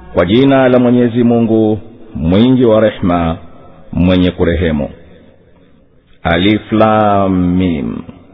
kwa jina la mwenyezi mungu mwingi wa rehema mwenye kurehemu aliflamim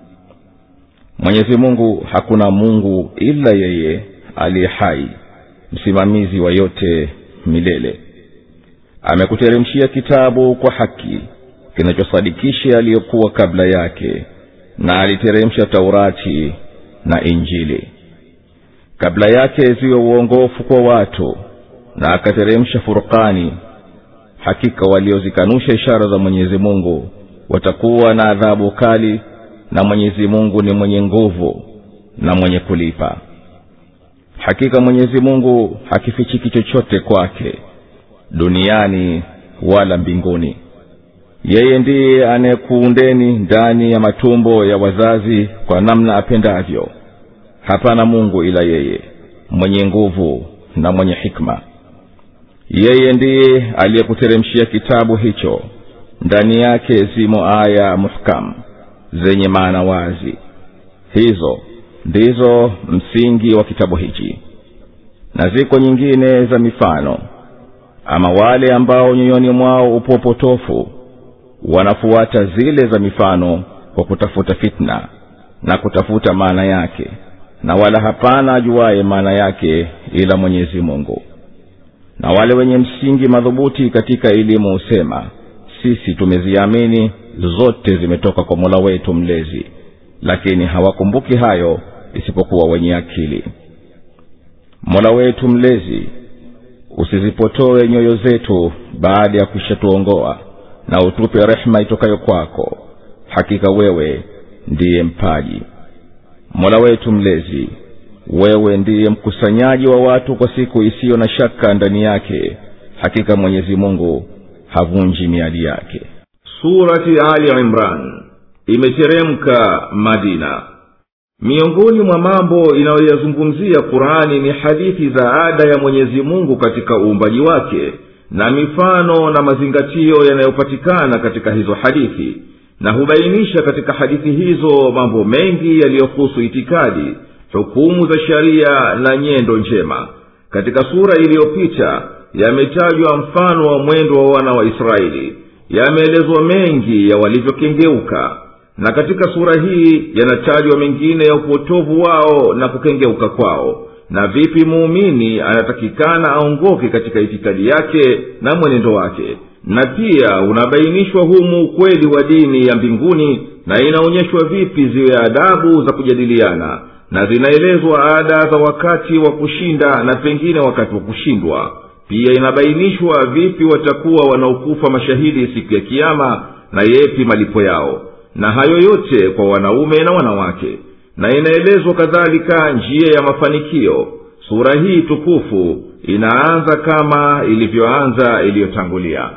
mwenyezi mungu hakuna mungu ila yeye aliye hai msimamizi wa yote milele amekuteremshia kitabu kwa haki kinachosadikisha yaliyokuwa kabla yake na aliteremsha taurati na injili kabla yake ziwe uongofu kwa watu na akateremsha furqani hakika waliozikanusha ishara za mwenyezi mungu watakuwa na adhabu kali na mwenyezi mungu ni mwenye nguvu na mwenye kulipa hakika mwenyezi mungu hakifichiki chochote kwake duniani wala mbinguni yeye ndiye anayekuundeni ndani ya matumbo ya wazazi kwa namna apendavyo hapana mungu ila yeye mwenye nguvu na mwenye hikma yeye ndiye aliyekuteremshia kitabu hicho ndani yake zimo aya muhkam zenye maana wazi hizo ndizo msingi wa kitabu hichi na ziko nyingine za mifano ama wale ambao nyoyoni mwao upo upotofu wanafuata zile za mifano kwa kutafuta fitna na kutafuta maana yake na wala hapana ajuaye maana yake ila mwenyezi mungu na wale wenye msingi madhubuti katika elimu husema sisi tumeziamini zote zimetoka kwa mola wetu mlezi lakini hawakumbuki hayo isipokuwa wenye akili mola wetu mlezi usizipotoe nyoyo zetu baada ya kuishatuongoa na utupe rehema itokayo kwako hakika wewe ndiye mpaji mola wetu mlezi wewe ndiye mkusanyaji wa watu kwa siku isiyo na shaka ndani yake hakika mwenyezi mungu havunji miadi yake surati ali imran imeteremka madina miongoni mwa mambo inayoyazungumzia qurani ni hadithi za ada ya mwenyezi mungu katika uumbaji wake na mifano na mazingatio yanayopatikana katika hizo hadithi na hubainisha katika hadithi hizo mambo mengi yaliyohusu itikadi hukumu za sharia na nyendo njema katika sura iliyopita yametajwa mfano wa mwendo wa wana wa israeli yameelezwa mengi ya walivyokengeuka na katika sura hii yanatajwa mengine ya upotovu wao na kukengeuka kwao na vipi muumini anatakikana aongoke katika itikadi yake na mwenendo wake na pia unabainishwa humu ukweli wa dini ya mbinguni na inaonyeshwa vipi ziwe adabu za kujadiliana na zinaelezwa ada za wakati wa kushinda na pengine wakati wa kushindwa pia inabainishwa vipi watakuwa wanaokufa mashahidi siku ya kiama na yepi malipo yao na hayo yote kwa wanaume na wanawake na inaelezwa kadhalika njia ya mafanikio sura hii tukufu inaanza kama ilivyoanza iliyotangulia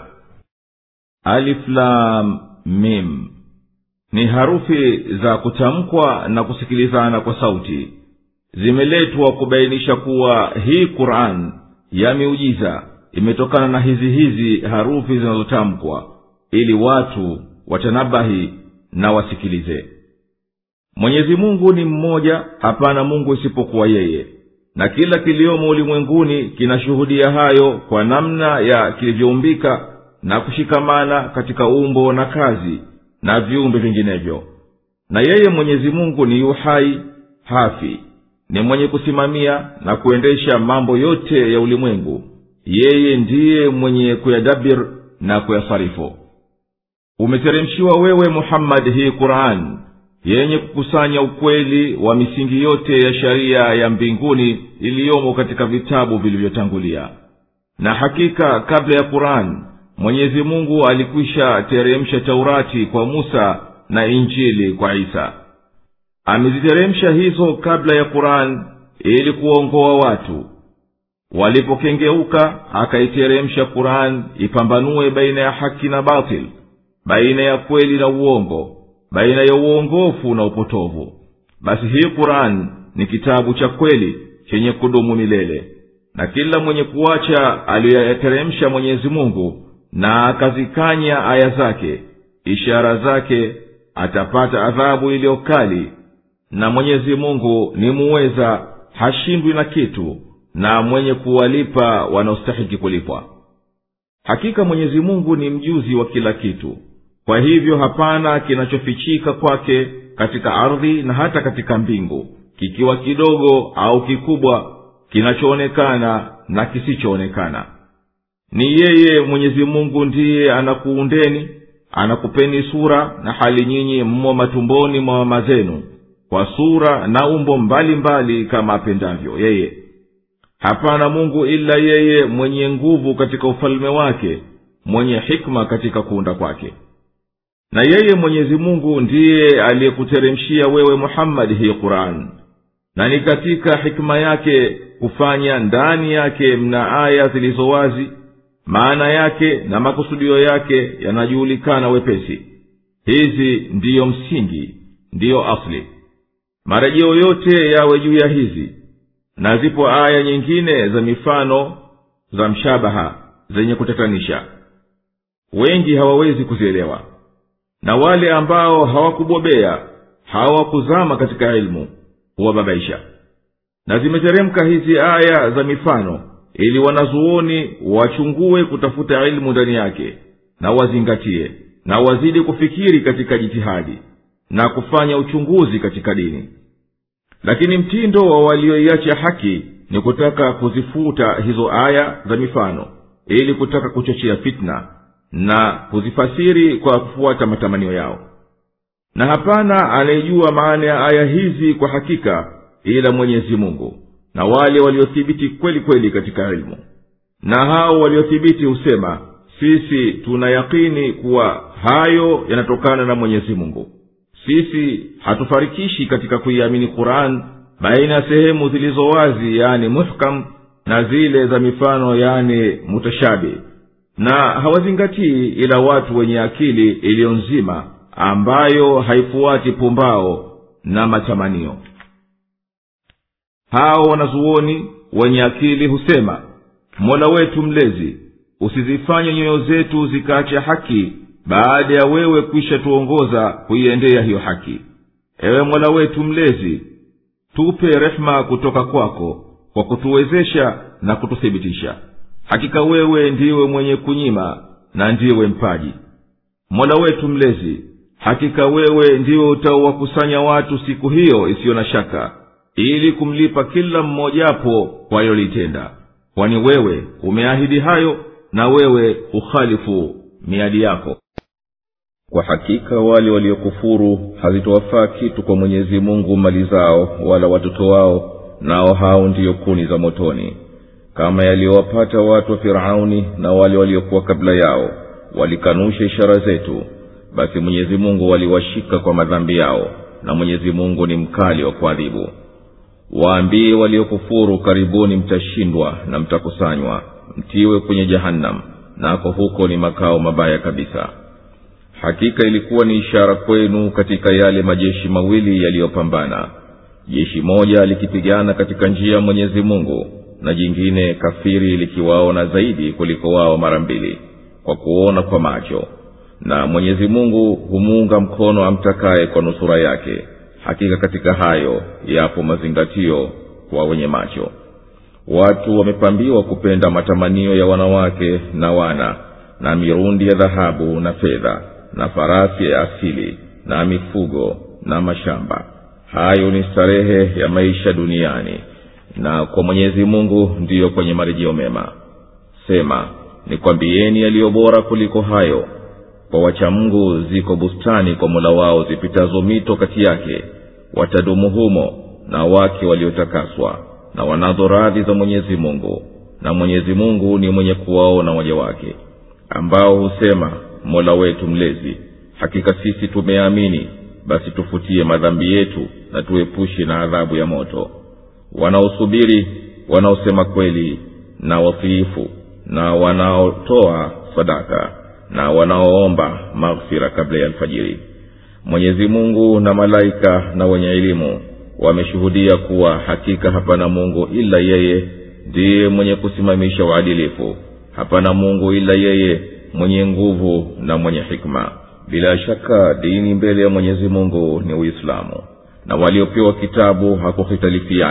aliflam mim ni harufi za kutamkwa na kusikilizana kwa sauti zimeletwa kubainisha kuwa hii quran ya miujiza imetokana na hizi hizi harufi zinazotamkwa ili watu watanabahi na wasikilize mwenyezi mungu ni mmoja hapana mungu isipokuwa yeye na kila kiliomo ulimwenguni kinashuhudia hayo kwa namna ya kilivyoumbika na kushikamana katika umbo na kazi na viumbe vinginevyo na yeye mwenyezi mungu ni yuhai hafi ni mwenye kusimamia na kuendesha mambo yote ya ulimwengu yeye ndiye mwenye kuyadabir na kuyasarifu umeteremshiwa wewe muhammadi hii qurani yenye kukusanya ukweli wa misingi yote ya sharia ya mbinguni iliyomo katika vitabu vilivyotangulia na hakika kabla ya qurani mwenyezi mungu alikwisha teremsha taurati kwa musa na injili kwa isa ameziteremsha hizo kabla ya qurani ili kuwaongoa watu walipokengeuka akaiteremsha qurani ipambanue baina ya haki na batil baina ya kweli na uongo baina ya uongofu na upotovu basi hii qurani ni kitabu cha kweli chenye kudumu milele na kila mwenye kuacha aliyoyateremsha mwenyezi mungu na akazikanya aya zake ishara zake atapata adhabu iliyo kali na mwenyezi mungu ni muweza hashindwi na kitu na mwenye kuwalipa wanaostahiki kulipwa hakika mwenyezi mungu ni mjuzi wa kila kitu kwa hivyo hapana kinachofichika kwake katika ardhi na hata katika mbingu kikiwa kidogo au kikubwa kinachoonekana na kisichoonekana ni yeye mwenyezi mungu ndiye anakuundeni anakupeni sura na hali nyinyi mmo matumboni mwa mama zenu kwa sura na umbo mbalimbali mbali kama apendavyo yeye hapana mungu ila yeye mwenye nguvu katika ufalme wake mwenye hikma katika kuunda kwake na yeye mwenyezi mungu ndiye aliyekuteremshia wewe muhammadi hii quran na ni katika hikma yake kufanya ndani yake mna aya zilizo wazi maana yake na makusudio yake yanajuhulikana wepesi hizi ndiyo msingi ndiyo asli marejeo yote yawe juu ya hizi na zipo aya nyingine za mifano za mshabaha zenye kutatanisha wengi hawawezi kuzielewa na wale ambao hawakubobea hawakuzama katika ilmu huwababaisha na zimeteremka hizi aya za mifano ili wanazuoni wachungue kutafuta ilmu ndani yake na wazingatie na wazidi kufikiri katika jitihadi na kufanya uchunguzi katika dini lakini mtindo wa walioiacha haki ni kutaka kuzifuta hizo aya za mifano ili kutaka kuchochea fitna na kuzifasiri kwa kufuata matamanio yao na hapana anayejua maana ya aya hizi kwa hakika ila mwenyezi mungu na wale waliothibiti kweli kweli katika ilmu na hao waliothibiti husema sisi tuna yakini kuwa hayo yanatokana na mwenyezi mungu sisi hatufarikishi katika kuiamini quran baina ya sehemu zilizo wazi yani muhkam na zile za mifano yani mutashabi na hawazingatii ila watu wenye akili iliyo nzima ambayo haifuati pumbao na matamanio hao wanazuoni wenye akili husema mola wetu mlezi usizifanye nyoyo zetu zikaacha haki baada ya wewe kwisha tuongoza kuiendea hiyo haki ewe mola wetu mlezi tupe rehema kutoka kwako kwa kutuwezesha na kututhibitisha hakika wewe ndiwe mwenye kunyima na ndiwe mpaji mola wetu mlezi hakika wewe ndiwe utaowakusanya watu siku hiyo isiyo na shaka ili kumlipa kila mmojapo kwa alilolitenda kwani wewe umeahidi hayo na wewe ukhalifu miadi yako kwa hakika wale waliokufuru hazitowafaa kitu kwa mwenyezi mungu mali zao wala watoto wao nao hao ndiyo kuni za motoni kama yaliyowapata watu wa firauni na wale waliokuwa kabla yao walikanusha ishara zetu basi mwenyezi mungu waliwashika kwa madhambi yao na mwenyezi mungu ni mkali wa kuadhibu waambie waliokufuru karibuni mtashindwa na mtakusanywa mtiwe kwenye jahannam nako huko ni makao mabaya kabisa hakika ilikuwa ni ishara kwenu katika yale majeshi mawili yaliyopambana jeshi moja likipigana katika njia ya mwenyezi mungu na jingine kafiri likiwaona zaidi kuliko wao mara mbili kwa kuona kwa macho na mwenyezi mungu humuunga mkono amtakaye kwa nusura yake hakika katika hayo yapo mazingatio kwa wenye macho watu wamepambiwa kupenda matamanio ya wanawake na wana na mirundi ya dhahabu na fedha na farasi ya asili na mifugo na mashamba hayo ni starehe ya maisha duniani na kwa mwenyezi mungu ndiyo kwenye marejeo mema sema nikwambieni yaliyo bora kuliko hayo kwa wachamngu ziko bustani kwa mola wao zipitazo mito kati yake watadumu humo na wake waliotakaswa na wanazo radhi za mwenyezi mungu na mwenyezi mungu ni mwenye kuwaona waja wake ambao husema mola wetu mlezi hakika sisi tumeamini basi tufutie madhambi yetu na tuepushe na adhabu ya moto wanaosubiri wanaosema kweli na watiifu na wanaotoa sadaka na wanaoomba maghfira kabla ya alfajiri mwenyezi mungu na malaika na wenye elimu wameshuhudia kuwa hakika hapana mungu ila yeye ndiye mwenye kusimamisha uadilifu hapana mungu ila yeye mwenye nguvu na mwenye hikma bila shaka dini mbele ya mwenyezi mungu ni uislamu na waliopewa kitabu hakuhitalifiana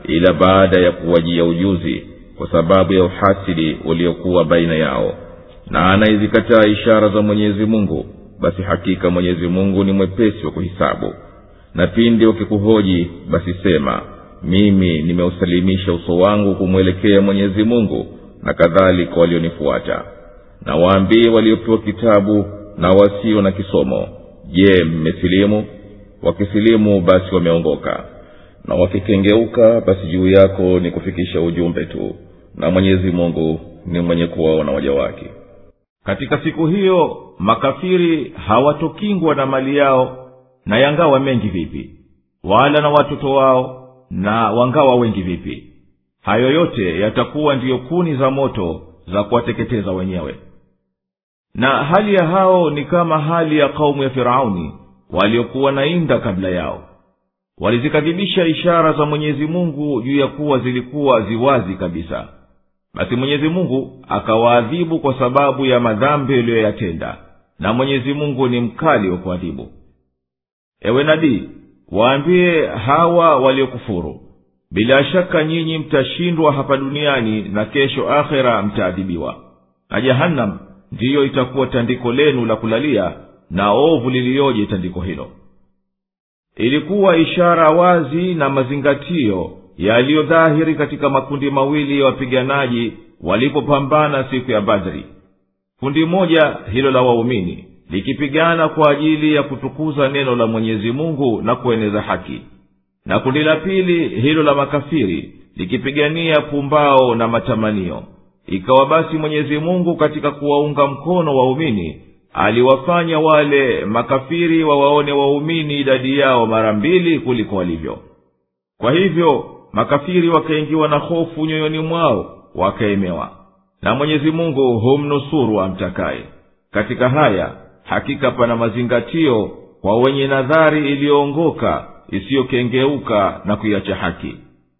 ila baada ya kuwajia ujuzi kwa sababu ya uhasidi uliokuwa baina yao na anaizikataa ishara za mwenyezi mungu basi hakika mwenyezi mungu ni mwepesi wa kuhisabu na pindi wakikuhoji basi sema mimi nimeusalimisha uso wangu kumwelekea mwenyezi mungu na kadhalika walionifuata na waambie waliopewa kitabu na wasio na kisomo je mmesilimu wakisilimu basi wameongoka na wakikengeuka basi juu yako ni kufikisha ujumbe tu na mwenyezi mungu ni mwenye kuwaona waja wake katika siku hiyo makafiri hawatokingwa na mali yao na yangawa mengi vipi wala na watoto wao na wangawa wengi vipi hayo yote yatakuwa ndiyo kuni za moto za kuwateketeza wenyewe na hali ya hao ni kama hali ya kaumu ya firauni waliokuwa na inda kabla yao walizikadhibisha ishara za mwenyezi mungu juu ya kuwa zilikuwa ziwazi kabisa basi mwenyezi mungu akawaadhibu kwa sababu ya madhambi yaliyoyatenda na mwenyezi mungu ni mkali wa kuadhibu ewe nabii waambie hawa waliokufuru bila shaka nyinyi mtashindwa hapa duniani na kesho akhera mtaadhibiwa na jahannam ndiyo itakuwa tandiko lenu la kulalia na ovu liliyoje tandiko hilo ilikuwa ishara wazi na mazingatio yaliyodhahiri katika makundi mawili ya wapiganaji walipopambana siku ya badri kundi moja hilo la waumini likipigana kwa ajili ya kutukuza neno la mwenyezi mungu na kueneza haki na kundi la pili hilo la makafiri likipigania pumbao na matamanio ikawa basi mwenyezi mungu katika kuwaunga mkono waumini aliwafanya wale makafiri wawaone waumini idadi yao mara mbili kuliko walivyo kwa hivyo makafiri wakaingiwa na hofu nyoyoni mwao wakaemewa na mwenyezi mungu humnusuru amtakaye katika haya hakika pana mazingatio kwa wenye nadhari iliyoongoka isiyokengeuka na kuiacha haki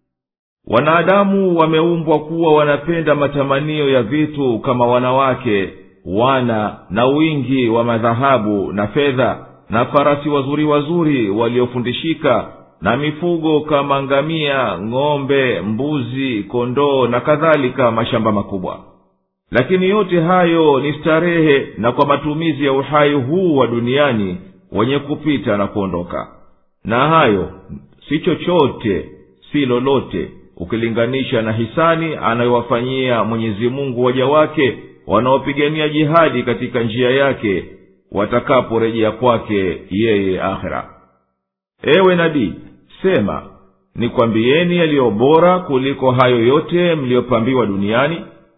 wanadamu wameumbwa kuwa wanapenda matamanio ya vitu kama wanawake wana na wingi wa madhahabu na fedha na farasi wazuri wazuri waliofundishika na mifugo kama ngamia ng'ombe mbuzi kondoo na kadhalika mashamba makubwa lakini yote hayo ni starehe na kwa matumizi ya uhai huu wa duniani wenye kupita na kuondoka na hayo si chochote si lolote ukilinganisha na hisani anayowafanyia mwenyezi mungu waja wake wanaopigania jihadi katika njia yake watakaporejea kwake yeye akhera ewe nabii sema nikwambieni yaliyo bora kuliko hayo yote mliyopambiwa duniani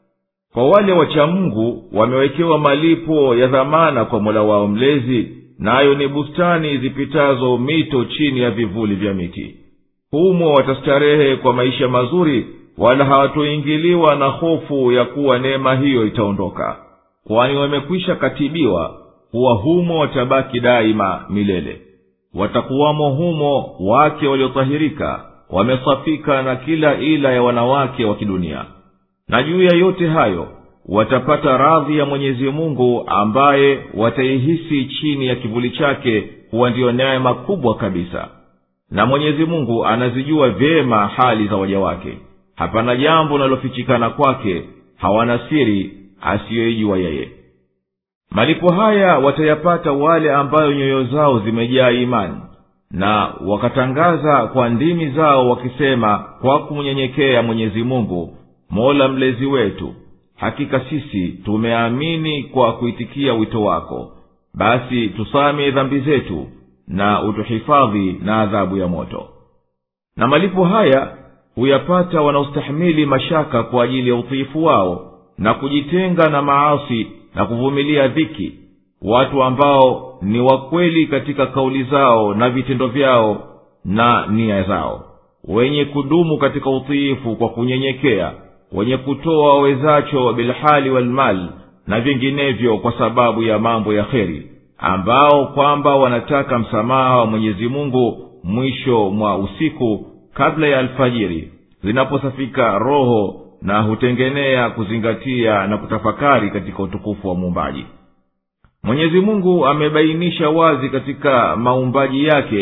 kwa wale wacha mungu wamewekewa malipo ya dhamana kwa mola wao mlezi nayo na ni bustani zipitazo mito chini ya vivuli vya miti humo watastarehe kwa maisha mazuri wala hawatoingiliwa na hofu ya kuwa neema hiyo itaondoka kwani wamekwisha katibiwa kuwa humo watabaki daima milele watakuwamo humo wake waliotahirika wamesafika na kila ila ya wanawake wa kidunia na juu ya yote hayo watapata radhi ya mwenyezi mungu ambaye wataihisi chini ya kivuli chake kuwa ndiyo neema kubwa kabisa na mwenyezi mungu anazijua vyema hali za waja wake hapana jambo linalofichikana kwake hawana siri asiyoijua yeye malipo haya watayapata wale ambayo nyoyo zao zimejaa imani na wakatangaza kwa ndimi zao wakisema kwa kumnyenyekea mwenyezi mungu mola mlezi wetu hakika sisi tumeamini kwa kuitikia wito wako basi tusame dhambi zetu na utuhifadhi na adhabu ya moto na malipo haya huyapata wanaostahimili mashaka kwa ajili ya utiifu wao na kujitenga na maasi na kuvumilia dhiki watu ambao ni wakweli katika kauli zao na vitendo vyao na nia zao wenye kudumu katika utiifu kwa kunyenyekea wenye kutoa wawezacho bilhali walmali na vinginevyo kwa sababu ya mambo ya kheri ambao kwamba wanataka msamaha wa mwenyezi mungu mwisho mwa usiku kabla ya alfajiri zinaposafika roho na hutengenea kuzingatia na kutafakari katika utukufu wa muumbaji mwenyezi mungu amebainisha wazi katika maumbaji yake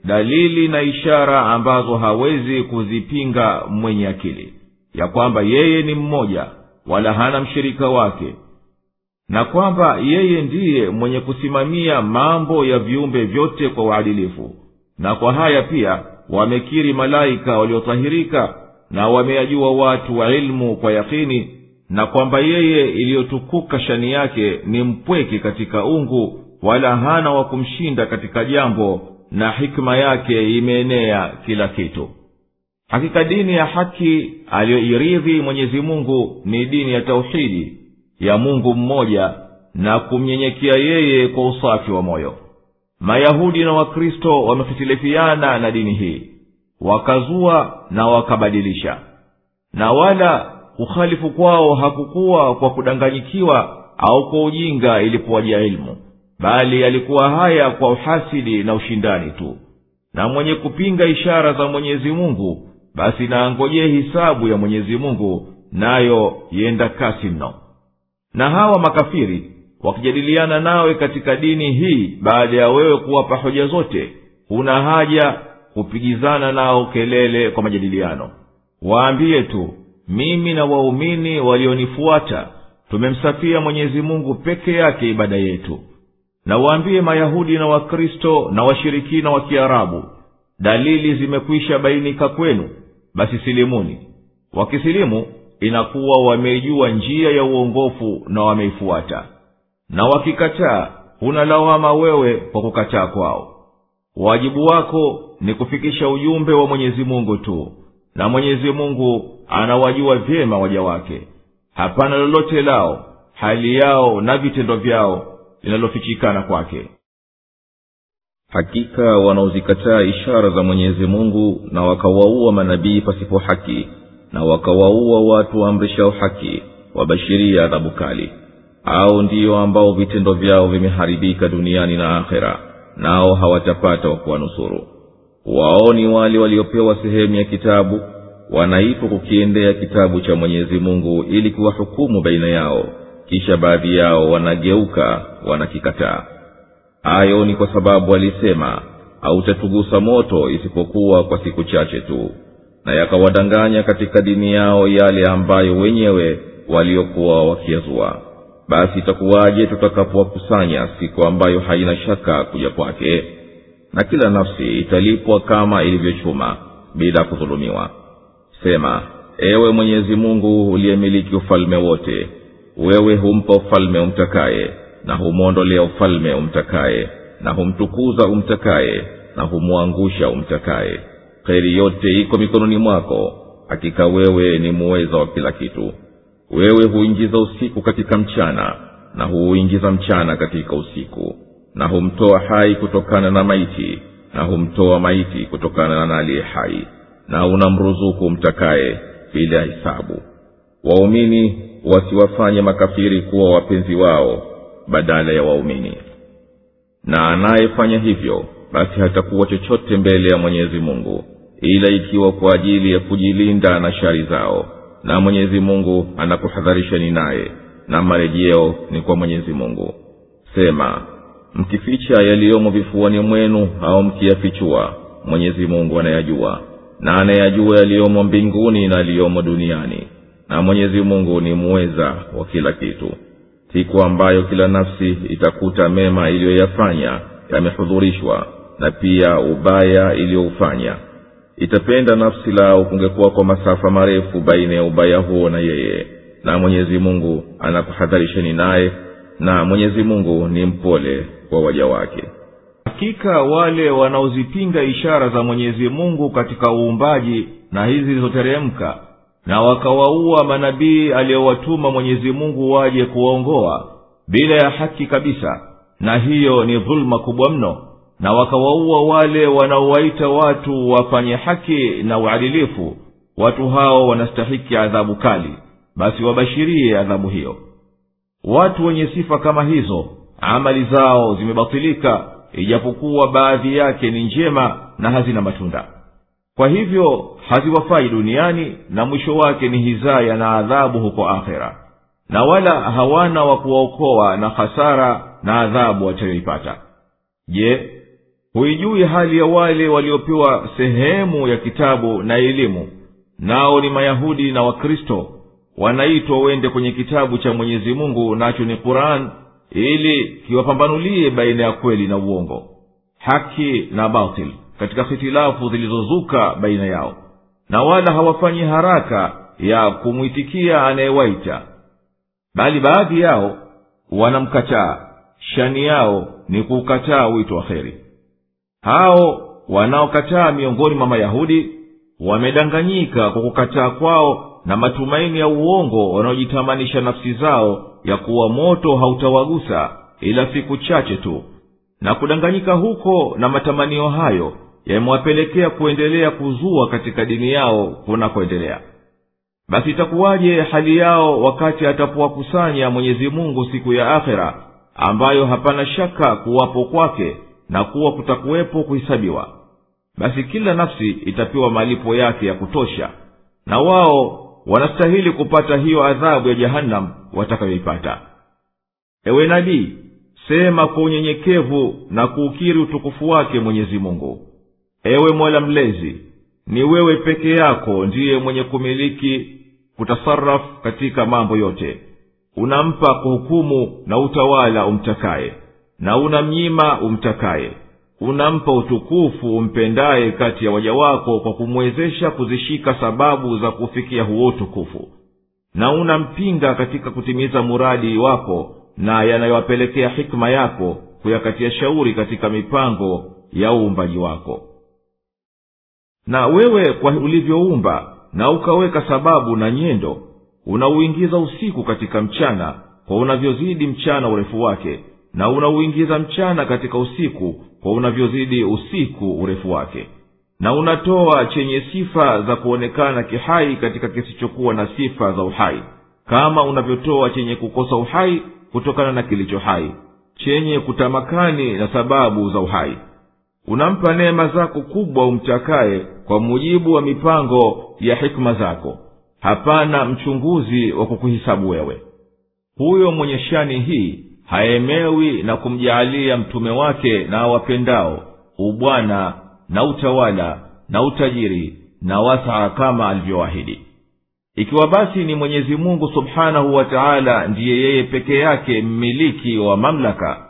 dalili na ishara ambazo hawezi kuzipinga mwenye akili ya kwamba yeye ni mmoja wala hana mshirika wake na kwamba yeye ndiye mwenye kusimamia mambo ya viumbe vyote kwa uadilifu na kwa haya pia wamekiri malaika waliotahirika na wameyajua watu wa ilmu kwa yakini na kwamba yeye iliyotukuka shani yake ni mpweke katika ungu wala hana wa kumshinda katika jambo na hikma yake imeenea kila kitu hakika dini ya haki aliyoiridhi mwenyezi mungu ni dini ya tauhidi ya mungu mmoja na kumnyenyekea yeye kwa usafi wa moyo mayahudi na wakristo wamehitilifiana na dini hii wakazua na wakabadilisha na wala kukhalifu kwao hakukuwa kwa kudanganyikiwa au kwa ujinga ilipowajia ilmu bali yalikuwa haya kwa uhasidi na ushindani tu na mwenye kupinga ishara za mwenyezi mungu basi naangojee hisabu ya mwenyezi mungu nayo yenda kasi mno na hawa makafiri wakijadiliana nawe katika dini hii baada ya wewe kuwapa hoja zote huna haja kupigizana nao kelele kwa majadiliano waambie tu mimi na waumini walionifuata tumemsafia mwenyezi mungu peke yake ibada yetu na waambie mayahudi na wakristo na washirikina wa kiarabu dalili zimekwisha bainika kwenu basi silimuni wakisilimu inakuwa wameijua njia ya uongofu na wameifuata na wakikataa huna lawama wewe kwa kukataa kwao wajibu wako ni kufikisha ujumbe wa mwenyezi mungu tu na mwenyezi mungu anawajua vyema waja wake hapana lolote lao hali yao na vitendo vyao linalofichikana kwake hakika wanaozikataa ishara za mwenyezi mungu na wakawaua manabii pasipo haki na wakawaua watu waamrishao haki wabashiria adhabu kali au ndiyo ambao vitendo vyao vimeharibika duniani na akhera nao hawatapata wa kuwanusuru wao ni wale waliopewa sehemu ya kitabu wanaitwa kukiendea kitabu cha mwenyezi mungu ili kuwahukumu baina yao kisha baadhi yao wanageuka wanakikataa hayo ni kwa sababu walisema hautatugusa moto isipokuwa kwa siku chache tu na yakawadanganya katika dini yao yale ambayo wenyewe waliokuwa wakiyazua basi itakuwaje tutakapowakusanya siku ambayo haina shaka kuja kwake na kila nafsi italipwa kama ilivyochuma bila kudhulumiwa sema ewe mwenyezi mungu uliyemiliki ufalme wote wewe humpa ufalme umtakaye na humwondolea ufalme umtakaye na humtukuza umtakaye na humwangusha umtakaye kheri yote iko mikononi mwako hakika wewe ni muweza wa kila kitu wewe huingiza usiku katika mchana na huuingiza mchana katika usiku na humtoa hai kutokana na maiti na humtoa maiti kutokana na aliye hai na unamruzuku mtakaye bila hisabu waumini wasiwafanye makafiri kuwa wapenzi wao badala ya waumini na anayefanya hivyo basi hatakuwa chochote mbele ya mwenyezi mungu ila ikiwa kwa ajili ya kujilinda na shari zao na mwenyezi mungu anakuhadharishani naye na marejeo ni kwa mwenyezi mungu sema mkificha yaliyomo vifuani mwenu au mkiyafichua mwenyezi mungu anayajua na anayajua yaliyomo mbinguni na yaliyomo duniani na mwenyezi mungu ni muweza wa kila kitu siku ambayo kila nafsi itakuta mema iliyoyafanya yamehudhurishwa na pia ubaya iliyoufanya itapenda nafsi lao kungekuwa kwa masafa marefu baina ya ubaya huo na yeye na mwenyezi mungu anakuhadharisheni naye na mwenyezi mungu ni mpole kwa waja wake hakika wale wanaozipinga ishara za mwenyezi mungu katika uumbaji na hizi zilizoteremka na wakawaua manabii aliyowatuma mwenyezi mungu waje kuwaongoa bila ya haki kabisa na hiyo ni dhuluma kubwa mno na wakawaua wale wanaowaita watu wafanye haki na uadilifu watu hao wanastahiki adhabu kali basi wabashirie adhabu hiyo watu wenye sifa kama hizo amali zao zimebatilika ijapokuwa baadhi yake ni njema na hazina matunda kwa hivyo haziwafai duniani na mwisho wake ni hizaya na adhabu huko akhera na wala hawana wa kuwaokoa na hasara na adhabu watayoipata je huijui hali ya wale waliopewa sehemu ya kitabu na elimu nao ni mayahudi na wakristo wanaitwa wende kwenye kitabu cha mwenyezi mungu nacho ni quran ili kiwapambanulie baina ya kweli na uongo haki na batil katika hitilafu zilizozuka baina yao na wala hawafanyi haraka ya kumwitikia anayewaita bali baadhi yao wanamkataa shani yao ni kuukataa wito wa kheri hao wanaokataa miongoni mwa mayahudi wamedanganyika kwa kukataa kwao na matumaini ya uongo wanaojitamanisha nafsi zao ya kuwa moto hautawagusa ila siku chache tu na kudanganyika huko na matamanio hayo yamewapelekea kuendelea kuzua katika dini yao kunakoendelea basi itakuwaje hali yao wakati atapowakusanya mwenyezi mungu siku ya akhera ambayo hapana shaka kuwapo kwake na kuwa kutakuwepo kuhisabiwa basi kila nafsi itapewa malipo yake ya kutosha na wao wanastahili kupata hiyo adhabu ya jahannam watakayoipata ewe nabii sema kwa unyenyekevu na kuukiri utukufu wake mwenyezi mungu ewe mola mlezi ni wewe peke yako ndiye mwenye kumiliki kutasarafu katika mambo yote unampa kuhukumu na utawala umtakaye na unamnyima umtakaye unampa utukufu umpendaye kati ya waja wako kwa kumwezesha kuzishika sababu za kufikia huo utukufu na unampinga katika kutimiza muradi wako na yanayowapelekea hikma yako kuyakatia shauri katika mipango ya uumbaji wako na wewe kwa ulivyoumba na ukaweka sababu na nyendo unauingiza usiku katika mchana kwa unavyozidi mchana urefu wake na unauingiza mchana katika usiku kwa unavyozidi usiku urefu wake na unatoa chenye sifa za kuonekana kihai katika kisichokuwa na sifa za uhai kama unavyotoa chenye kukosa uhai kutokana na kilicho hai chenye kutamakani na sababu za uhai unampa neema zako kubwa umtakaye kwa mujibu wa mipango ya hikma zako hapana mchunguzi wa kukuhisabu wewe huyo mwenye shani hii haemewi na kumjaalia mtume wake na awapendao ubwana na utawala na utajiri na wasaa kama alivyoahidi ikiwa basi ni mwenyezi mungu subhanahu wa taala ndiye yeye peke yake mmiliki wa mamlaka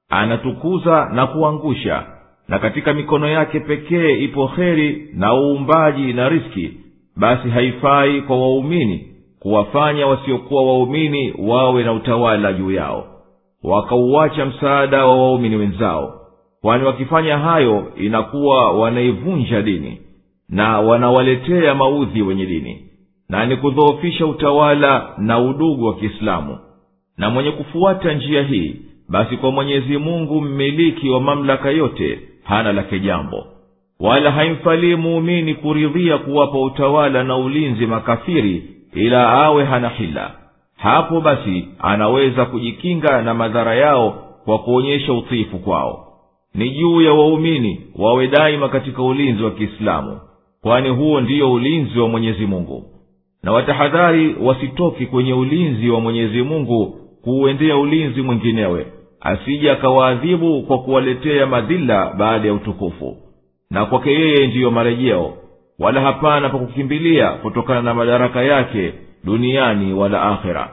anatukuza na kuangusha na katika mikono yake pekee ipo kheri na uumbaji na riski basi haifai kwa waumini kuwafanya wasiokuwa waumini wawe na utawala juu yao wakauacha msaada wa waumini wenzao kwani wakifanya hayo inakuwa wanaivunja dini na wanawaletea maudhi wenye dini na ni kudhoofisha utawala na udugu wa kiislamu na mwenye kufuata njia hii basi kwa mwenyezi mungu mmiliki wa mamlaka yote hana lake jambo wala haimfalii muumini kuridhia kuwapa utawala na ulinzi makafiri ila awe hana hila hapo basi anaweza kujikinga na madhara yao kwa kuonyesha utiifu kwao ni juu ya waumini wawe daima katika ulinzi wa kiislamu kwani huo ndiyo ulinzi wa mwenyezi mungu na watahadhari wasitoki kwenye ulinzi wa mwenyezi mungu kuuendea ulinzi mwinginewe asije akawaadhibu kwa kuwaletea madhila baada ya utukufu na kwake yeye ndiyo marejeo wala hapana pa kukimbilia kutokana na madaraka yake duniani wala akhera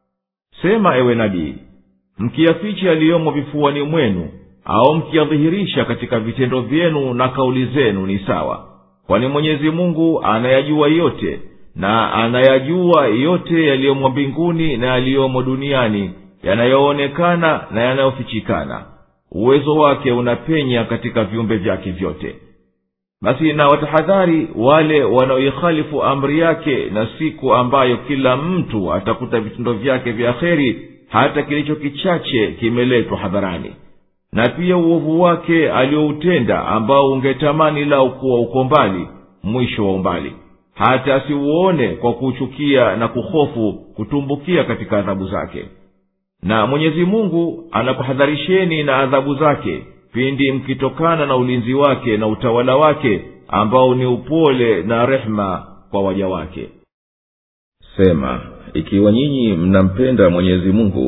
sema ewe nabii mkiyaficha yaliyomo vifuani mwenu au mkiyadhihirisha katika vitendo vyenu na kauli zenu ni sawa kwani mwenyezi mungu anayajua yote na anayajua yote yaliyomo mbinguni na yaliyomo duniani yanayoonekana na yanayofichikana uwezo wake unapenya katika viumbe vyake vyote basi na watahadhari wale wanaoikhalifu amri yake na siku ambayo kila mtu atakuta vitendo vyake vya kheri hata kilicho kichache kimeletwa hadharani na pia uovu wake alioutenda ambao ungetamani lau kuwa uko mbali mwisho wa umbali hata asiuone kwa kuuchukia na kuhofu kutumbukia katika adhabu zake na mwenyezi mungu anakuhadharisheni na adhabu zake pindi mkitokana na ulinzi wake na utawala wake ambao ni upole na rehema kwa waja wake sema ikiwa nyinyi mnampenda mwenyezi mungu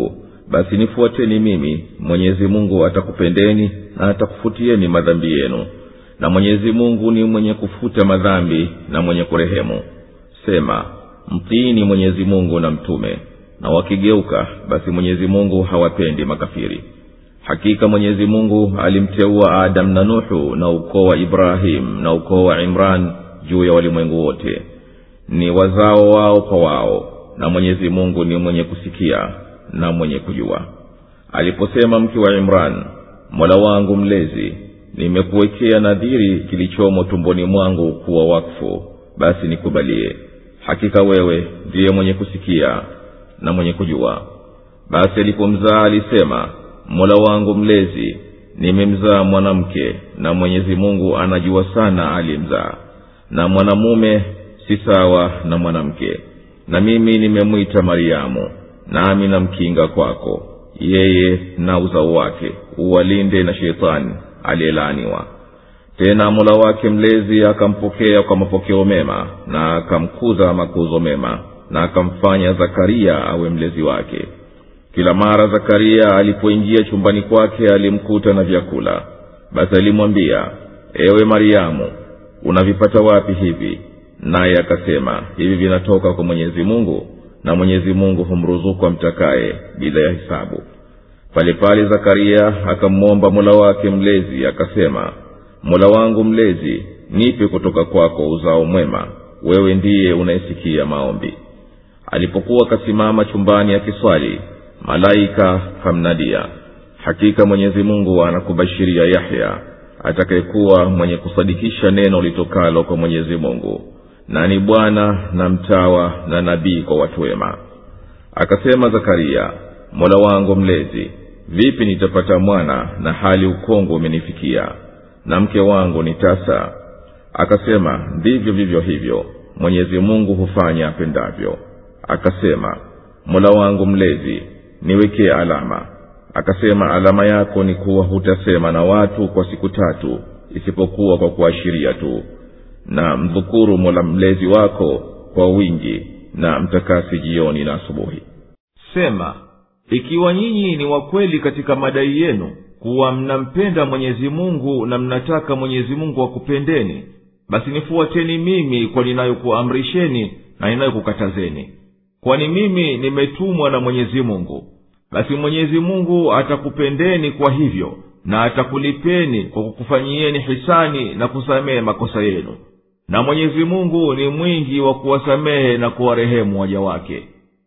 basi nifuateni mimi mwenyezi mungu atakupendeni na atakufutieni madhambi yenu na mwenyezi mungu ni mwenye kufuta madhambi na mwenye kurehemu sema mtiini mwenyezi mungu na mtume na wakigeuka basi mwenyezi mungu hawapendi makafiri hakika mwenyezi mungu alimteua adamu na nuhu na ukoo wa ibrahimu na ukoo wa imran juu ya walimwengu wote ni wazao wao kwa wao na mwenyezi mungu ni mwenye kusikia na mwenye kujua aliposema mke wa imran mola wangu mlezi nimekuwekea nadhiri kilichomo tumboni mwangu kuwa wakfu basi nikubalie hakika wewe ndiye mwenye kusikia na mwenye kujua basi alipomzaa alisema mola wangu mlezi nimemzaa mwanamke na mwenyezi mungu anajua sana aliyemzaa na mwanamume si sawa na mwanamke na mimi nimemwita mariamu nami namkinga kwako yeye na uzao wake uwalinde na sheitani aliyelaaniwa tena mola wake mlezi akampokea kwa mapokeo mema na akamkuza makuzo mema na akamfanya zakaria awe mlezi wake kila mara zakaria alipoingia chumbani kwake alimkuta na vyakula basi alimwambia ewe mariamu unavipata wapi hivi naye akasema hivi vinatoka kwa mwenyezi mungu na mwenyezi mungu humruzuku amtakaye bila ya hisabu pale pale zakaria akamwomba mola wake mlezi akasema mola wangu mlezi nipe kutoka kwako uzao mwema wewe ndiye unayesikia maombi alipokuwa akasimama chumbani akiswali malaika kamnadia hakika mwenyezi mungu anakubashiria yahya atakayekuwa mwenye kusadikisha neno litokalo kwa mwenyezi mungu na ni bwana na mtawa na nabii kwa watu wema akasema zakaria mola wangu mlezi vipi nitapata mwana na hali ukongo umenifikia na mke wangu ni tasa akasema ndivyo vivyo hivyo mwenyezi mungu hufanya apendavyo akasema mola wangu mlezi niwekee alama akasema alama yako ni kuwa hutasema na watu kwa siku tatu isipokuwa kwa kuashiria tu na mdhukuru mola mlezi wako kwa wingi na mtakasi jioni na asubuhi sema ikiwa nyinyi ni wakweli katika madai yenu kuwa mnampenda mwenyezi mungu na mnataka mwenyezi mungu akupendeni basi nifuateni mimi kwa ninayokuamrisheni na ninayokukatazeni kwani mimi nimetumwa na mwenyezi mungu basi mwenyezi mungu atakupendeni kwa hivyo na atakulipeni kwa kukufanyieni hisani na kusamehe makosa yenu na mwenyezi mungu ni mwingi wa kuwasamehe na kuwarehemu waja wake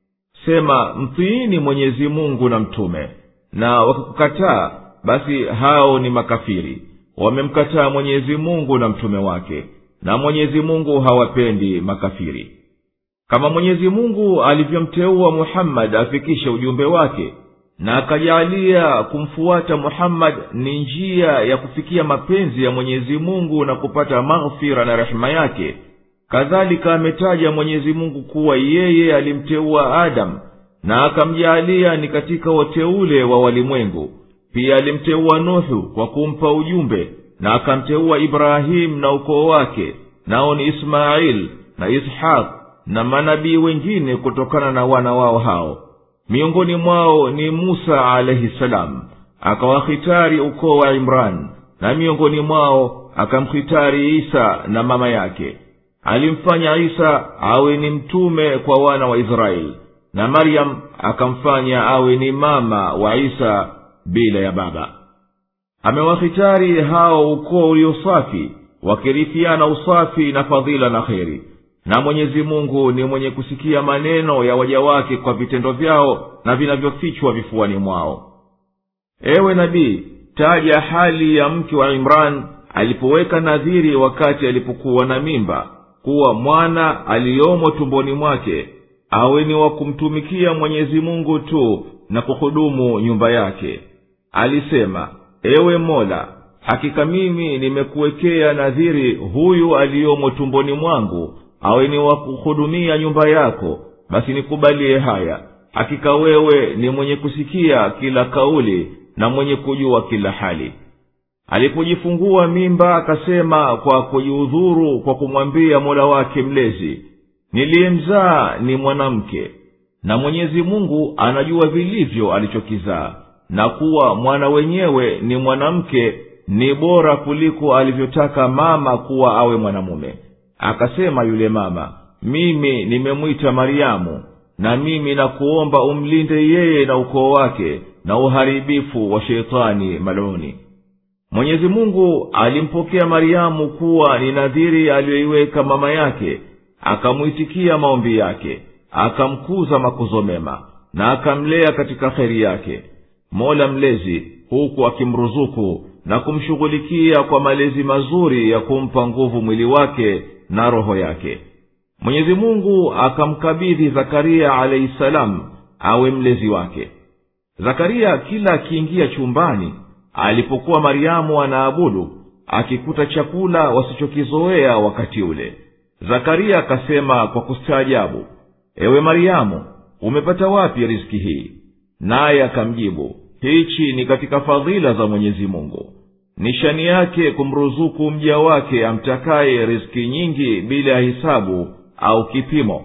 sema mtiini mwenyezi mungu na mtume na wakikukataa basi hao ni makafiri wamemkataa mwenyezi mungu na mtume wake na mwenyezi mungu hawapendi makafiri kama mwenyezi mungu alivyomteua muhammadi afikishe ujumbe wake na akajaalia kumfuata muhammadi ni njia ya kufikia mapenzi ya mwenyezi mungu na kupata maghfira na rehema yake kadhalika ametaja mwenyezi mungu kuwa yeye alimteua adamu na akamjaalia ni katika wateule wa walimwengu pia alimteua nuhu kwa kumpa ujumbe na akamteua ibrahimu na ukoo wake nao ni ismaili na ishaq na manabii wengine kutokana na wana wao hao miongoni mwao ni musa alaihi salam akawahitari ukoo wa imran na miongoni mwao akamhitari isa na mama yake alimfanya isa awe ni mtume kwa wana wa israeli na maryam akamfanya awe ni mama wa isa bila ya baba amewahitari hao ukoo uliosafi wakirithiana usafi na fadhila na kheri na mwenyezi mungu ni mwenye kusikia maneno ya waja wake kwa vitendo vyao na vinavyofichwa vifuani mwao ewe nabii taja hali ya mke wa imran alipoweka nadhiri wakati alipokuwa na mimba kuwa mwana aliyomo tumboni mwake awe ni wa kumtumikia mwenyezi mungu tu na kuhudumu nyumba yake alisema ewe mola hakika mimi nimekuwekea nadhiri huyu aliyomo tumboni mwangu awe ni wa kuhudumia nyumba yako basi nikubalie haya hakika wewe ni mwenye kusikia kila kauli na mwenye kujua kila hali alipojifungua mimba akasema kwa kujiudhuru kwa kumwambia mola wake mlezi niliyemzaa ni mwanamke na mwenyezi mungu anajua vilivyo alichokizaa na kuwa mwana wenyewe ni mwanamke ni bora kuliko alivyotaka mama kuwa awe mwanamume akasema yule mama mimi nimemwita mariamu na mimi nakuomba umlinde yeye na ukoo wake na uharibifu wa sheitani maluni mwenyezi mungu alimpokea mariamu kuwa ni nadhiri aliyoiweka mama yake akamwitikia maombi yake akamkuza makuzo mema na akamlea katika kheri yake mola mlezi huku akimruzuku na kumshughulikia kwa malezi mazuri ya kumpa nguvu mwili wake na roho yake mwenyezi mungu akamkabidhi zakaria alaihi salamu awe mlezi wake zakaria kila akiingia chumbani alipokuwa mariamu anaabudu akikuta chakula wasichokizoea wakati ule zakaria akasema kwa kustaajabu ewe mariamu umepata wapi riski hii naye akamjibu hichi ni katika fadhila za mwenyezi mungu nishani yake kumruzuku mja wake amtakaye riski nyingi bila ya hisabu au kipimo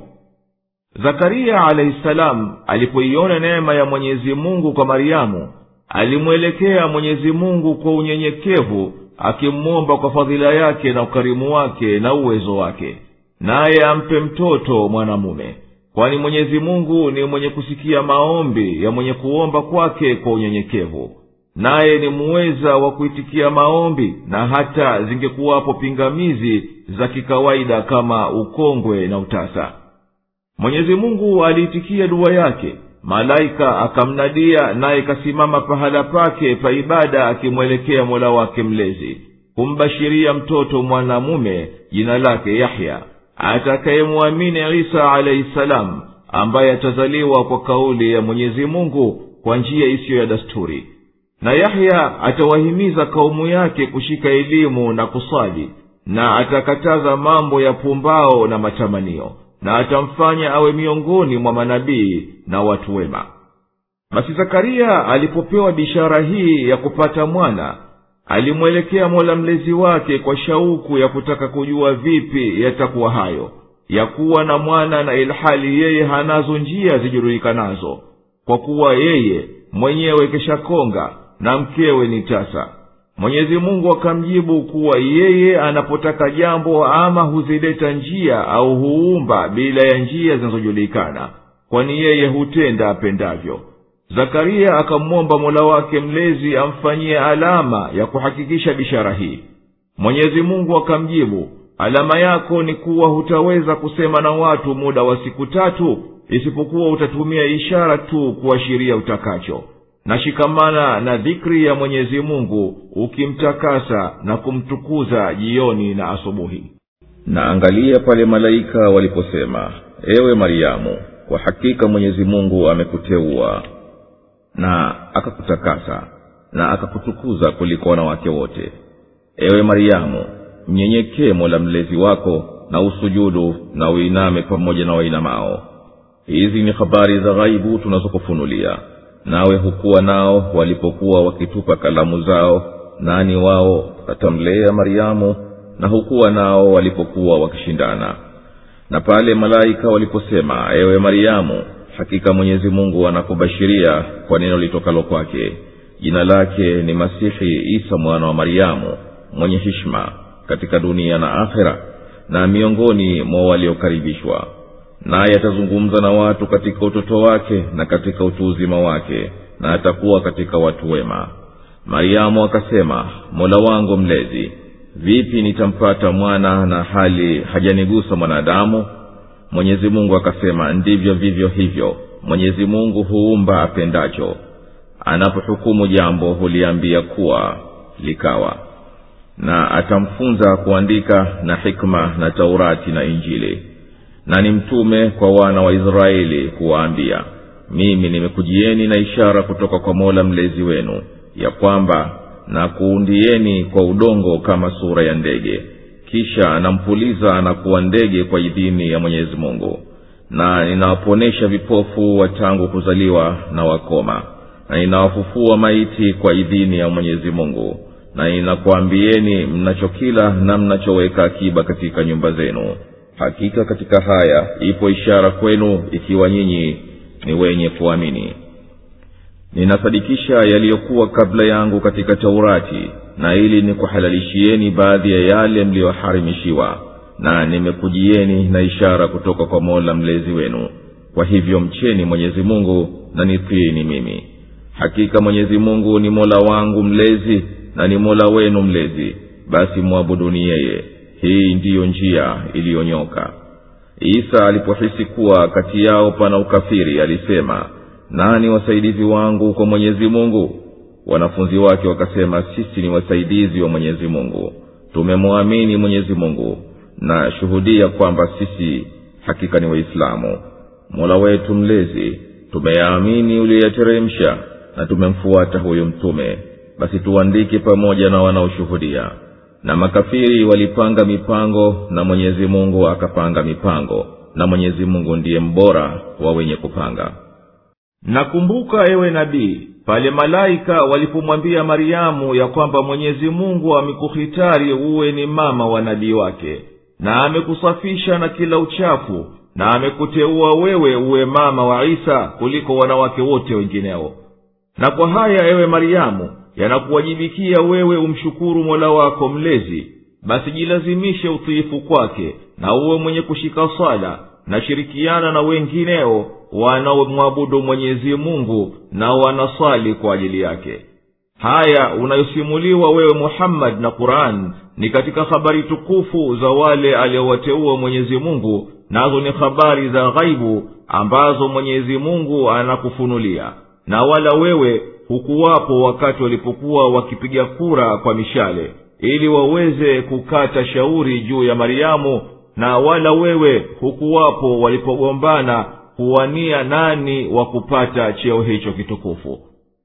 zakaria alahi salamu alipoiona neema ya mwenyezi mungu kwa mariamu alimwelekea mwenyezi mungu kwa unyenyekevu akimwomba kwa fadhila yake na ukarimu wake na uwezo wake naye ampe mtoto mwanamume kwani mwenyezi mungu ni mwenye kusikia maombi ya mwenye kuomba kwake kwa unyenyekevu naye ni muweza wa kuitikia maombi na hata zingekuwapo pingamizi za kikawaida kama ukongwe na utasa mwenyezi mungu aliitikia dua yake malaika akamnadia naye kasimama pahala pake pa ibada akimwelekea mola wake mlezi kumbashiria mtoto mwanamume jina lake yahya atakayemwamini isa alaihi salamu ambaye atazaliwa kwa kauli ya mwenyezi mungu kwa njia isiyo ya dasturi na yahya atawahimiza kaumu yake kushika elimu na kusali na atakataza mambo ya pumbao na matamanio na atamfanya awe miongoni mwa manabii na watu wema basi zakaria alipopewa bishara hii ya kupata mwana alimwelekea mola mlezi wake kwa shauku ya kutaka kujua vipi yatakuwa hayo ya kuwa na mwana na ilhali yeye hanazo njia zijulikanazo kwa kuwa yeye mwenyewe keshakonga na mkewe ni tasa mwenyezi mungu akamjibu kuwa yeye anapotaka jambo ama huzileta njia au huumba bila ya njia zinazojulikana kwani yeye hutenda apendavyo zakaria akamwomba mola wake mlezi amfanyie alama ya kuhakikisha bishara hii mwenyezi mungu akamjibu alama yako ni kuwa hutaweza kusema na watu muda wa siku tatu isipokuwa utatumia ishara tu kuashiria utakacho na shikamana na dhikri ya mwenyezi mungu ukimtakasa na kumtukuza jioni na asubuhi na angalia pale malaika waliposema ewe mariamu kwa hakika mwenyezi mungu amekuteua na akakutakasa na akakutukuza kuliko wanawake wote ewe mariamu mnyenyekee mola mlezi wako na usujudu na uiname pamoja na wainamao hizi ni habari za ghaibu tunazokufunulia nawe hukuwa nao walipokuwa wakitupa kalamu zao nani wao atamlea mariamu na hukuwa nao walipokuwa wakishindana na pale malaika waliposema ewe mariamu hakika mwenyezi mungu anakubashiria kwa neno litokalo kwake jina lake ni masihi isa mwana wa mariamu mwenye hishma katika dunia na akhera na miongoni mwa waliokaribishwa naye atazungumza na watu katika utoto wake na katika utu uzima wake na atakuwa katika watu wema mariamu akasema mola wangu mlezi vipi nitampata mwana na hali hajanigusa mwanadamu mwenyezi mungu akasema ndivyo vivyo hivyo mwenyezi mungu huumba apendacho anapohukumu jambo huliambia kuwa likawa na atamfunza kuandika na hikma na taurati na injili na ni mtume kwa wana wa israeli kuwaambia mimi nimekujieni na ishara kutoka kwa mola mlezi wenu ya kwamba na kuundieni kwa udongo kama sura ya ndege kisha nampuliza na kuwa ndege kwa idhini ya mwenyezi mungu na ninawaponesha vipofu wa tangu kuzaliwa na wakoma na ninawafufua maiti kwa idhini ya mwenyezi mungu na ninakuambieni mnachokila na mnachoweka akiba katika nyumba zenu hakika katika haya ipo ishara kwenu ikiwa nyinyi ni wenye kuamini ninasadikisha yaliyokuwa kabla yangu katika taurati na ili nikuhalalishieni baadhi ya yale mliyoharimishiwa na nimekujieni na ishara kutoka kwa mola mlezi wenu kwa hivyo mcheni mwenyezi mungu na nitiini mimi hakika mwenyezi mungu ni mola wangu mlezi na ni mola wenu mlezi basi mwabuduni yeye hii ndiyo njia iliyonyoka isa alipohisi kuwa kati yao pana ukafiri alisema nani wasaidizi wangu kwa mwenyezi mungu wanafunzi wake wakasema sisi ni wasaidizi wa mwenyezi mungu tumemwamini mwenyezi mungu na shuhudia kwamba sisi hakika ni waislamu mola wetu mlezi tumeyaamini uliyoyateremsha na tumemfuata huyo mtume basi tuandike pamoja na wanaoshuhudia na makafiri walipanga mipango na mwenyezi mungu akapanga mipango na mwenyezi mungu ndiye mbora wa wenye kupanga nakumbuka ewe nabii pale malaika walipomwambia mariamu ya kwamba mwenyezi mungu amekuhitari uwe ni mama wa nabii wake na amekusafisha na kila uchafu na amekuteua wewe uwe mama wa isa kuliko wanawake wote wengineo na kwa haya ewe mariamu yanakuwajibikia wewe umshukuru mola wako mlezi basi jilazimishe utiifu kwake na uwe mwenye kushika swala na shirikiana na wengineo wanaomwabudu mwenyezi mungu na wanaswali kwa ajili yake haya unayosimuliwa wewe muhammadi na quran ni katika habari tukufu za wale aliowateua mwenyezi mungu nazo ni habari za ghaibu ambazo mwenyezi mungu anakufunulia na wala wewe hukuwapo wakati walipokuwa wakipiga kura kwa mishale ili waweze kukata shauri juu ya mariamu na wala wewe hukuwapo walipogombana kuwania nani wa kupata cheo hicho kitukufu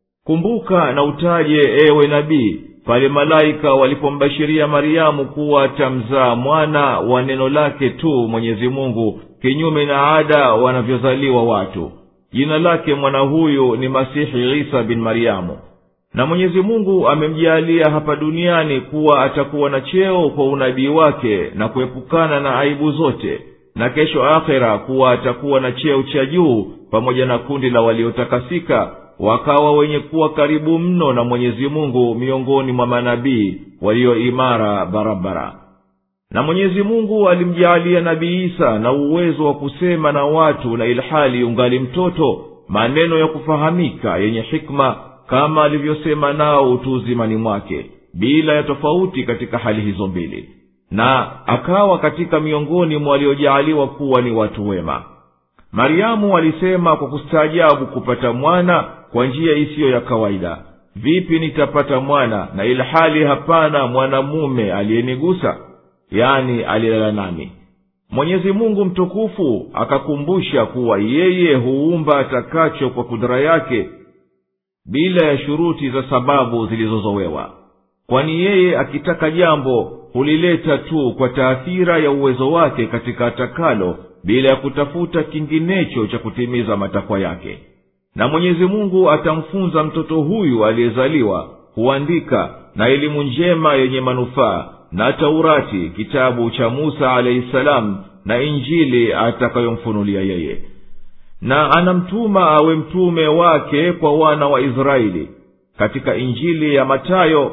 kumbuka na utaje ewe nabii pale malaika walipombashiria mariamu kuwa atamzaa mwana wa neno lake tu mwenyezi mungu kinyume na ada wanavyozaliwa watu jina lake mwana huyu ni masihi isa bin mariamu na mwenyezi mungu amemjaalia hapa duniani kuwa atakuwa na cheo kwa unabii wake na kuepukana na aibu zote na kesho akhera kuwa atakuwa na cheo cha juu pamoja na kundi la waliotakasika wakawa wenye kuwa karibu mno na mwenyezi mungu miongoni mwa manabii walio imara barabara na mwenyezi mungu alimjaalia nabii isa na uwezo wa kusema na watu na ilhali ungali mtoto maneno ya kufahamika yenye hikma kama alivyosema nao utu uzimani mwake bila ya tofauti katika hali hizo mbili na akawa katika miongoni mwa waliojaaliwa kuwa ni watu wema mariamu alisema kwa kustaajabu kupata mwana kwa njia isiyo ya kawaida vipi nitapata mwana na ilhali hapana mwanamume aliyenigusa yani alilala nami mwenyezi mungu mtukufu akakumbusha kuwa yeye huumba atakacho kwa kudhara yake bila ya shuruti za sababu zilizozowewa kwani yeye akitaka jambo hulileta tu kwa taathira ya uwezo wake katika atakalo bila ya kutafuta kinginecho cha kutimiza matakwa yake na mwenyezi mungu atamfunza mtoto huyu aliyezaliwa huandika na elimu njema yenye manufaa na taurati kitabu cha musa alahi salamu na injili atakayomfunulia yeye na anamtuma awe mtume wake kwa wana wa israeli katika injili ya matayo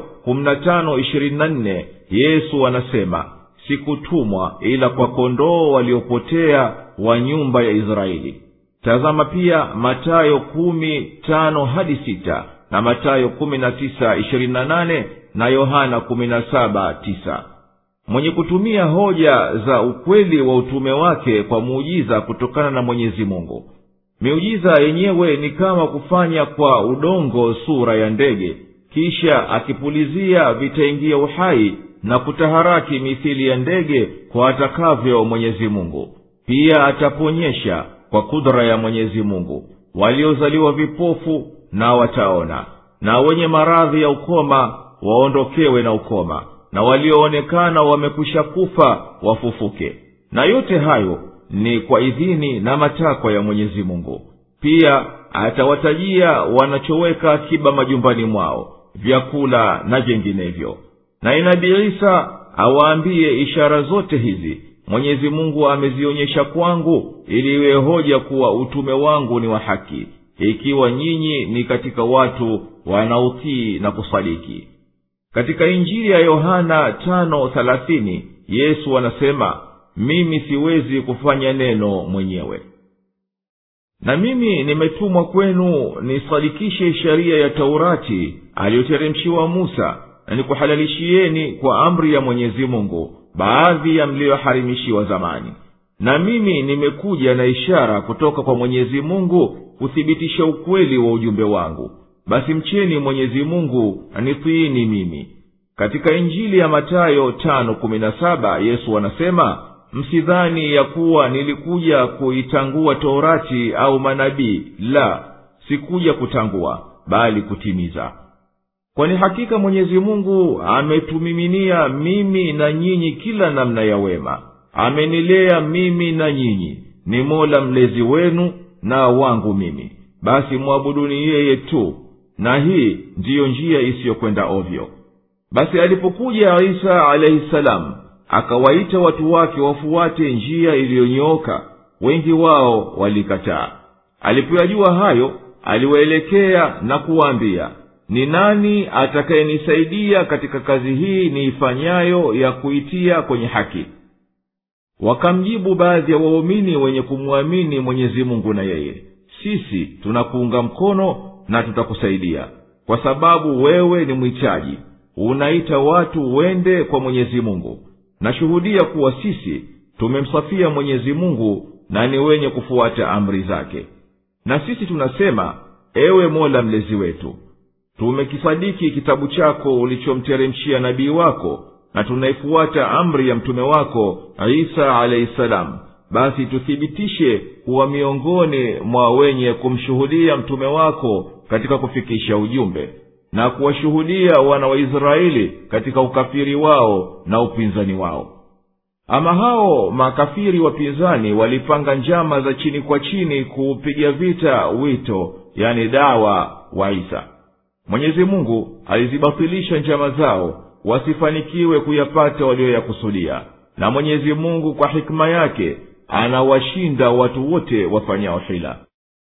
yesu anasema sikutumwa ila kwa kondoo waliopotea wa nyumba ya israeli tazama pia matayo kumi tano hadi sita na matayo kumi na tisa ishirini na nane na yohana kumi na saba tisa mwenye kutumia hoja za ukweli wa utume wake kwa muujiza kutokana na mwenyezi mungu miujiza yenyewe ni kama kufanya kwa udongo sura ya ndege kisha akipulizia vitaingia uhai na kutaharaki mithili ya ndege kwa atakavyo mwenyezi mungu pia ataponyesha kwa kudra ya mwenyezi mungu waliozaliwa vipofu na wataona na wenye maradhi ya ukoma waondokewe na ukoma na walioonekana wamekwisha kufa wafufuke na yote hayo ni kwa idhini na matakwa ya mwenyezi mungu pia atawatajia wanachoweka akiba majumbani mwao vyakula na jenginevyo na inabii isa awaambie ishara zote hizi mwenyezi mungu amezionyesha kwangu ili iwe hoja kuwa utume wangu ni wa haki ikiwa nyinyi ni katika watu wanaotii na kusadiki katika injili ya yohana tano thelathini yesu anasema mimi siwezi kufanya neno mwenyewe na mimi nimetumwa kwenu nisadikishe sheria ya taurati aliyoteremshiwa musa na nikuhalalishieni kwa amri ya mwenyezi mungu baadhi ya mliyoharimishiwa zamani na mimi nimekuja na ishara kutoka kwa mwenyezi mungu kuthibitisha ukweli wa ujumbe wangu basi mcheni mwenyezi mungu na nitiini mimi katika injili ya matayo tano kumi na saba yesu anasema msidhani ya kuwa nilikuja kuitangua torati au manabii la sikuja kutangua bali kutimiza kwani hakika mwenyezi mungu ametumiminia mimi na nyinyi kila namna ya wema amenilea mimi na nyinyi ni mola mlezi wenu na wangu mimi basi mwabuduni yeye tu na hii ndiyo njia isiyokwenda ovyo basi alipokuja isa alaihi salamu akawaita watu wake wafuate njia iliyonyooka wengi wao walikataa alipoyajua hayo aliwaelekea na kuwaambia ni nani atakayenisaidia katika kazi hii niifanyayo ya kuitia kwenye haki wakamjibu baadhi ya waumini wenye kumwamini mwenyezi mungu na yeye sisi tunakuunga mkono na tutakusaidia kwa sababu wewe ni mwichaji unaita watu wende kwa mwenyezi mungu nashuhudia kuwa sisi tumemsafia mwenyezi mungu na ni wenye kufuata amri zake na sisi tunasema ewe mola mlezi wetu tumekisadiki kitabu chako ulichomteremshia nabii wako na tunaifuata amri ya mtume wako isa alahi salamu basi tuthibitishe kuwa miongoni mwa wenye kumshuhudia mtume wako katika kufikisha ujumbe na kuwashuhudia wana wa israeli katika ukafiri wao na upinzani wao ama hao makafiri wapinzani walipanga njama za chini kwa chini kuupiga vita wito yani dawa wa isa mwenyezi mungu alizibatilisha njama zao wasifanikiwe kuyapata walioyakusudia na mwenyezi mungu kwa hikima yake anawashinda watu wote wafanyao hila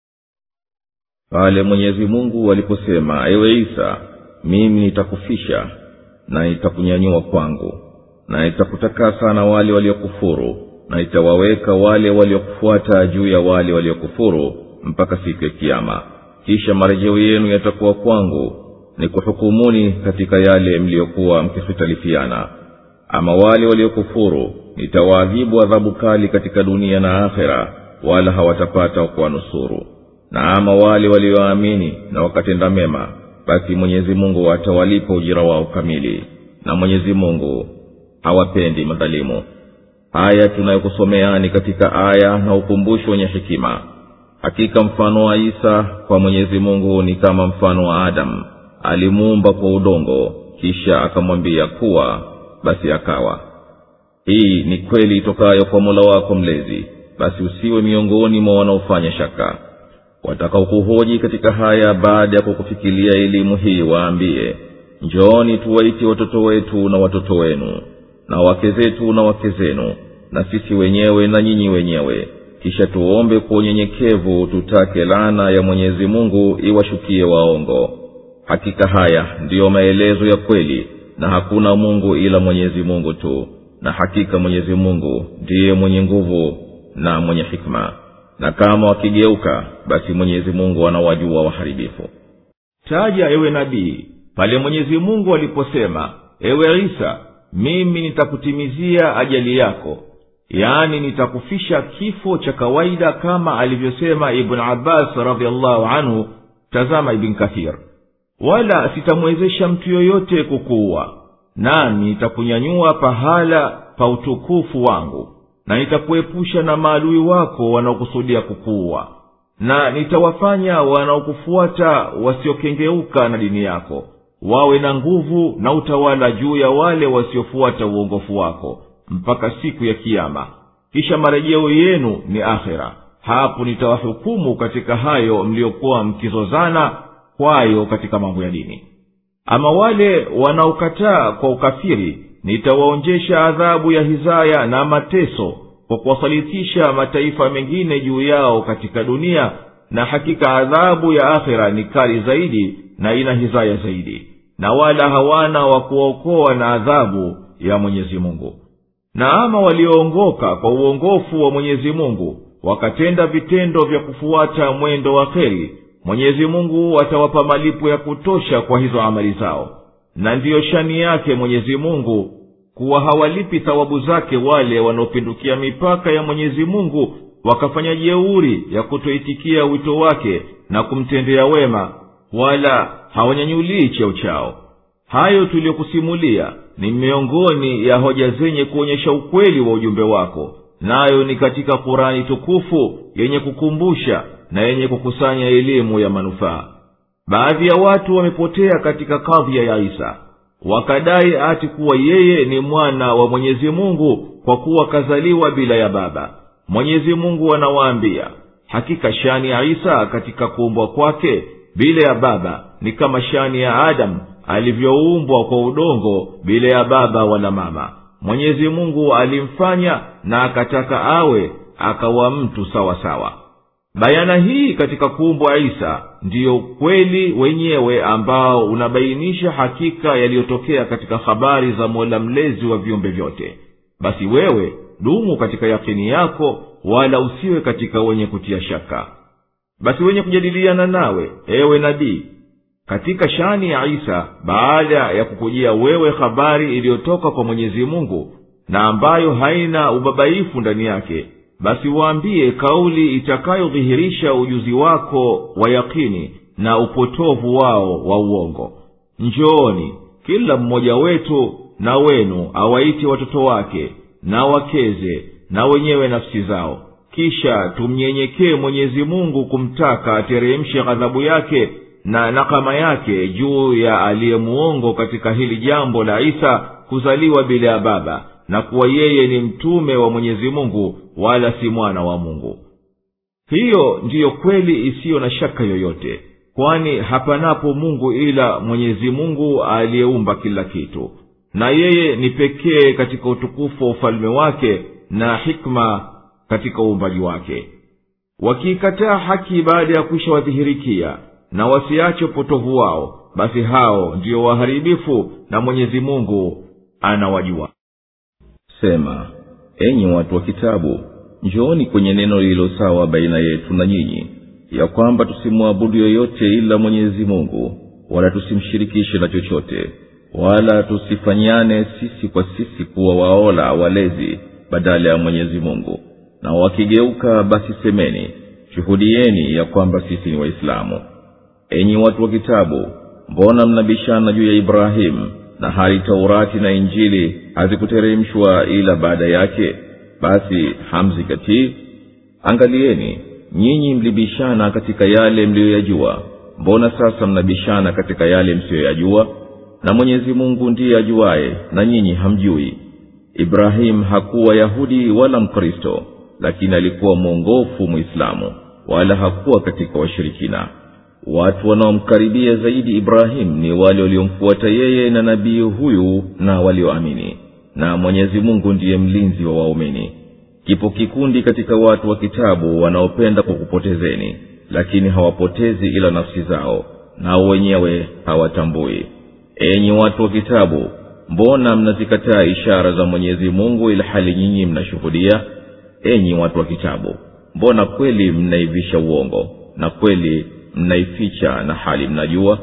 pale mwenyezi mungu aliposema ewe isa mimi nitakufisha na nitakunyanyua kwangu na nitakutakasa na wale waliokufuru na nitawaweka wale waliokufuata juu ya wale waliokufuru mpaka siku ya kiama kisha marejeo yenu yatakuwa kwangu ni kuhukumuni katika yale mliyokuwa mkihitalifiana ama wale waliokufuru nitawaadhibu adhabu kali katika dunia na akhera wala hawatapata kuwanusuru na ama wale walioamini na wakatenda mema basi mwenyezi mungu atawalipa ujira wao kamili na mwenyezi mungu hawapendi madhalimu haya tunayokusomeani katika aya na ukumbusho wenye hekima hakika mfano wa isa kwa mwenyezi mungu ni kama mfano wa adamu alimuumba kwa udongo kisha akamwambia kuwa basi akawa hii ni kweli itokayo kwa mola wako mlezi basi usiwe miongoni mwa wanaofanya shaka watakaokuhoji katika haya baada ya kukufikilia elimu hii waambie njooni tuwaite watoto wetu na watoto wenu na wake zetu na wake zenu na sisi wenyewe na nyinyi wenyewe kisha tuombe kwa unyenyekevu tutake laana ya mwenyezi mungu iwashukie waongo hakika haya ndiyo maelezo ya kweli na hakuna mungu ila mwenyezi mungu tu na hakika mwenyezi mungu ndiye mwenye nguvu na mwenye hikma na kama wakigeuka basi mwenyezi mungu anawajua waharibifu taja ewe nabii pale mwenyezi mungu aliposema ewe isa mimi nitakutimizia ajali yako yaani nitakufisha kifo cha kawaida kama alivyosema ibn abbas radiallahu anhu tazama ibn kathir wala sitamwezesha mtu yoyote kukuua nami nitakunyanyua pahala pa utukufu wangu na nitakuepusha na maadui wako wanaokusudia kukuua na nitawafanya wanaokufuata wasiokengeuka na dini yako wawe na nguvu na utawala juu ya wale wasiofuata uongofu wako mpaka siku ya kiama kisha marejeo yenu ni akhera hapo nitawahukumu katika hayo mliokuwa mkizozana kwayo katika mambo ya dini ama wale wanaokataa kwa ukafiri nitawaonjesha adhabu ya hizaya na mateso kwa kuwasalitisha mataifa mengine juu yao katika dunia na hakika adhabu ya akhira ni kali zaidi na ina hizaya zaidi na wala hawana wa kuokoa na adhabu ya mwenyezi mungu na ama walioongoka kwa uongofu wa mwenyezi mungu wakatenda vitendo vya kufuata mwendo wa kheri mwenyezi mungu atawapa malipo ya kutosha kwa hizo amali zao na ndiyo shani yake mwenyezi mungu kuwa hawalipi thawabu zake wale wanaopindukia mipaka ya mwenyezi mungu wakafanya jeuri ya kutoitikia wito wake na kumtendea wema wala hawanyanyulii cheo chao hayo tuliyokusimulia ni miongoni ya hoja zenye kuonyesha ukweli wa ujumbe wako nayo ni katika kurani tukufu yenye kukumbusha na yenye kukusanya elimu ya manufaa baadhi ya watu wamepotea katika kadhia ya isa wakadai ati kuwa yeye ni mwana wa mwenyezi mungu kwa kuwa kazaliwa bila ya baba mwenyezi mungu anawaambia hakika shani ya isa katika kuumbwa kwake bila ya baba ni kama shani ya adamu alivyoumbwa kwa udongo bila ya baba wala mama mwenyezi mungu alimfanya na akataka awe akawa mtu sawa sawa bayana hii katika kuumbwa isa ndiyo kweli wenyewe ambao unabainisha hakika yaliyotokea katika habari za mola mlezi wa viumbe vyote basi wewe dumu katika yakini yako wala usiwe katika wenye kutia shaka basi wenye kujadiliana nawe ewe nabii katika shani ya isa baada ya kukujia wewe habari iliyotoka kwa mwenyezi mungu na ambayo haina ubabaifu ndani yake basi waambie kauli itakayodhihirisha ujuzi wako wa yakini na upotovu wao wa uongo njooni kila mmoja wetu na wenu awaite watoto wake na wakeze na wenyewe nafsi zao kisha tumnyenyekee mwenyezi mungu kumtaka ateremshe ghadhabu yake na nakama yake juu ya aliyemuongo katika hili jambo la isa kuzaliwa bila ya baba na kuwa yeye ni mtume wa mwenyezi mungu wala si mwana wa mungu hiyo ndiyo kweli isiyo na shaka yoyote kwani hapanapo mungu ila mwenyezi mungu aliyeumba kila kitu na yeye ni pekee katika utukufu wa ufalme wake na hikma katika uumbaji wake wakiikataa haki baada ya kwisha wadhihirikia na wasiache upotovu wao basi hao ndiyo waharibifu na mwenyezi mungu anawajua sema enyi watu wa kitabu njooni kwenye neno lililo sawa baina yetu na nyinyi ya kwamba tusimwabudu yoyote ila mwenyezi mungu wala tusimshirikishe na chochote wala tusifanyane sisi kwa sisi kuwa waola walezi badala ya mwenyezi mungu na wakigeuka basi semeni shuhudieni ya kwamba sisi ni waislamu enyi watu wa kitabu mbona mnabishana juu ya ibrahimu na hali taurati na injili hazikuteremshwa ila baada yake basi hamzikatii angalieni nyinyi mlibishana katika yale mliyoyajua mbona sasa mnabishana katika yale msiyoyajua na mwenyezi mungu ndiye ajuaye na nyinyi hamjui ibrahimu hakuwa yahudi wala mkristo lakini alikuwa mwongofu mwislamu wala hakuwa katika washirikina watu wanaomkaribia zaidi ibrahimu ni wale waliomfuata yeye na nabii huyu na walioamini na mwenyezi mungu ndiye mlinzi wa waumini kipo kikundi katika watu wa kitabu wanaopenda kukupotezeni lakini hawapotezi ila nafsi zao nao wenyewe hawatambui enyi watu wa kitabu mbona mnazikataa ishara za mwenyezi mungu ila hali nyinyi mnashuhudia enyi watu wa kitabu mbona kweli mnaivisha uongo na kweli mnaificha na hali mnajua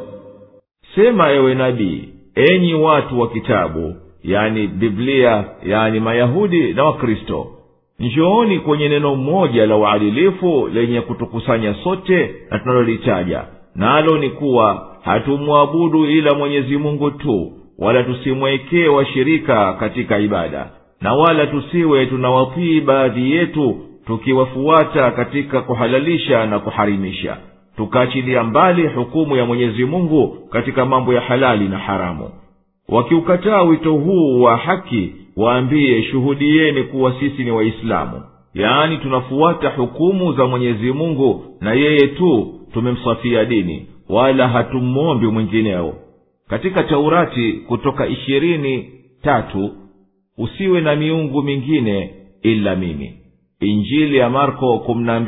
sema ewe nabii enyi watu wa kitabu yani biblia yani mayahudi na wakristo njooni kwenye neno moja la uadilifu lenye kutukusanya sote na tunalolitaja nalo ni kuwa hatumwabudu ila mwenyezi mungu tu wala tusimwekee washirika katika ibada na wala tusiwe tunawatii baadhi yetu tukiwafuata katika kuhalalisha na kuharimisha tukaachilia mbali hukumu ya mwenyezi mungu katika mambo ya halali na haramu wakiukataa wito huu wa haki waambie shuhudieni kuwa sisi ni waislamu yaani tunafuata hukumu za mwenyezi mungu na yeye tu tumemsafia dini wala hatumwombi mwingineo katika taurati kutoka ishirini tatu usiwe na miungu mingine ila mimi injili ya marko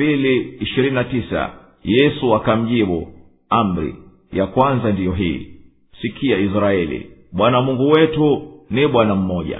12:29 yesu akamjibu amri ya kwanza ndiyo hii sikia israeli bwana mungu wetu ni bwana mmoja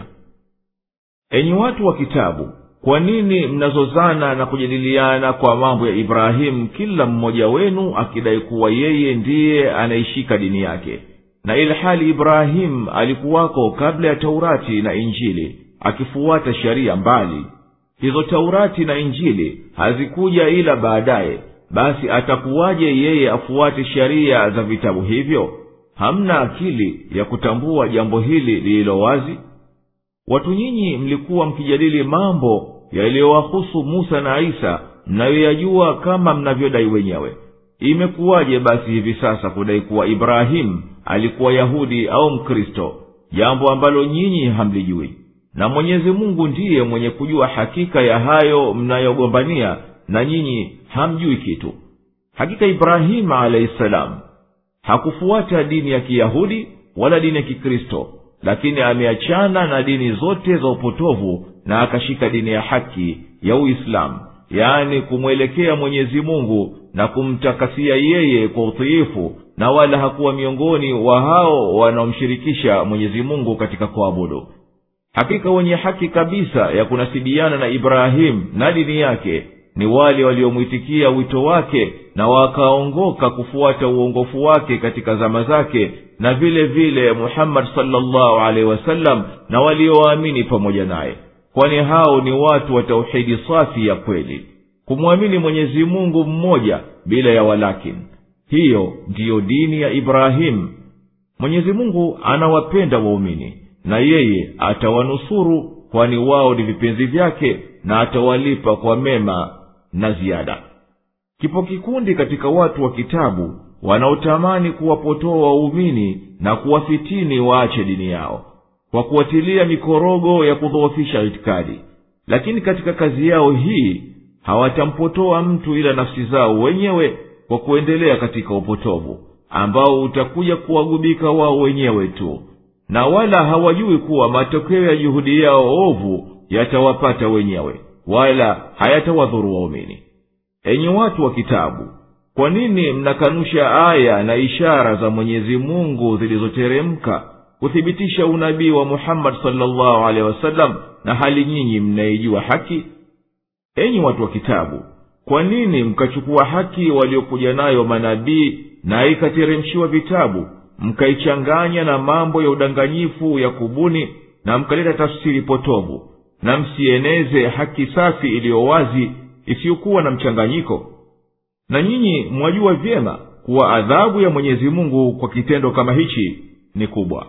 enyi watu wa kitabu kwa nini mnazozana na kujadiliana kwa mambo ya ibrahimu kila mmoja wenu akidai kuwa yeye ndiye anaishika dini yake na ilhali ibrahimu alikuwako kabla ya taurati na injili akifuata sheria mbali hizo taurati na injili hazikuja ila baadaye basi atakuwaje yeye afuate sheria za vitabu hivyo hamna akili ya kutambua jambo hili lililo wazi watu nyinyi mlikuwa mkijadili mambo yaliyowahusu musa na isa mnayoyajua kama mnavyodai wenyewe imekuwaje basi hivi sasa kudai kuwa ibrahimu alikuwa yahudi au mkristo jambo ambalo nyinyi hamlijui na mwenyezi mungu ndiye mwenye kujua hakika ya hayo mnayogombania na nyinyi hamjui kitu hakika ibrahimu alahi salamu hakufuata dini ya kiyahudi wala dini ya kikristo lakini ameachana na dini zote za upotovu na akashika dini ya haki ya uislamu yaani kumwelekea mwenyezi mungu na kumtakasia yeye kwa utiifu na wala hakuwa miongoni wa hao wanaomshirikisha mwenyezi mungu katika kuabudu hakika wenye haki kabisa ya kunasibiana na ibrahimu na dini yake ni wale waliomwitikia wito wake na wakaongoka kufuata uongofu wake katika zama zake na vile vile muhammadi salllahu alaihi wasallam na walioamini pamoja naye kwani hao ni watu wa tauhidi safi ya kweli kumwamini mwenyezi mungu mmoja bila ya walakin hiyo ndiyo dini ya ibrahimu mwenyezi mungu anawapenda waumini na yeye atawanusuru kwani wao ni vipenzi vyake na atawalipa kwa mema na ziada kipo kikundi katika watu wa kitabu wanaotamani kuwapotoa waumini na kuwafitini waache dini yao kwa kuwatilia mikorogo ya kudhoofisha itikadi lakini katika kazi yao hii hawatampotoa mtu ila nafsi zao wenyewe kwa kuendelea katika upotovu ambao utakuja kuwagubika wao wenyewe tu na wala hawajui kuwa matokeo ya juhudi yao ovu yatawapata wenyewe wala hayatawadhuru waumini enyi watu wa kitabu kwa nini mnakanusha aya na ishara za mwenyezi mungu zilizoteremka kuthibitisha unabii wa muhammadi salllahu alehi wasallam na hali nyinyi mnaijua haki enyi watu wa kitabu kwa nini mkachukua haki waliokuja nayo manabii na ikateremshiwa vitabu mkaichanganya na mambo ya udanganyifu ya kubuni na mkaleta tafsiri potovu na msieneze haki safi iliyo wazi isiyokuwa na mchanganyiko na nyinyi mwajua vyema kuwa adhabu ya mwenyezi mungu kwa kitendo kama hichi ni kubwa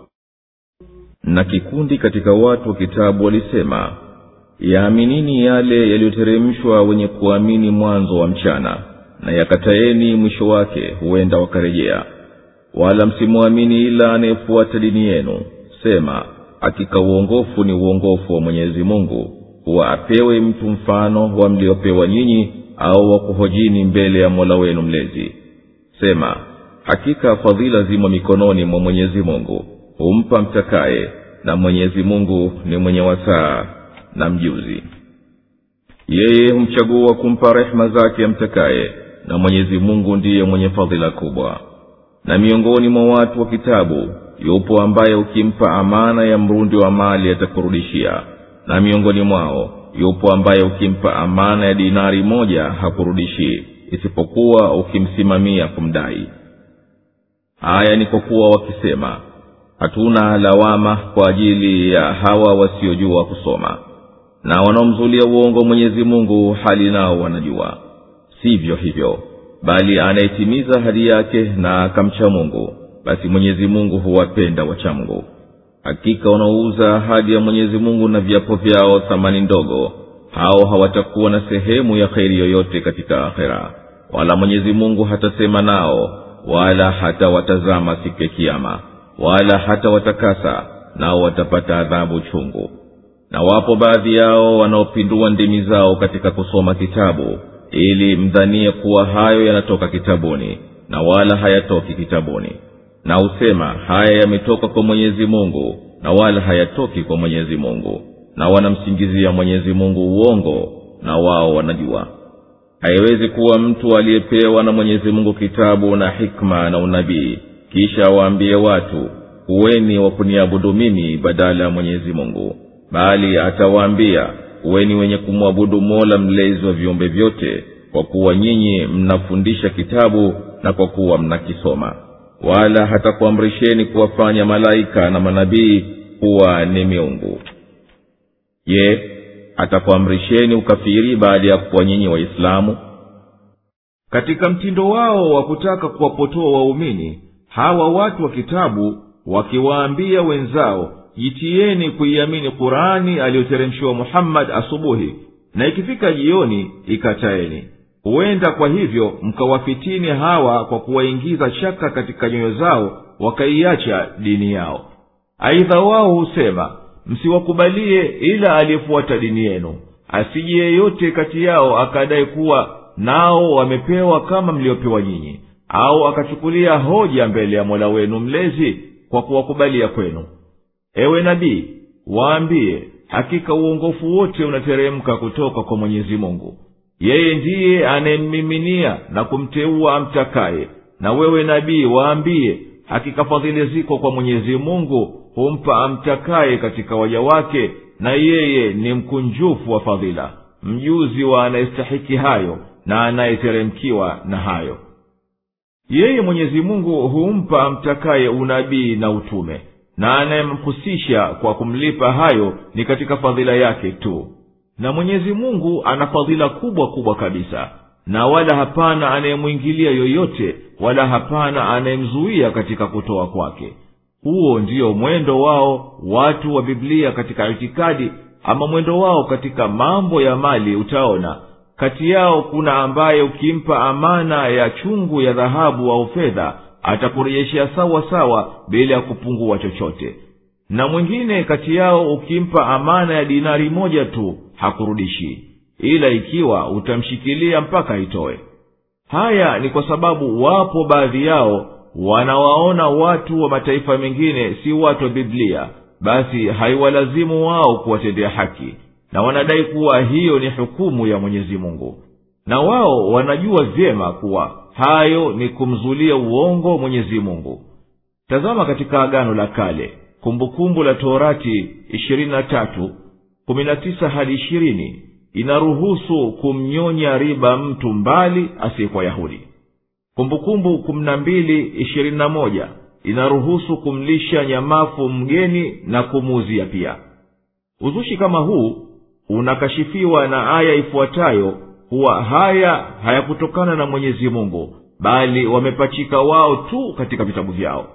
na kikundi katika watu wa kitabu walisema yaaminini yale yaliyoteremshwa wenye kuamini mwanzo wa mchana na yakataeni mwisho wake huenda wakarejea wala msimwamini ila anayefuata dini yenu sema hakika uongofu ni uongofu wa mwenyezi mungu kuwa apewe mtu mfano wa mliopewa nyinyi au wakuhojini mbele ya mola wenu mlezi sema hakika fadhila zimo mikononi mwa mwenyezi mungu humpa mtakaye na mwenyezi mungu ni mwenye wasaa na mjuzi yeye humchagua kumpa rehema zake amtakaye na mwenyezi mungu ndiye mwenye fadhila kubwa na miongoni mwa watu wa kitabu yupo ambaye ukimpa amana ya mrundi wa mali atakurudishia na miongoni mwao yupo ambaye ukimpa amana ya dinari moja hakurudishii isipokuwa ukimsimamia kumdai haya ni kwa kuwa wakisema hatuna lawama kwa ajili ya hawa wasiojua kusoma na wanaomzulia uongo mwenyezi mungu hali nao wanajua sivyo hivyo bali anayetimiza hadi yake na akamcha mungu basi mwenyezi mungu huwapenda wachamgu hakika wanaouza ahadi ya mwenyezi mungu na viapo vyao thamani ndogo hao hawatakuwa na sehemu ya kheri yoyote katika akhera wala mwenyezi mungu hatasema nao wala hatawatazama siku ya kiama wala hatawatakasa nao watapata adhabu chungu na wapo baadhi yao wanaopindua ndimi zao katika kusoma kitabu ili mdhanie kuwa hayo yanatoka kitabuni na wala hayatoki kitabuni na husema haya yametoka kwa mwenyezi mungu na wala hayatoki kwa mwenyezi mungu na wanamsingizia mwenyezi mungu uongo na wao wanajua haiwezi kuwa mtu aliyepewa na mwenyezi mungu kitabu na hikma na unabii kisha waambie watu kuweni wa kuniabudu mimi badala ya mwenyezi mungu bali atawaambia kuweni wenye kumwabudu mola mlezi wa viumbe vyote kwa kuwa nyinyi mnafundisha kitabu na kwa kuwa mnakisoma wala hatakuamrisheni kuwafanya malaika na manabii kuwa ni miungu je atakuamrisheni ukafiri baada ya kuwa nyinyi waislamu katika mtindo wao wa kutaka kuwapotoa waumini hawa watu wa kitabu wakiwaambia wenzao jitieni kuiamini qurani aliyoteremshiwa muhammadi asubuhi na ikifika jioni ikataeni huenda kwa hivyo mkawafitini hawa kwa kuwaingiza shaka katika nyoyo zao wakaiacha dini yao aidha wao husema msiwakubalie ila aliyefuata dini yenu asije yeyote kati yao akadai kuwa nao wamepewa kama mliopewa nyinyi au akachukulia hoja mbele ya mola wenu mlezi kwa kuwakubalia kwenu ewe nabii waambie hakika uongofu wote unateremka kutoka kwa mwenyezi mungu yeye ndiye anayemmiminia na kumteua amtakaye na wewe nabii waambie hakika fadhili ziko kwa mwenyezi mungu humpa amtakaye katika waja wake na yeye ni mkunjufu wa fadhila mjuzi wa anayestahiki hayo na anayeteremkiwa na hayo yeye mwenyezi mungu humpa amtakaye unabii na utume na anayemhusisha kwa kumlipa hayo ni katika fadhila yake tu na mwenyezi mungu ana fadhila kubwa kubwa kabisa na wala hapana anayemwingilia yoyote wala hapana anayemzuia katika kutoa kwake huo ndiyo mwendo wao watu wa biblia katika itikadi ama mwendo wao katika mambo ya mali utaona kati yao kuna ambaye ukimpa amana ya chungu ya dhahabu au fedha atakurejeshea sawa sawa bila ya kupungua chochote na mwingine kati yao ukimpa amana ya dinari moja tu hakurudishi ila ikiwa utamshikilia mpaka itoe haya ni kwa sababu wapo baadhi yao wanawaona watu wa mataifa mengine si watu wa biblia basi haiwalazimu wao kuwatendea haki na wanadai kuwa hiyo ni hukumu ya mwenyezi mungu na wao wanajua vyema kuwa hayo ni kumzulia uongo mwenyezi mungu tazama katika agano la kale kumbukumbu la torati ishirini na tatu kumi na tisa hadi ishirini inaruhusu kumnyonya riba mtu mbali asiyekuwa yahudi kumbukumbu kumi na mbili ishirini na moja inaruhusu kumlisha nyamafu mgeni na kumuuzia pia uzushi kama huu unakashifiwa na aya ifuatayo kuwa haya hayakutokana na mwenyezi mungu bali wamepachika wao tu katika vitabu vyao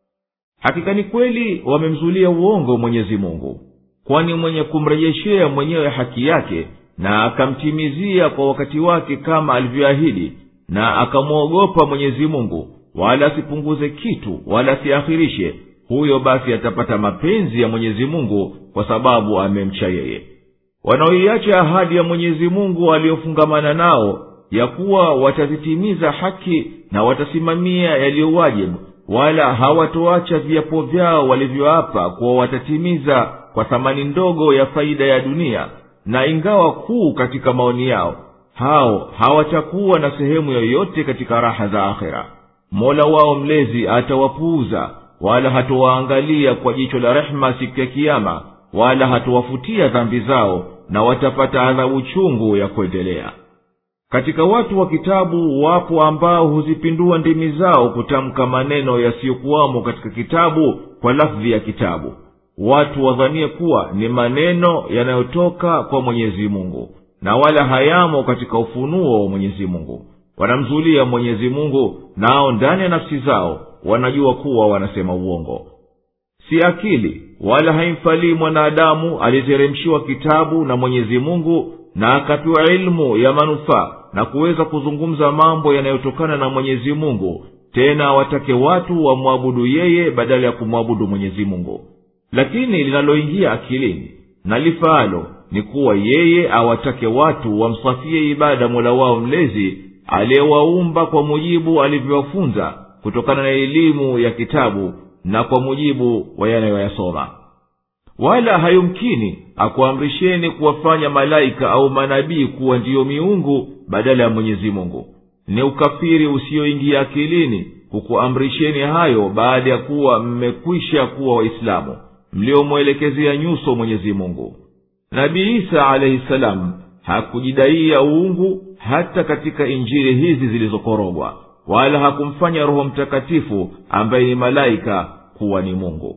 hakika ni kweli wamemzulia uongo mwenyezi mungu kwani mwenye kumrejeshea mwenyewe haki yake na akamtimizia kwa wakati wake kama alivyoahidi na akamwogopa mwenyezi mungu wala asipunguze kitu wala asiakhirishe huyo basi atapata mapenzi ya mwenyezi mungu kwa sababu amemcha yeye wanaoiacha ahadi ya mwenyezi mungu aliyofungamana nao ya kuwa watazitimiza haki na watasimamia yaliyowajibu wala hawatoacha viapo vyao walivyoapa kuwa watatimiza kwa thamani ndogo ya faida ya dunia na ingawa kuu katika maoni yao hao hawatakuwa na sehemu yoyote katika raha za akhera mola wao mlezi atawapuuza wala hatowaangalia kwa jicho la rehema siku ya kiama wala hatowafutia dhambi zao na watapata adhabu chungu ya kuendelea katika watu wa kitabu wapo ambao huzipindua ndimi zao kutamka maneno yasiyokuwamo katika kitabu kwa lafdhi ya kitabu watu wadhanie kuwa ni maneno yanayotoka kwa mwenyezi mungu na wala hayamo katika ufunuo wa mwenyezi mungu wanamzulia mwenyezi mungu nao ndani ya nafsi zao wanajua kuwa wanasema uongo si akili wala haimfalii mwanadamu aliyeteremshiwa kitabu na mwenyezi mungu na akapewa ilmu ya manufaa na kuweza kuzungumza mambo yanayotokana na mwenyezi mungu tena watake watu wamwabudu yeye badala ya kumwabudu mwenyezi mungu lakini linaloingia akilini na lifaalo ni kuwa yeye awatake watu wamsafie ibada mola wao mlezi aliyewaumba kwa mujibu alivyowafunza kutokana na elimu ya kitabu na kwa mujibu wa yanayoyasoma wala hayumkini akuamrisheni kuwafanya malaika au manabii kuwa ndiyo miungu badala ya mwenyezi mungu ni ukafiri usiyoingia akilini kukuamrisheni hayo baada ya kuwa mmekwisha kuwa waislamu mliomwelekezea nyuso mwenyezi mungu nabii isa alaihi salamu hakujidaia uungu hata katika injili hizi zilizokorogwa wala hakumfanya roho mtakatifu ambaye ni malaika kuwa ni mungu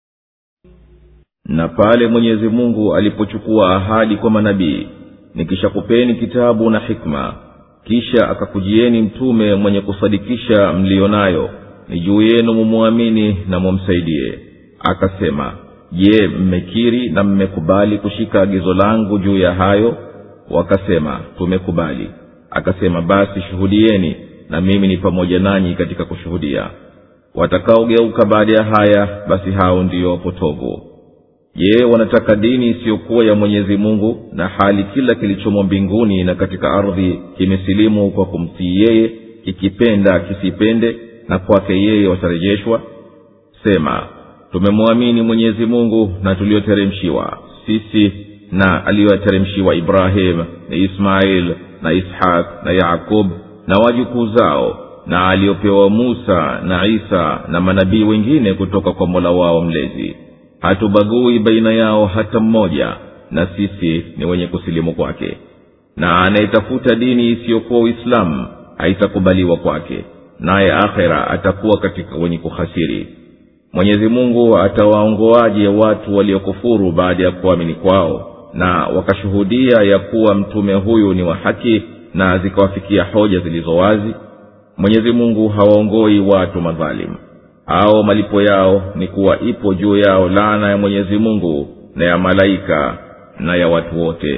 na pale mwenyezi mungu alipochukua ahadi kwa manabii nikishakupeni kitabu na hikma kisha akakujieni mtume mwenye kusadikisha mliyo nayo ni juu yenu mumwamini na mumsaidie akasema je mmekiri na mmekubali kushika agizo langu juu ya hayo wakasema tumekubali akasema basi shuhudieni na mimi ni pamoja nanyi katika kushuhudia watakaogeuka baada ya haya basi hao ndiyo wapotovu je wanataka dini isiyokuwa ya mwenyezi mungu na hali kila kilichomo mbinguni na katika ardhi kimesilimu kwa kumtii yeye kikipenda kisipende na kwake yeye watarejeshwa sema tumemwamini mwenyezi mungu na tulioteremshiwa sisi na aliyoyateremshiwa ibrahim na ismail na ishaq na yakub na wajukuu zao na aliyopewa musa na isa na manabii wengine kutoka kwa mola wao mlezi hatubagui baina yao hata mmoja na sisi ni wenye kusilimu kwake na anayetafuta dini isiyokuwa uislamu haitakubaliwa kwake naye akhera atakuwa katika wenye kuhasiri mwenyezi mungu atawaongoaje watu waliokufuru baada ya kuamini kwao na wakashuhudia ya kuwa mtume huyu ni wa haki na zikawafikia hoja zilizo wazi mwenyezi mungu hawaongoi watu madhalimu au malipo yao ni kuwa ipo juu yao laana ya mwenyezi mungu na ya malaika na ya watu wote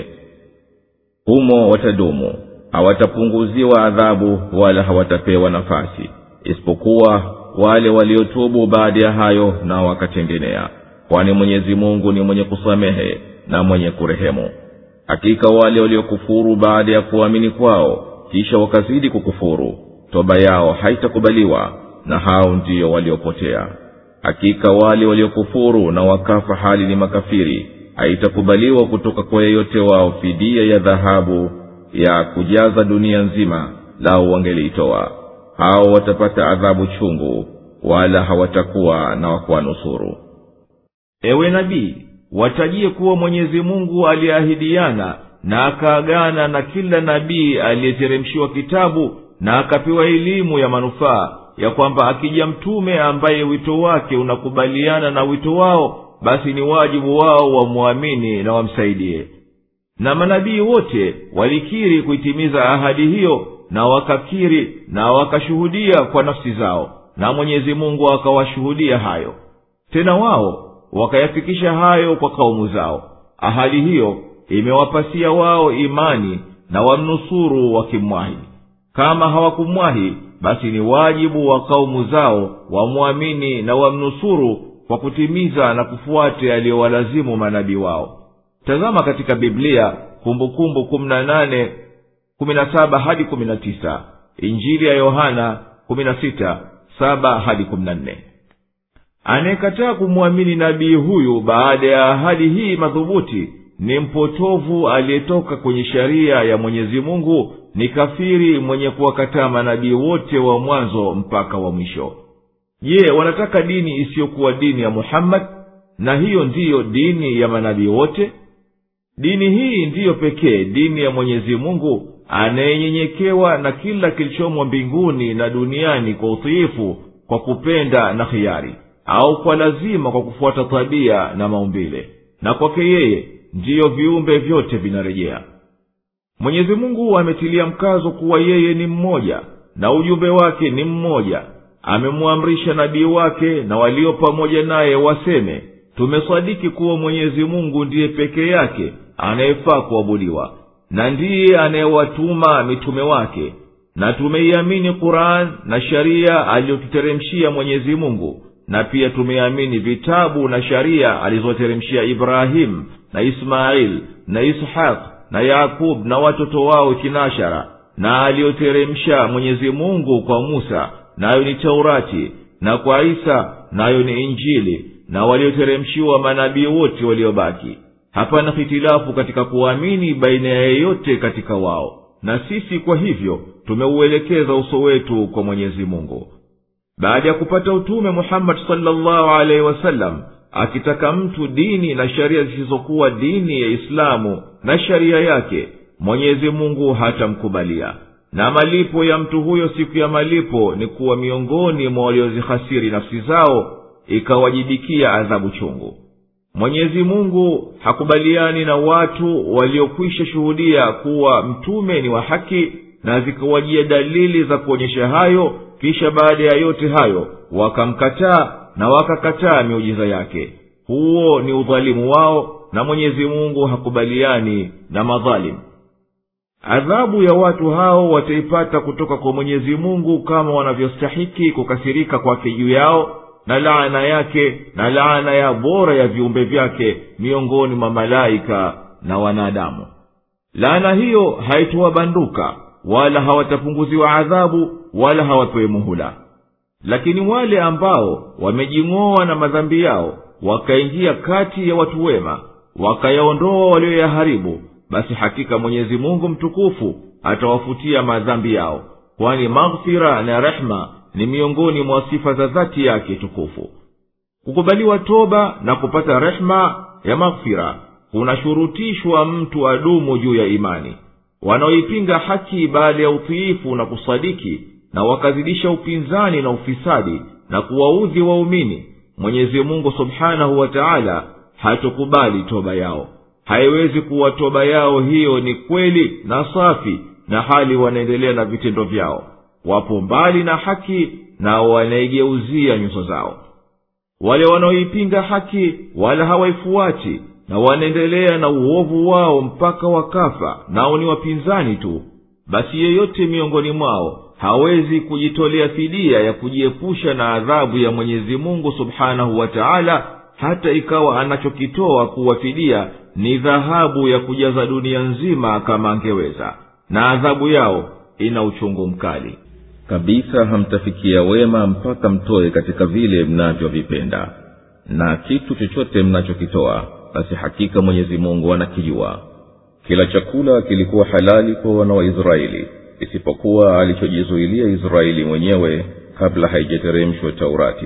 humo watadumu hawatapunguziwa adhabu wala hawatapewa nafasi isipokuwa wale waliotubu baada ya hayo na wakatengenea kwani mwenyezi mungu ni mwenye kusamehe na mwenye kurehemu hakika wale waliokufuru baada ya kuamini kwao kisha wakazidi kukufuru toba yao haitakubaliwa na hao ndiyo waliopotea hakika wale waliokufuru na wakafa hali ni makafiri haitakubaliwa kutoka kwa yeyote wao fidia ya dhahabu ya kujaza dunia nzima lau wangeliitoa hao watapata adhabu chungu wala hawatakuwa na wakuwanusuru ewe nabii watajie kuwa mwenyezi mungu aliyeahidiana na akaagana na kila nabii aliyeteremshiwa kitabu na akapewa elimu ya manufaa ya kwamba akija mtume ambaye wito wake unakubaliana na wito wao basi ni wajibu wao wamwamini na wamsaidie na manabii wote walikiri kuitimiza ahadi hiyo na wakakiri na wakashuhudia kwa nafsi zao na mwenyezi mungu akawashuhudia hayo tena wao wakayafikisha hayo kwa kaumu zao ahadi hiyo imewapasia wao imani na wamnusuru wakimwahi kama hawakumwahi basi ni wajibu wa kaumu zao wamwamini na wamnusuru kwa kutimiza na kufuate aliyowalazimu manabii wao tazama katika biblia kumbukumbu kumi na nane kumi na saba hadi kumi na tisa injili ya yohana kumi na sita saba hadi kumi na nne anayekataa kumwamini nabii huyu baada ya ahadi hii madhubuti ni mpotovu aliyetoka kwenye sharia ya mwenyezi mungu ni kafiri mwenye kuwakataa manabii wote wa mwanzo mpaka wa mwisho je wanataka dini isiyokuwa dini ya muhammadi na hiyo ndiyo dini ya manabii wote dini hii ndiyo pekee dini ya mwenyezi mungu anayenyenyekewa na kila kilichomo mbinguni na duniani kwa utiifu kwa kupenda na hiari au kwa lazima kwa kufuata tabia na maumbile na kwake yeye ndiyo viumbe vyote vinarejea mwenyezi mungu ametilia mkazo kuwa yeye ni mmoja na ujumbe wake ni mmoja amemwamrisha nabii wake na walio pamoja naye waseme tumesadiki kuwa mwenyezi mungu ndiye peke yake anayefaa kuabudiwa na ndiye anayewatuma mitume wake na tumeiamini quran na sharia aliyotuteremshia mwenyezi mungu na pia tumeamini vitabu na sharia alizoteremshia ibrahimu na ismail na ishaq na yakub na watoto wao kinashara na aliyoteremsha mwenyezi mungu kwa musa nayo ni taurati na kwa isa nayo ni injili na walioteremshiwa manabii wote waliobaki hapana hitilafu katika kuamini baina ya yeyote katika wao na sisi kwa hivyo tumeuelekeza uso wetu kwa mwenyezi mungu baada ya kupata utume muhammadi salllahu alaihi wasallam akitaka mtu dini na sheria zisizokuwa dini ya islamu na sheria yake mwenyezi mungu hatamkubalia na malipo ya mtu huyo siku ya malipo ni kuwa miongoni mwa waliozihasiri nafsi zao ikawajibikia adhabu chungu mwenyezi mungu hakubaliani na watu waliokwisha shuhudia kuwa mtume ni wa haki na zikawajia dalili za kuonyesha hayo kisha baada ya yote hayo wakamkataa na wakakataa miujiza yake huo ni udhalimu wao na mwenyezi mungu hakubaliani na madhalimu adhabu ya watu hao wataipata kutoka kwa mwenyezi mungu kama wanavyostahiki kukasirika kwake juu yao na laana yake na laana ya bora ya viumbe vyake miongoni mwa malaika na wanadamu laana hiyo haitowabanduka wala hawatapunguziwa adhabu wala hawapewe muhula lakini wale ambao wamejing'oa na madhambi yao wakaingia kati ya watu wema wakayaondoa walioyaharibu basi hakika mwenyezi mungu mtukufu atawafutia madhambi yao kwani maghfira na rehma ni miongoni mwa sifa za dhati yake tukufu kukubaliwa toba na kupata rehma ya maghfira kunashurutishwa mtu adumu juu ya imani wanaoipinga haki baada ya utiifu na kusadiki na wakazidisha upinzani na ufisadi na kuwaudhi waumini mwenyezi mungu subhanahu wa taala hatokubali toba yao haiwezi kuwa toba yao hiyo ni kweli na safi na hali wanaendelea na vitendo vyao wapo mbali na haki na wanaigeuzia nyuso zao wale wanaoipinga haki wala hawaifuati na wanaendelea na uovu wao mpaka wakafa nao ni wapinzani tu basi yeyote miongoni mwao hawezi kujitolea fidia ya kujiepusha na adhabu ya mwenyezi mungu subhanahu wa taala hata ikawa anachokitoa kuwa fidia ni dhahabu ya kujaza dunia nzima kama angeweza na adhabu yao ina uchungu mkali kabisa hamtafikia wema mpaka mtoe katika vile mnavyovipenda na kitu chochote mnachokitoa basi hakika mwenyezi mungu anakijua kila chakula kilikuwa halali kwa wana wa israeli isipokuwa alichojizuilia israeli mwenyewe kabla haijateremshwa taurati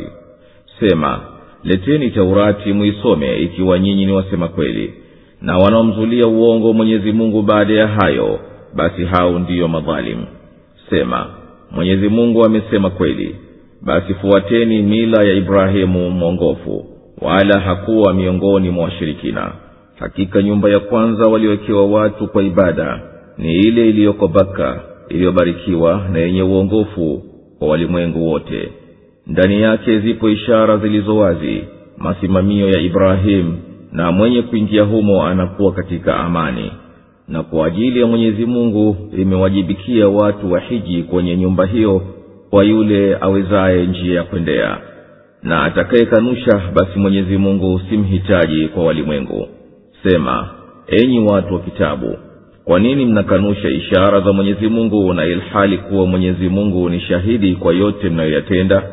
sema leteni taurati muisome ikiwa nyinyi ni wasema kweli na wanaomzulia uongo mwenyezi mungu baada ya hayo basi hao ndiyo madhalimu sema mwenyezi mungu amesema kweli basi fuateni mila ya ibrahimu mwongofu wala hakuwa miongoni mwa washirikina hakika nyumba ya kwanza waliowekewa watu kwa ibada ni ile iliyoko baka iliyobarikiwa na yenye uongofu kwa walimwengu wote ndani yake zipo ishara zilizo wazi masimamio ya ibrahimu na mwenye kuingia humo anakuwa katika amani na kwa ajili ya mwenyezi mungu imewajibikia watu wa hiji kwenye nyumba hiyo kwa yule awezaye njia ya kwendea na atakayekanusha basi mwenyezi mungu simhitaji kwa walimwengu sema enyi watu wa kitabu kwa nini mnakanusha ishara za mwenyezi mungu na ilhali kuwa mwenyezi mungu ni shahidi kwa yote mnayoyatenda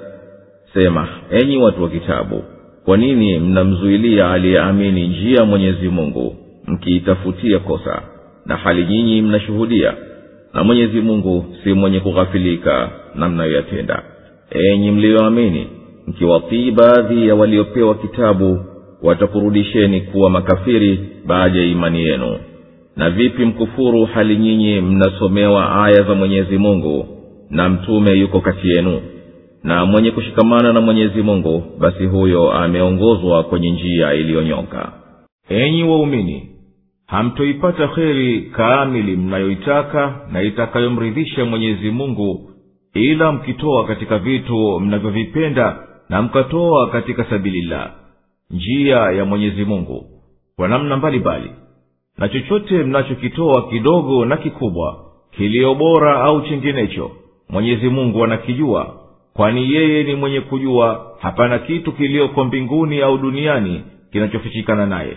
sema enyi watu wa kitabu kwa nini mnamzuilia aliyeamini njia ya mwenyezi mungu mkiitafutia kosa na hali nyinyi mnashuhudia na mwenyezi mungu si mwenye kughafilika na mnayoyatenda enyi mliyoamini mkiwatii baadhi ya waliopewa kitabu watakurudisheni kuwa makafiri baada ya imani yenu na vipi mkufuru hali nyinyi mnasomewa aya za mwenyezi mungu na mtume yuko kati yenu na mwenye kushikamana na mwenyezi mungu basi huyo ameongozwa kwenye njia iliyonyoka enyi waumini hamtoipata kheri kamili mnayoitaka na itakayomridhisha mwenyezi mungu ila mkitoa katika vitu mnavyovipenda na mkatoa katika sabilillah njia ya mwenyezi mungu kwa namna mbalimbali na chochote mnachokitoa kidogo na kikubwa kilio bora au chinginecho mwenyezi mungu anakijua kwani yeye ni mwenye kujua hapana kitu kiliyoko mbinguni au duniani kinachofichikana naye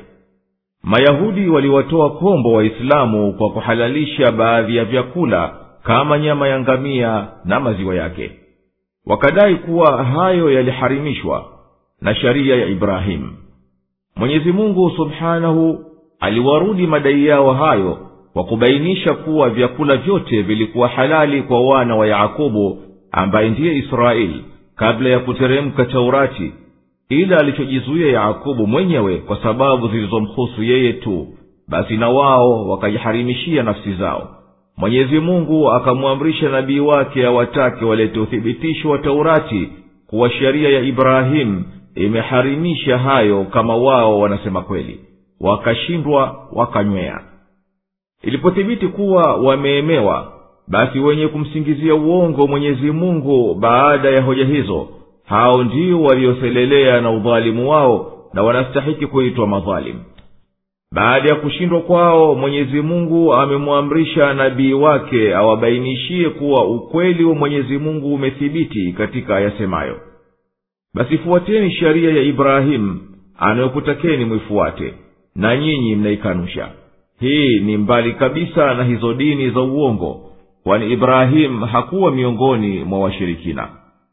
mayahudi waliwatoa kombo waislamu kwa kuhalalisha baadhi ya vyakula kama nyama ya ngamia na maziwa yake wakadai kuwa hayo yaliharimishwa na sharia ya ibrahimu mwenyezi mungu subhanahu aliwarudi madai yao hayo kwa kubainisha kuwa vyakula vyote vilikuwa halali kwa wana wa yakobo ambaye ndiye israeli kabla ya kuteremka taurati ila alichojizuia yakobo mwenyewe kwa sababu zilizomhusu yeye tu basi na wao wakajiharimishia nafsi zao mwenyezi mungu akamwamrisha nabii wake awatake walete uthibitisho wa taurati kuwa sheria ya ibrahimu imeharimisha hayo kama wao wanasema kweli wakashindwa wakanywea ilipothibiti kuwa wameemewa basi wenye kumsingizia uongo mwenyezi mungu baada ya hoja hizo hao ndio walioselelea na udhalimu wao na wanastahiki kuitwa madhalimu baada ya kushindwa kwao mwenyezi mungu amemwamrisha nabii wake awabainishie kuwa ukweli wa mwenyezi mungu umethibiti katika ayasemayo basi fuateni sheria ya ibrahimu anayokutakeni mwifuate na nyinyi mnaikanusha hii ni mbali kabisa na hizo dini za uongo kwani ibrahimu hakuwa miongoni mwa washirikina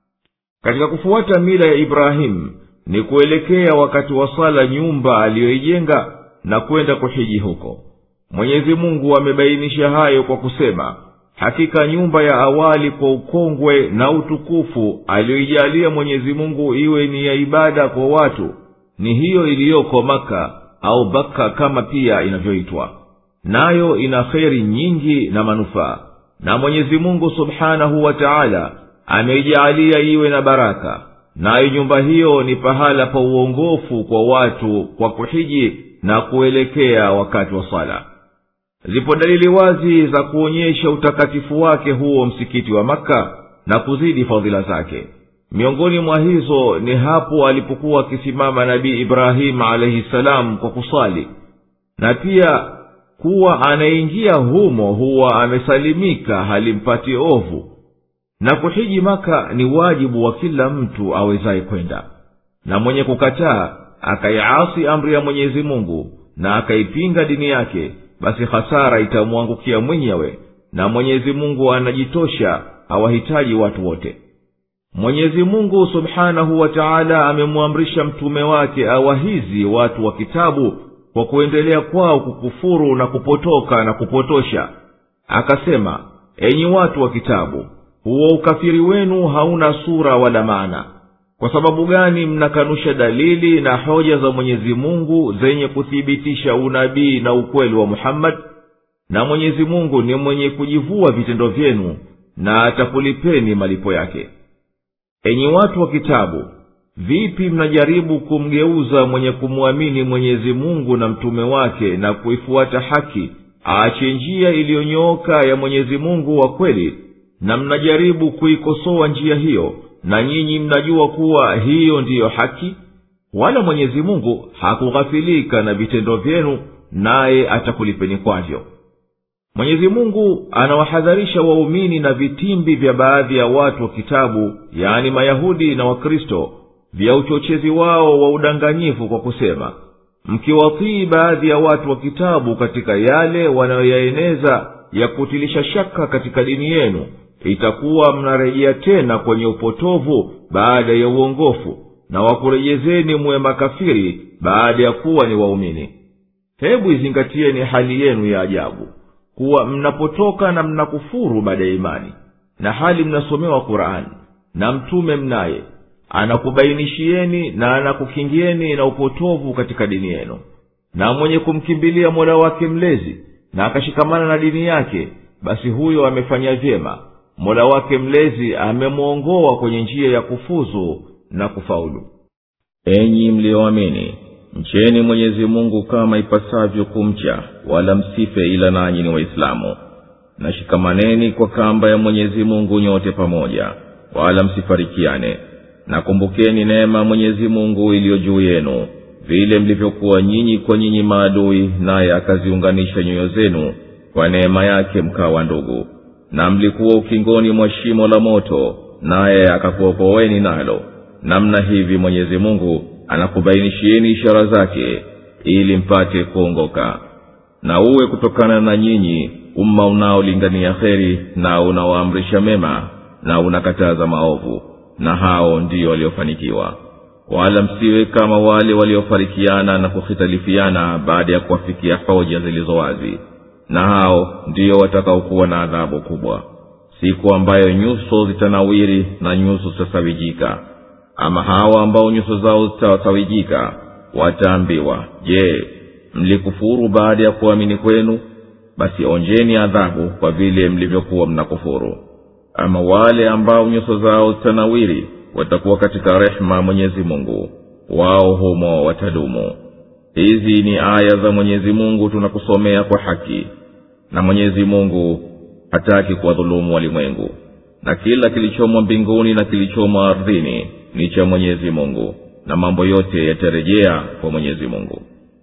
katika kufuata mila ya ibrahimu ni kuelekea wakati wa sala nyumba aliyoijenga na kwenda kuhiji huko mwenyezi mungu amebainisha hayo kwa kusema hakika nyumba ya awali kwa ukongwe na utukufu aliyoijalia mwenyezi mungu iwe ni ya ibada kwa watu ni hiyo iliyoko maka au baka kama pia inavyoitwa nayo ina kheri nyingi na manufaa na mwenyezi mungu subhanahu wa taala ameijaalia iwe na baraka nayo nyumba hiyo ni pahala pa uongofu kwa watu kwa kuhiji na kuelekea wakati wa sala zipo dalili wazi za kuonyesha utakatifu wake huo msikiti wa makka na kuzidi fadhila zake miongoni mwa hizo ni hapo alipokuwa akisimama nabii ibrahimu alaihi salam kwa kusali na pia kuwa anaingia humo huwa amesalimika halimpati ovu na kuhiji maka ni wajibu wa kila mtu awezaye kwenda na mwenye kukataa akaiasi amri ya mwenyezi mungu na akaipinga dini yake basi hasara itamwangukia mwenyewe na mwenyezi mungu anajitosha hawahitaji watu wote mwenyezi mungu subhanahu wa taala amemwamrisha mtume wake awahizi watu wa kitabu kwa kuendelea kwao kukufuru na kupotoka na kupotosha akasema enyi watu wa kitabu huo ukafiri wenu hauna sura wala maana kwa sababu gani mnakanusha dalili na hoja za mwenyezi mungu zenye kuthibitisha unabii na ukweli wa muhammadi na mwenyezi mungu ni mwenye kujivua vitendo vyenu na atakulipeni malipo yake enyi watu wa kitabu vipi mnajaribu kumgeuza mwenye kumwamini mwenyezi mungu na mtume wake na kuifuata haki aache njia iliyonyooka ya mwenyezi mungu wa kweli na mnajaribu kuikosoa njia hiyo na nyinyi mnajua kuwa hiyo ndiyo haki wala mwenyezi mungu hakughafilika na vitendo vyenu naye atakulipeni kwavyo mwenyezi mungu anawahadharisha waumini na vitimbi vya baadhi ya watu wa kitabu yaani mayahudi na wakristo vya uchochezi wao wa udanganyifu kwa kusema mkiwatii baadhi ya watu wa kitabu katika yale wanayoyaeneza ya kutilisha shaka katika dini yenu itakuwa mnarejea tena kwenye upotovu baada ya uongofu na wakurejezeni muwe makafiri baada ya kuwa ni waumini hebu izingatieni hali yenu ya ajabu kuwa mnapotoka na mnakufuru baada ya imani na hali mnasomewa qurani na mtume mnaye anakubainishieni na anakukingieni na upotovu katika dini yenu na mwenye kumkimbilia mola wake mlezi na akashikamana na dini yake basi huyo amefanya vyema mola wake mlezi amemwongoa kwenye njia ya kufuzu na kufaulu enyi mliyoamini mcheni mwenyezi mungu kama ipasavyo kumcha wala msife ila nanyi ni waislamu na shikamaneni kwa kamba ya mwenyezi mungu nyote pamoja wala msifarikiane na kumbukeni neema mwenyezi mungu iliyo juu yenu vile mlivyokuwa nyinyi kwa nyinyi maadui naye akaziunganisha nyoyo zenu kwa neema yake mkawa ndugu na mlikuwa ukingoni mwa shimo la moto naye akakuokoweni nalo namna hivi mwenyezi mungu anakubainishieni ishara zake ili mpate kuongoka na uwe kutokana na nyinyi umma unaolingania kheri na unaoamrisha mema na unakataza maovu na hao ndio waliofanikiwa wala msiwe kama wale waliofarikiana na kuhitalifiana baada ya kuwafikia hoja zilizo wazi na hao ndiyo watakaokuwa na adhabu kubwa siku ambayo nyuso zitanawiri na nyuso zitasawijika ama hawa ambao nyuso zao zitasawijika wataambiwa je mlikufuru baada ya kuamini kwenu basi onjeni adhabu kwa vile mlivyokuwa mnakufuru ama wale ambao nyuso zao zitanawiri watakuwa katika rehema mwenyezi mungu wao humo watadumu hizi ni aya za mwenyezi mungu tunakusomea kwa haki na mwenyezi mungu hataki kuwadhulumu walimwengu na kila kilichomo mbinguni na kilichomo ardhini ni cha mwenyezi mungu na mambo yote yatarejea kwa mwenyezi mungu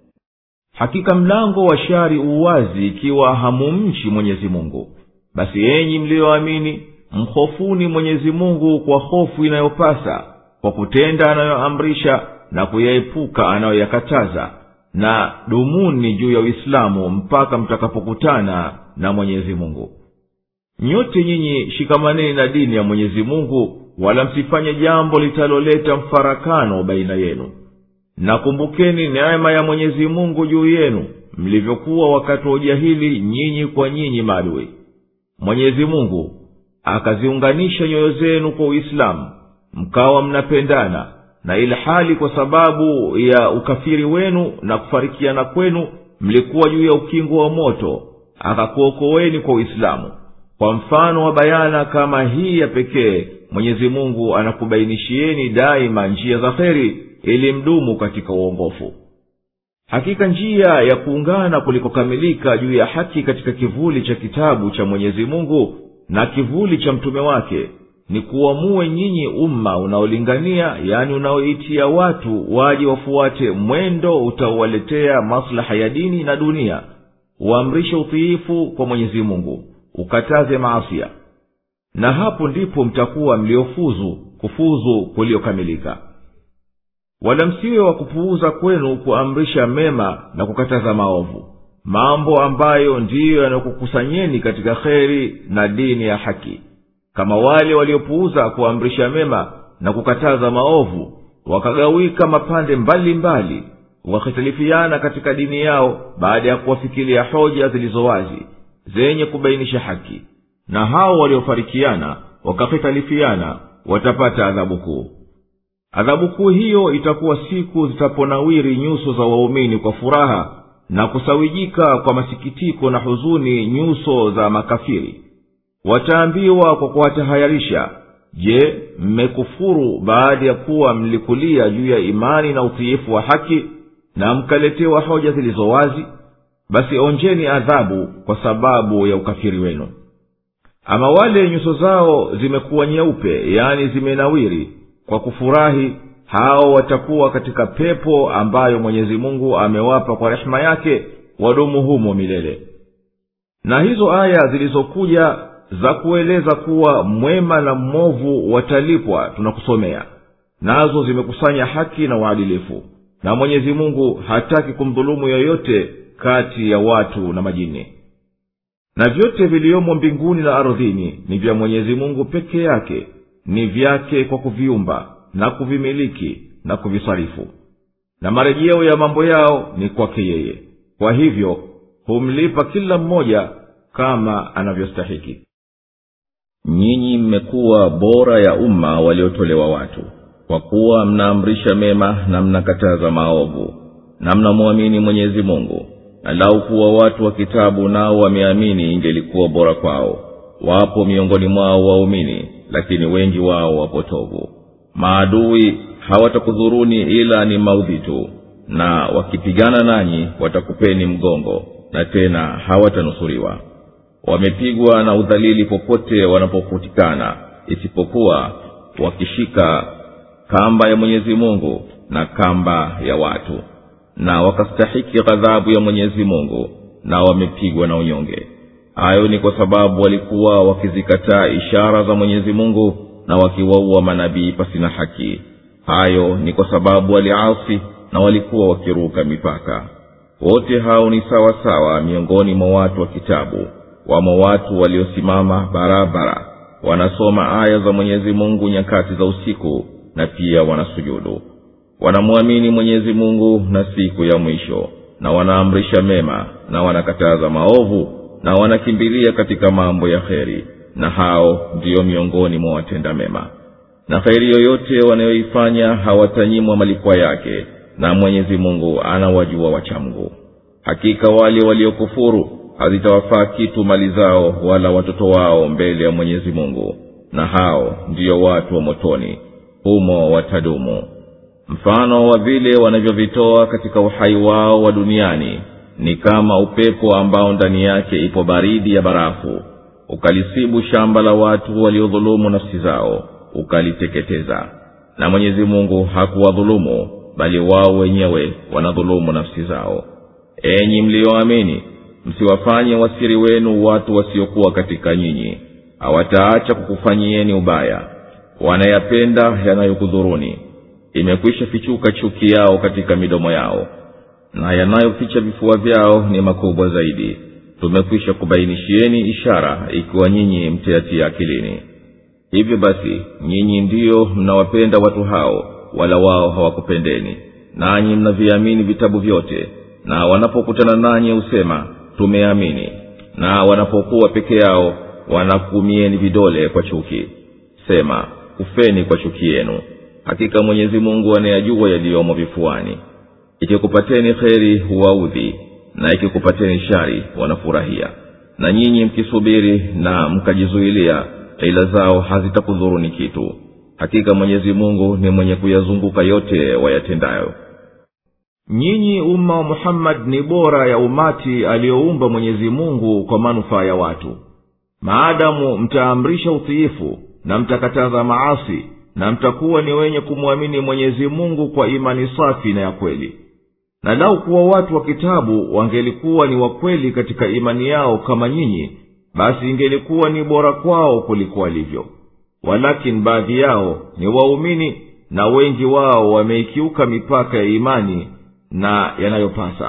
hakika mlango wa shari uwazi ikiwa hamumchi mwenyezi mungu basi enyi mliyoamini mhofuni mwenyezi mungu kwa hofu inayopasa kwa kutenda anayoamrisha na kuyaepuka anayoyakataza na dumuni juu ya uislamu mpaka mtakapokutana na mwenyezi mungu nyote nyinyi shikamaneni na dini ya mwenyezi mungu wala msifanye jambo litaloleta mfarakano baina yenu na kumbukeni neema ya mwenyezi mungu juu yenu mlivyokuwa wakati wa ujahili nyinyi kwa nyinyi maadui mwenyezi mungu akaziunganisha nyoyo zenu kwa uislamu mkawa mnapendana na ilhali kwa sababu ya ukafiri wenu na kufarikiana kwenu mlikuwa juu ya ukingo wa moto akakuokoweni kwa uislamu kwa mfano wa bayana kama hii ya pekee mwenyezi mungu anakubainishieni daima njia za kheri ili mdumu katika uongofu hakika njia ya kuungana kulikokamilika juu ya haki katika kivuli cha kitabu cha mwenyezi mungu na kivuli cha mtume wake ni kuamue nyinyi umma unaolingania yani unaoitia watu waje wafuate mwendo utaowaletea maslaha ya dini na dunia uamrishe utiifu kwa mwenyezi mungu ukataze maasia na hapo ndipo mtakuwa mliofuzu kufuzu kuliokamilika wala msiwe wa kupuuza kwenu kuamrisha mema na kukataza maovu mambo ambayo ndiyo yanayokukusanyeni katika kheri na dini ya haki kama wale waliopuuza kuamrisha mema na kukataza maovu wakagawika mapande mbalimbali wakhitalifiana katika dini yao baada ya kuwafikilia hoja zilizo wazi zenye kubainisha haki na hao waliofarikiana wakakhitalifiana watapata adhabu kuu adhabu kuu hiyo itakuwa siku zitaponawiri nyuso za waumini kwa furaha na kusawijika kwa masikitiko na huzuni nyuso za makafiri wataambiwa kwa kuwatahayarisha je mmekufuru baada ya kuwa mlikulia juu ya imani na utiifu wa haki na mkaletewa hoja zilizo wazi basi onjeni adhabu kwa sababu ya ukafiri wenu ama wale nyuso zao zimekuwa nyeupe yani zimenawiri kwa kufurahi hao watakuwa katika pepo ambayo mwenyezi mungu amewapa kwa rehema yake wadumu humo milele na hizo aya zilizokuja za kueleza kuwa mwema na mmovu watalipwa tunakusomea nazo zimekusanya haki na uadilifu na mwenyezi mungu hataki kumdhulumu yoyote kati ya watu na majini na vyote viliyomo mbinguni na ardhini ni vya mwenyezi mungu peke yake ni vyake kwa kuviumba na kuvimiliki na kuvisarifu na marejeo ya mambo yao ni kwake yeye kwa hivyo humlipa kila mmoja kama anavyostahiki nyinyi mmekuwa bora ya umma waliotolewa watu kwa kuwa mnaamrisha mema na mnakataza maovu na mnamwamini mwenyezi mungu na lau kuwa watu wa kitabu nao wameamini ingelikuwa bora kwao wapo miongoni mwao waumini lakini wengi wao wapotovu maadui hawatakudhuruni ila ni maudhi tu na wakipigana nanyi watakupeni mgongo na tena hawatanusuriwa wamepigwa na udhalili popote wanapokutikana isipokuwa wakishika kamba ya mwenyezi mungu na kamba ya watu na wakastahiki ghadhabu ya mwenyezi mungu na wamepigwa na unyonge hayo ni kwa sababu walikuwa wakizikataa ishara za mwenyezi mungu na wakiwaua manabii pasina haki hayo ni kwa sababu waliasi na walikuwa wakiruka mipaka wote hao ni sawa sawa miongoni mwa watu wa kitabu wamo watu waliosimama barabara wanasoma aya za mwenyezi mungu nyakati za usiku na pia wanasujudu wanamwamini mwenyezi mungu na siku ya mwisho na wanaamrisha mema na wanakataza maovu na wanakimbilia katika mambo ya kheri na hao ndiyo miongoni mwa watenda mema na kheri yoyote wanayoifanya hawatanyimwa malikwa yake na mwenyezi mungu anawajua wachamgu hakika wale waliokufuru hazitawafaa kitu mali zao wala watoto wao mbele ya mwenyezi mungu na hao ndiyo watu wa motoni humo watadumu mfano wa vile wanavyovitoa katika uhai wao wa duniani ni kama upepo ambao ndani yake ipo baridi ya barafu ukalisibu shamba la watu waliodhulumu nafsi zao ukaliteketeza na mwenyezi mungu hakuwadhulumu bali wao wenyewe wanadhulumu nafsi zao enyi mliyoamini msiwafanye wasiri wenu watu wasiokuwa katika nyinyi hawataacha kukufanyieni ubaya wanayapenda yanayokudhuruni imekwisha fichuka chuki yao katika midomo yao na yanayoficha vifua vyao ni makubwa zaidi tumekwisha kubainishieni ishara ikiwa nyinyi mtayatia akilini hivyo basi nyinyi ndiyo mnawapenda watu hao wala wao hawakupendeni nanyi mnaviamini vitabu vyote na wanapokutana nanyi husema tumeamini na wanapokuwa peke yao wanakumieni vidole kwa chuki sema kufeni kwa chuki yenu hakika mwenyezi mungu anayajua yaliyomo vifuani ikikupateni kheri huwaudhi na ikikupateni shari wanafurahia na nyinyi mkisubiri na mkajizuilia ila zao hazitakudhuruni kitu hakika mwenyezi mungu ni mwenye kuyazunguka yote wayatendayo nyinyi umma wa muhammadi ni bora ya umati aliyoumba mwenyezi mungu kwa manufaa ya watu maadamu mtaamrisha utiifu na mtakataza maasi na mtakuwa ni wenye kumwamini mwenyezi mungu kwa imani safi na ya kweli na lau kuwa watu wa kitabu wangelikuwa ni wakweli katika imani yao kama nyinyi basi ingelikuwa ni bora kwao kuliko walivyo walakini baadhi yao ni waumini na wengi wao wameikiuka mipaka ya imani na yanayopasa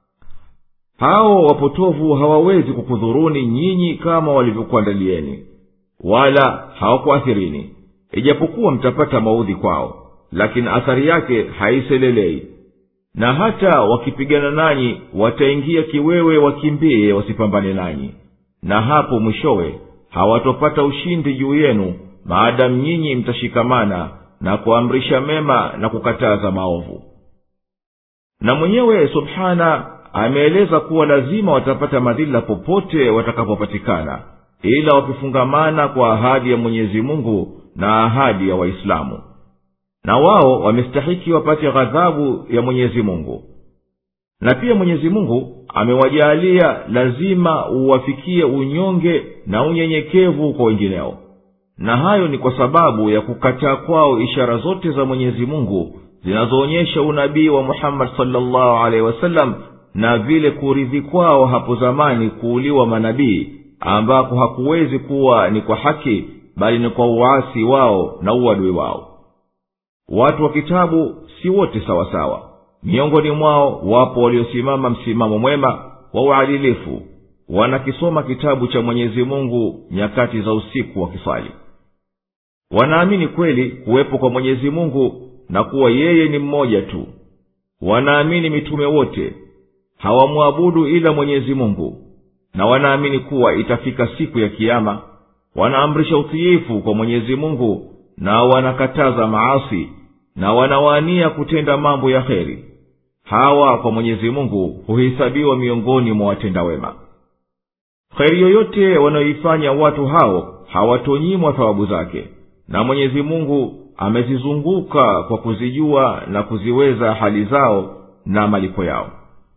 hao wapotovu hawawezi kukudhuruni nyinyi kama walivyokuandalieni wala hawakuathirini ijapokuwa mtapata maudhi kwao lakini athari yake haiselelei na hata wakipigana nanyi wataingia kiwewe wakimbie wasipambane nanyi na hapo mwishowe hawatopata ushindi juu yenu maadamu nyinyi mtashikamana na kuamrisha mema na kukataza maovu na mwenyewe subhana ameeleza kuwa lazima watapata madhila popote watakapopatikana ila wakifungamana kwa ahadi ya mwenyezi mungu na ahadi ya waislamu na wao wamestahiki wapate ghadhabu ya mwenyezi mungu na pia mwenyezi mungu amewajaalia lazima uwafikie unyonge na unyenyekevu kwa wengineo na hayo ni kwa sababu ya kukataa kwao ishara zote za mwenyezi mungu zinazoonyesha unabii wa muhammadi salllahu alehi wasallam na vile kuridhi kwao hapo zamani kuuliwa manabii ambako hakuwezi kuwa ni kwa haki bali ni kwa uasi wao na uadui wao watu wa kitabu si wote sawasawa miongoni mwao wapo waliosimama msimamo mwema wa uadilifu wanakisoma kitabu cha mwenyezi mungu nyakati za usiku wakisali wanaamini kweli kuwepo kwa mwenyezi mungu na kuwa yeye ni mmoja tu wanaamini mitume wote hawamwabudu ila mwenyezi mungu na wanaamini kuwa itafika siku ya kiama wanaamrisha utiifu kwa mwenyezi mungu na wanakataza maasi na wanawania kutenda mambo ya kheri hawa kwa mwenyezi mungu huhesabiwa miongoni mwa watenda wema kheri yoyote wanayoifanya watu hao hawatonyimwa thawabu zake na mwenyezi mungu amezizunguka kwa kuzijua na kuziweza hali zao na malipo yao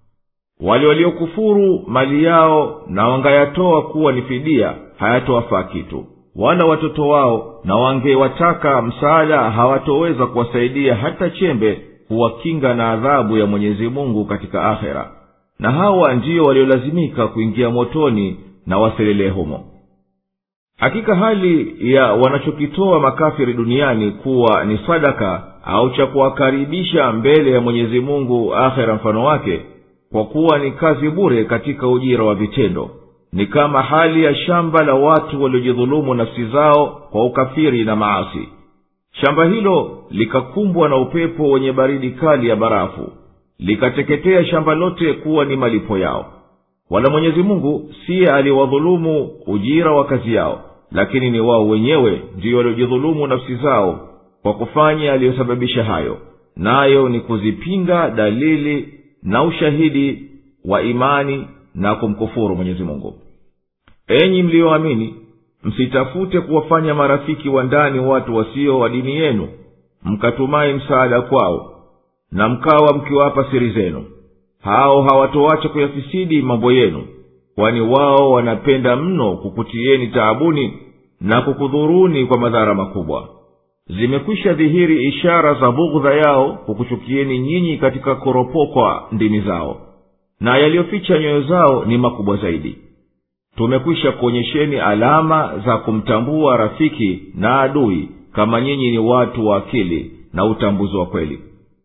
wale waliokufuru mali yao na wangayatoa kuwa ni fidia hayatowafaa kitu wala watoto wao na wangewataka msaada hawatoweza kuwasaidia hata chembe kuwakinga na adhabu ya mwenyezi mungu katika akhera na hawa ndiyo waliolazimika kuingia motoni na waselelee humo hakika hali ya wanachokitoa makafiri duniani kuwa ni sadaka au cha kuwakaribisha mbele ya mwenyezi mungu akhera mfano wake kwa kuwa ni kazi bure katika ujira wa vitendo ni kama hali ya shamba la watu waliojidhulumu nafsi zao kwa ukafiri na maasi shamba hilo likakumbwa na upepo wenye baridi kali ya barafu likateketea shamba lote kuwa ni malipo yao wala mwenyezi mungu siye aliwadhulumu ujira wa kazi yao lakini ni wao wenyewe ndiyo waliojidhulumu nafsi zao kwa kufanya aliyosababisha hayo nayo ni kuzipinga dalili na ushahidi wa imani na kumkufuru mwenyezi mungu enyi mliyoamini msitafute kuwafanya marafiki wa ndani watu wasio wa dini yenu mkatumai msaada kwao na mkawa mkiwapa siri zenu hao hawatoacha kuyafisidi mambo yenu kwani wao wanapenda mno kukutieni taabuni na kukudhuruni kwa madhara makubwa zimekwisha dhihiri ishara za bughdha yao kukuchukieni nyinyi katika kuropokwa ndimi zao na yaliyoficha nyoyo zao ni makubwa zaidi tumekwisha kuonyesheni alama za kumtambua rafiki na adui kama nyinyi ni watu wa akili na utambuzi wa kweli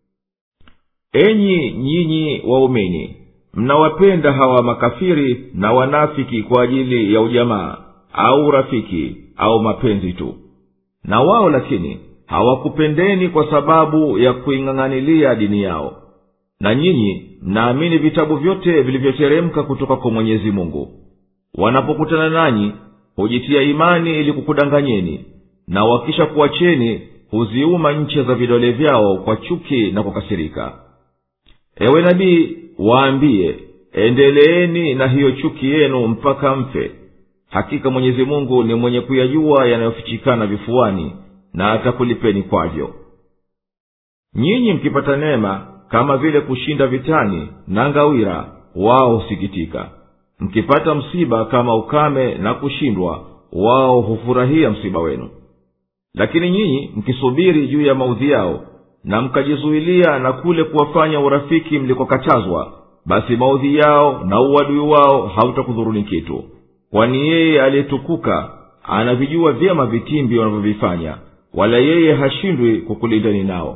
enyi nyinyi waumini mnawapenda hawa makafiri na wanafiki kwa ajili ya ujamaa au rafiki au mapenzi tu na wao lakini hawakupendeni kwa sababu ya kuing'ang'anilia dini yao na nyinyi mnaamini vitabu vyote vilivyoteremka kutoka kwa mwenyezi mungu wanapokutana nanyi hujitia imani ili kukudanganyeni na wakisha kuwacheni huziuma ncha za vidole vyao kwa chuki na kukasirika ewe nabii waambiye endeleeni na hiyo chuki yenu mpaka mfe hakika mwenyezi mungu ni mwenye kuyajua yanayofichikana vifuani na atakulipeni kwavyo nyinyi mkipata neema kama vile kushinda vitani na ngawira wao husikitika mkipata msiba kama ukame na kushindwa wao hufurahia msiba wenu lakini nyinyi mkisubiri juu ya maudhi yao na mkajizuilia na kule kuwafanya urafiki mlikokatazwa basi maudhi yao na uadui wao hautakudhuruni kitu kwani yeye aliyetukuka anavijua vyema vitimbi wanavyovifanya wala yeye hashindwi kukulindani nao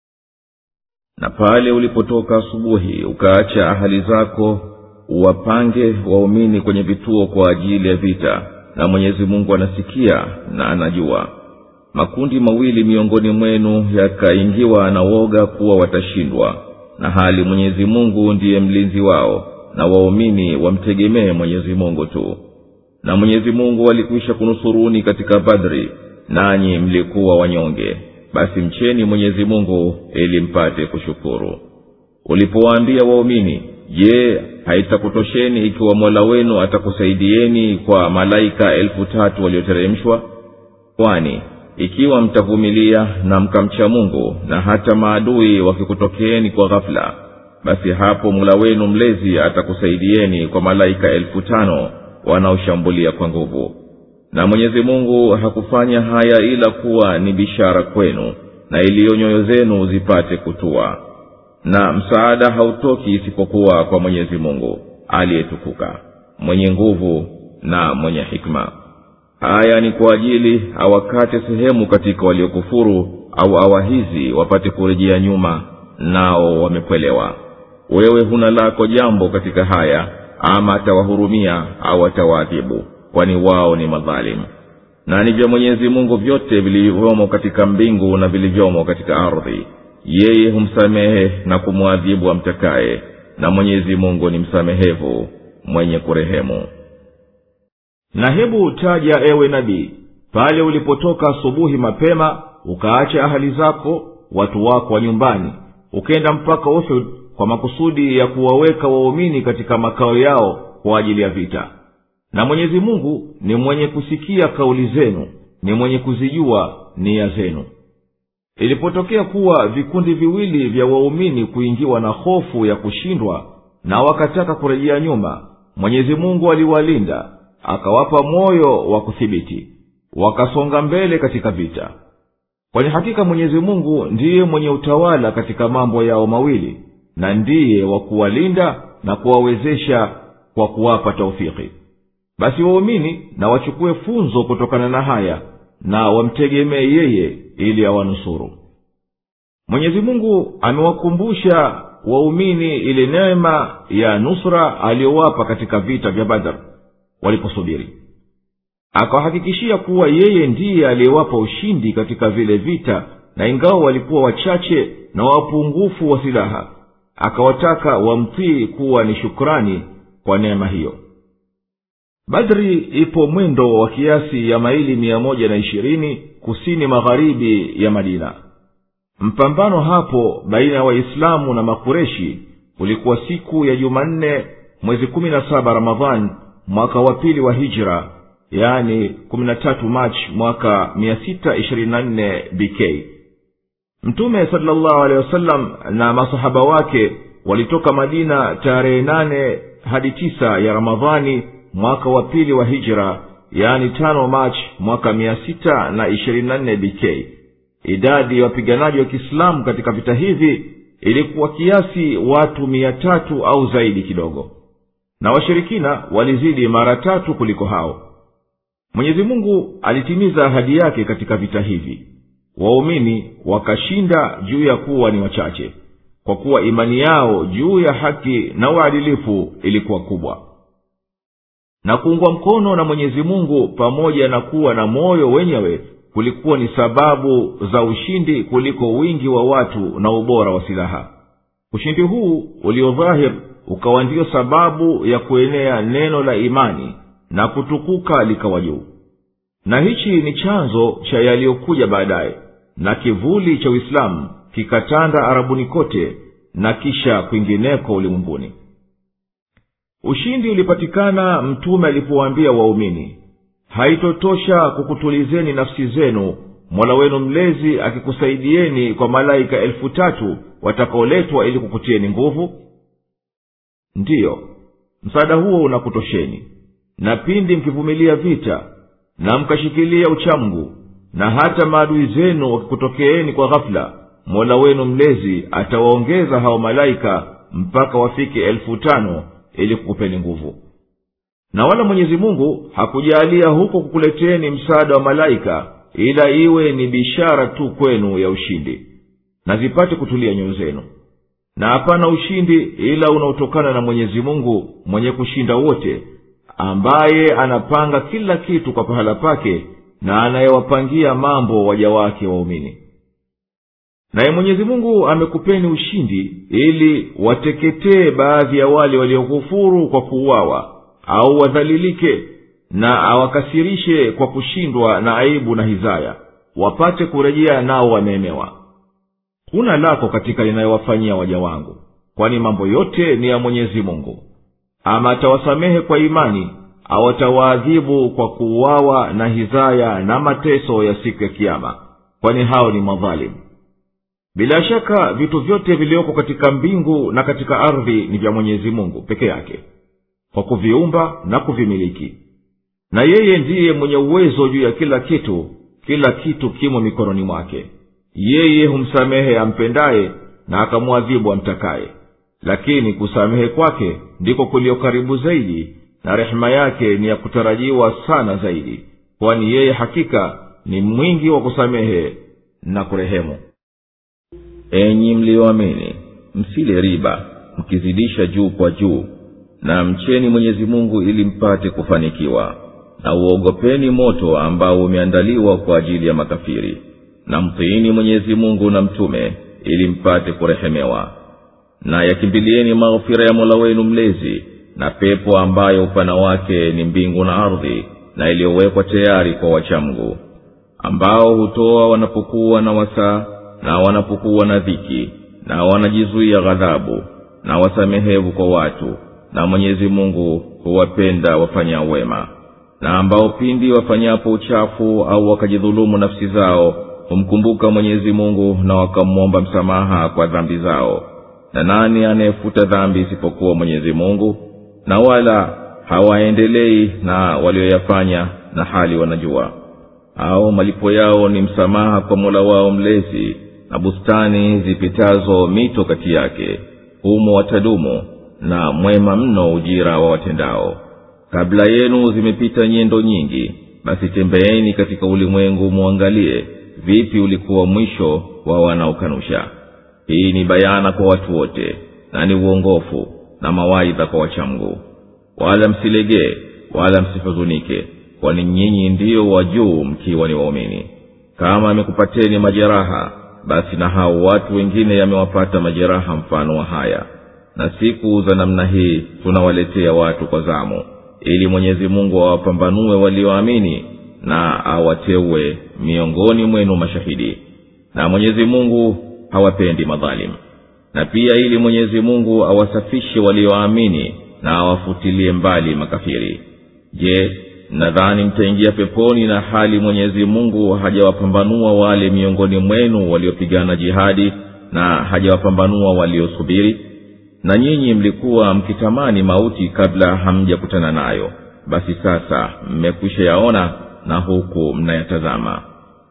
na pale ulipotoka asubuhi ukaacha ahali zako uwapange waumini kwenye vituo kwa ajili ya vita na mwenyezi mungu anasikia na anajua makundi mawili miongoni mwenu yakaingiwa na woga kuwa watashindwa na hali mwenyezi mungu ndiye mlinzi wao na waumini wamtegemee mwenyezi mungu tu na mwenyezi mungu alikwisha kunusuruni katika badri nanyi mlikuwa wanyonge basi mcheni mwenyezi mungu ili mpate kushukuru ulipowaambia waumini je haitakutosheni ikiwa mola wenu atakusaidieni kwa malaika elfu tatu walioteremshwa kwani ikiwa mtavumilia na mkamcha mungu na hata maadui wakikutokeeni kwa ghafula basi hapo mula wenu mlezi atakusaidieni kwa malaika elfu tano wanaoshambulia kwa nguvu na mwenyezi mungu hakufanya haya ila kuwa ni bishara kwenu na iliyo nyoyo zenu zipate kutua na msaada hautoki isipokuwa kwa mwenyezi mungu aliyetukuka mwenye nguvu na mwenye hikma haya ni kwa ajili awakate sehemu katika waliokufuru au awahizi wapate kurejea nyuma nao wamekwelewa wewe huna lako jambo katika haya ama atawahurumia au atawaadhibu kwani wao ni madhalimu na ni vya mwenyezi mungu vyote vilivyomo katika mbingu na vilivyomo katika ardhi yeye humsamehe na kumwadhibu amtakaye na mwenyezi mungu ni msamehevu mwenye kurehemu na hebu taja ewe nabii pale ulipotoka asubuhi mapema ukaacha ahali zako watu wako wa nyumbani ukenda mpaka uhud kwa makusudi ya kuwaweka waumini katika makao yao kwa ajili ya vita na mwenyezi mungu ni mwenye kusikia kauli zenu ni mwenye kuzijua nia zenu ilipotokea kuwa vikundi viwili vya waumini kuingiwa na hofu ya kushindwa na wakataka kurejea nyuma mwenyezi mungu aliwalinda akawapa moyo wa kuthibiti wakasonga mbele katika vita kwani hakika mwenyezi mungu ndiye mwenye utawala katika mambo yao mawili na ndiye wa kuwalinda na kuwawezesha kwa kuwapa taufiki basi waumini na wachukue funzo kutokana na haya na wamtegemee yeye ili awanusuru mwenyezi mungu amewakumbusha waumini ile neema ya nusra aliyowapa katika vita vya badar waliposubiri akawahakikishia kuwa yeye ndiye aliyewapa ushindi katika vile vita na ingawa walikuwa wachache na wapungufu wa silaha akawataka wamtii kuwa ni shukrani kwa neema hiyo badri ipo mwendo wa kiasi ya maili mia moja na ishirini kusini magharibi ya madina mpambano hapo baina ya waislamu na makureshi ulikuwa siku ya jumanne mwezi kumi na saba ramadhan mwaka wa pili wa hijra yani kumi na tatu machi mwaka mia sita ishirini na nne bk mtume salllahu alehi wasallam na masahaba wake walitoka madina tarehe nane hadi tisa ya ramadhani mwaka wa pili wa hijra yani tano machi mwaka mia sita na ishirini na nne bk idadi ya wapiganaji wa kiislamu katika vita hivi ilikuwa kiasi watu mia tatu au zaidi kidogo na washirikina walizidi mara tatu kuliko hao mwenyezi mungu alitimiza ahadi yake katika vita hivi waumini wakashinda juu ya kuwa ni wachache kwa kuwa imani yao juu ya haki na uadilifu ilikuwa kubwa na kuungwa mkono na mwenyezi mungu pamoja na kuwa na moyo wenyewe kulikuwa ni sababu za ushindi kuliko wingi wa watu na ubora wa silaha ushindi huu uliodhahir ukawa ndiyo sababu ya kuenea neno la imani na kutukuka likawa juu na hichi ni chanzo cha yaliyokuja baadaye na kivuli cha uislamu kikatanda arabuni kote na kisha kwingineko ulimwenguni ushindi ulipatikana mtume alipowaambia waumini haitotosha kukutulizeni nafsi zenu mola wenu mlezi akikusaidieni kwa malaika elfu tatu watakaoletwa ili kukutieni nguvu ndiyo msaada huo unakutosheni na pindi mkivumilia vita na mkashikilia uchamgu na hata maadui zenu wakikutokeeni kwa ghafula mola wenu mlezi atawaongeza hao malaika mpaka wafike elfu tano ili kukupeni nguvu na wala mwenyezi mungu hakujaalia huko kukuleteni msaada wa malaika ila iwe ni bishara tu kwenu ya ushindi na zipate kutulia nyoyo zenu na hapana ushindi ila unaotokana na mwenyezi mungu mwenye kushinda wote ambaye anapanga kila kitu kwa pahala pake na anayewapangia mambo waja wake waumini naye mwenyezi mungu amekupeni ushindi ili wateketee baadhi ya wale waliokufuru kwa kuuawa au wadhalilike na awakasirishe kwa kushindwa na aibu na hizaya wapate kurejea nao wameemewa huna lako katika linayowafanyia waja wangu kwani mambo yote ni ya mwenyezi mungu ama atawasamehe kwa imani au atawaadhibu kwa kuuawa na hizaya na mateso ya siku ya kiama kwani hao ni madhalimu bila shaka vitu vyote vilioko katika mbingu na katika ardhi ni vya mwenyezi mungu peke yake kwa kuviumba na kuvimiliki na yeye ndiye mwenye uwezo juu ya kila kitu kila kitu kimo mikononi mwake yeye humsamehe ampendaye na akamwadhibu amtakaye lakini kusamehe kwake ndiko kulio karibu zaidi na rehema yake ni ya kutarajiwa sana zaidi kwani yeye hakika ni mwingi wa kusamehe na kurehemu enyi mliyoamini msile riba mkizidisha juu kwa juu na mcheni mwenyezi mungu ili mpate kufanikiwa na uogopeni moto ambao umeandaliwa kwa ajili ya makafiri na mtiini mwenyezi mungu na mtume ili mpate kurehemewa na yakimbilieni maghfira ya mola wenu mlezi na pepo ambayo upana wake ni mbingu na ardhi na iliyowekwa tayari kwa wachamgu ambao hutoa wanapokuwa na wasaa na wanapokuwa na dhiki na wanajizuia ghadhabu na wasamehevu kwa watu na mwenyezi mungu huwapenda wafanyao wema na ambao pindi wafanyapo uchafu au wakajidhulumu nafsi zao humkumbuka mwenyezi mungu na wakamwomba msamaha kwa dhambi zao na nani anayefuta dhambi isipokuwa mwenyezi mungu na wala hawaendelei na walioyafanya na hali wanajua au malipo yao ni msamaha kwa mola wao mlezi na bustani zipitazo mito kati yake humo watadumu na mwema mno ujira wa watendao kabla yenu zimepita nyendo nyingi basi tembeeni katika ulimwengu mwangalie vipi ulikuwa mwisho wa wanaokanusha hii ni bayana kwa watu wote na ni uongofu na mawaidha kwa wachamgu wala msilegee wala msihuzunike kwani nyinyi ndiyo wa juu mkiwa ni waumini kama amekupateni majeraha basi na hao watu wengine yamewapata majeraha mfano wa haya na siku za namna hii tunawaletea watu kwa zamu ili mwenyezi mungu awapambanue walioamini na awateue miongoni mwenu mashahidi na mwenyezi mungu hawapendi madhalimu na pia ili mwenyezi mungu awasafishe walioamini na awafutilie mbali makafiri je nadhani mtaingia peponi na hali mwenyezi mungu hajawapambanua wale miongoni mwenu waliopigana jihadi na hajawapambanua waliosubiri na nyinyi mlikuwa mkitamani mauti kabla hamjakutana nayo basi sasa mmekwisha yaona na huku mnayatazama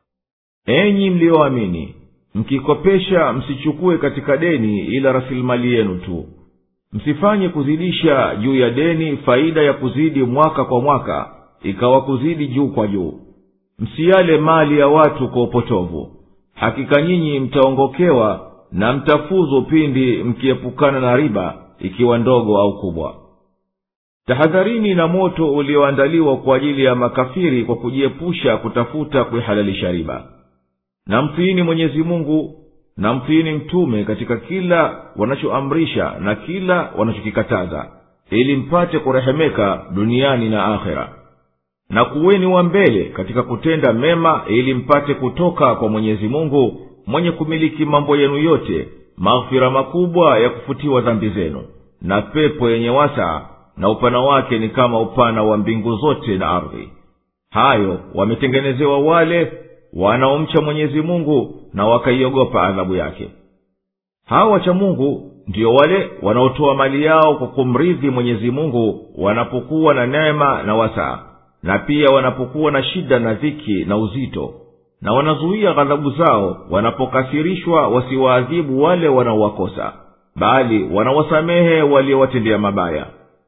enyi mliyoamini mkikopesha msichukue katika deni ila rasilimali yenu tu msifanye kuzidisha juu ya deni faida ya kuzidi mwaka kwa mwaka ikawa kuzidi juu kwa juu msiyale mali ya watu kwa upotovu hakika nyinyi mtaongokewa na mtafuzu pindi mkiepukana na riba ikiwa ndogo au kubwa tahadharini na moto ulioandaliwa kwa ajili ya makafiri kwa kujiepusha kutafuta kuihalalisha riba na mtiini mwenyezi mungu na mtiini mtume katika kila wanachoamrisha na kila wanachokikataza ili mpate kurehemeka duniani na akhera na kuweni wa mbele katika kutenda mema ili mpate kutoka kwa mwenyezi mungu mwenye kumiliki mambo yenu yote maghfira makubwa ya kufutiwa dhambi zenu na pepo yenye wasaa na upana wake ni kama upana wa mbingu zote na ardhi hayo wametengenezewa wale wanaomcha mwenyezi mungu na wakaiogopa adhabu yake hawa wacha mungu ndiyo wale wanaotoa mali yao kwa kumridhi mwenyezi mungu wanapokuwa na neema na wasaa na pia wanapokuwa na shida na dhiki na uzito na wanazuia ghadhabu zao wanapokasirishwa wasiwaadhibu wale wanaowakosa bali wanawasamehe waliowatendea mabaya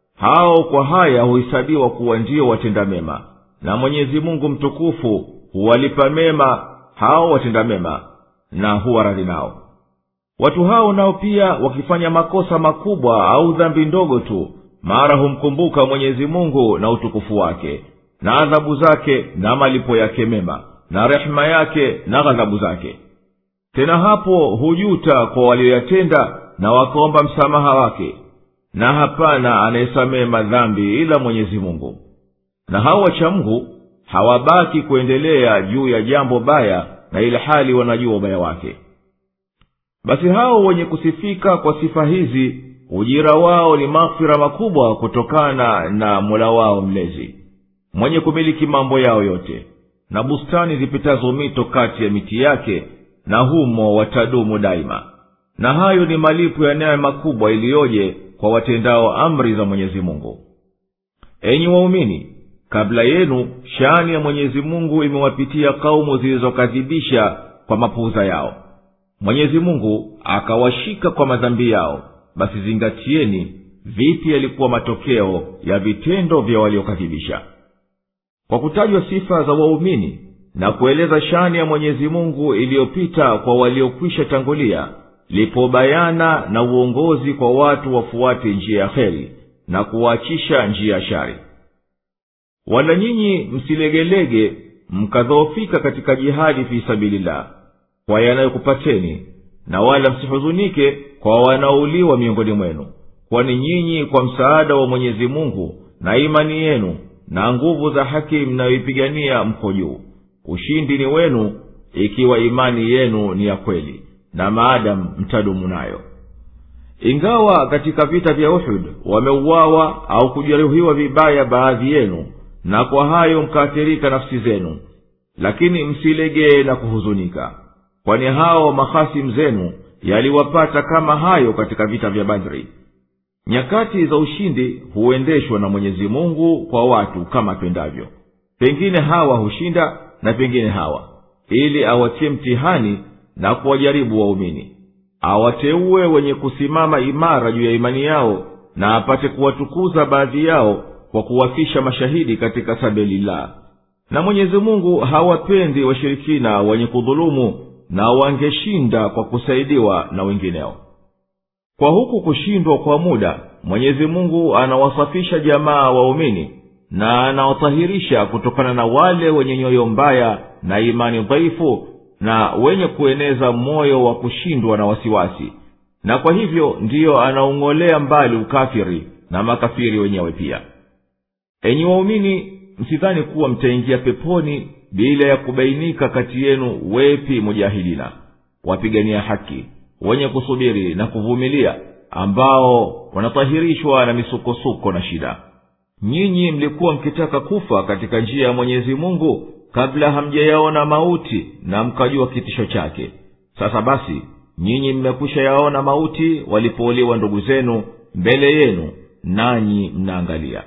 hao kwa haya huhesabiwa kuwa ndiyo watenda mema na mwenyezi mungu mtukufu huwalipa mema hao watenda mema na huwa radhi nao watu hao nao pia wakifanya makosa makubwa au dhambi ndogo tu mara humkumbuka mwenyezi mungu na utukufu wake na adhabu zake na malipo yake mema na rehema yake na ghadhabu zake tena hapo hujuta kwa walioyatenda na wakaomba msamaha wake na hapana anayesamehe madhambi ila mwenyezi mungu na hao wachamgu hawabaki kuendelea juu ya jambo baya na ile hali wanajua ubaya wake basi hao wenye kusifika kwa sifa hizi ujira wao ni maghfira makubwa kutokana na mola wao mlezi mwenye kumiliki mambo yao yote na bustani zipitazo mito kati ya miti yake na humo watadumu daima na hayo ni malipo ya neema kubwa iliyoje kwa watendao amri za mwenyezi mungu enyi waumini kabla yenu shani ya mwenyezi mungu imewapitia kaumu zilizokadhibisha kwa mapuuza yao mwenyezi mungu akawashika kwa madhambi yao basi zingatieni vipi yalikuwa matokeo ya vitendo vya waliokadhibisha kwa kutajwa sifa za waumini na kueleza shani ya mwenyezi mungu iliyopita kwa waliokwisha tangulia lipo bayana na uongozi kwa watu wafuate njia ya heri na kuwaachisha njia ya shari wala nyinyi msilegelege mkadhoofika katika jihadi fi sabilillah kwa yanayokupateni na wala msihuzunike kwa wanaouliwa miongoni mwenu kwani nyinyi kwa msaada wa mwenyezi mungu na imani yenu na nguvu za haki mnayoipigania mko juu ushindi ni wenu ikiwa imani yenu ni ya kweli na maadamu mtadumu nayo ingawa katika vita vya uhud wameuawa au kujeruhiwa vibaya baadhi yenu na kwa hayo mkaathirika nafsi zenu lakini msilegee na kuhuzunika kwani hao mahasimu zenu yaliwapata kama hayo katika vita vya badri nyakati za ushindi huendeshwa na mwenyezi mungu kwa watu kama pendavyo pengine hawa hushinda na pengine hawa ili awatie mtihani na kuwajaribu waumini awateue wenye kusimama imara juu ya imani yao na apate kuwatukuza baadhi yao kwa kuwafisha mashahidi katika sabilillah na mwenyezi mungu hawapendi washirikina wenye kudhulumu na wangeshinda kwa kusaidiwa na wengineo kwa huku kushindwa kwa muda mwenyezi mungu anawasafisha jamaa waumini na anawatahirisha kutokana na wale wenye nyoyo mbaya na imani dhaifu na wenye kueneza moyo wa kushindwa na wasiwasi na kwa hivyo ndiyo anaung'olea mbali ukafiri na makafiri wenyewe pia enyi waumini msidhani kuwa mtaingia peponi bila ya kubainika kati yenu wepi mujahidina wapigania haki wenye kusubiri na kuvumilia ambao wanatahirishwa na misukosuko na shida nyinyi mlikuwa mkitaka kufa katika njia ya mwenyezi mungu kabla hamjayaona mauti na mkajua kitisho chake sasa basi nyinyi mmekwisha yaona mauti walipouliwa ndugu zenu mbele yenu nanyi mnaangalia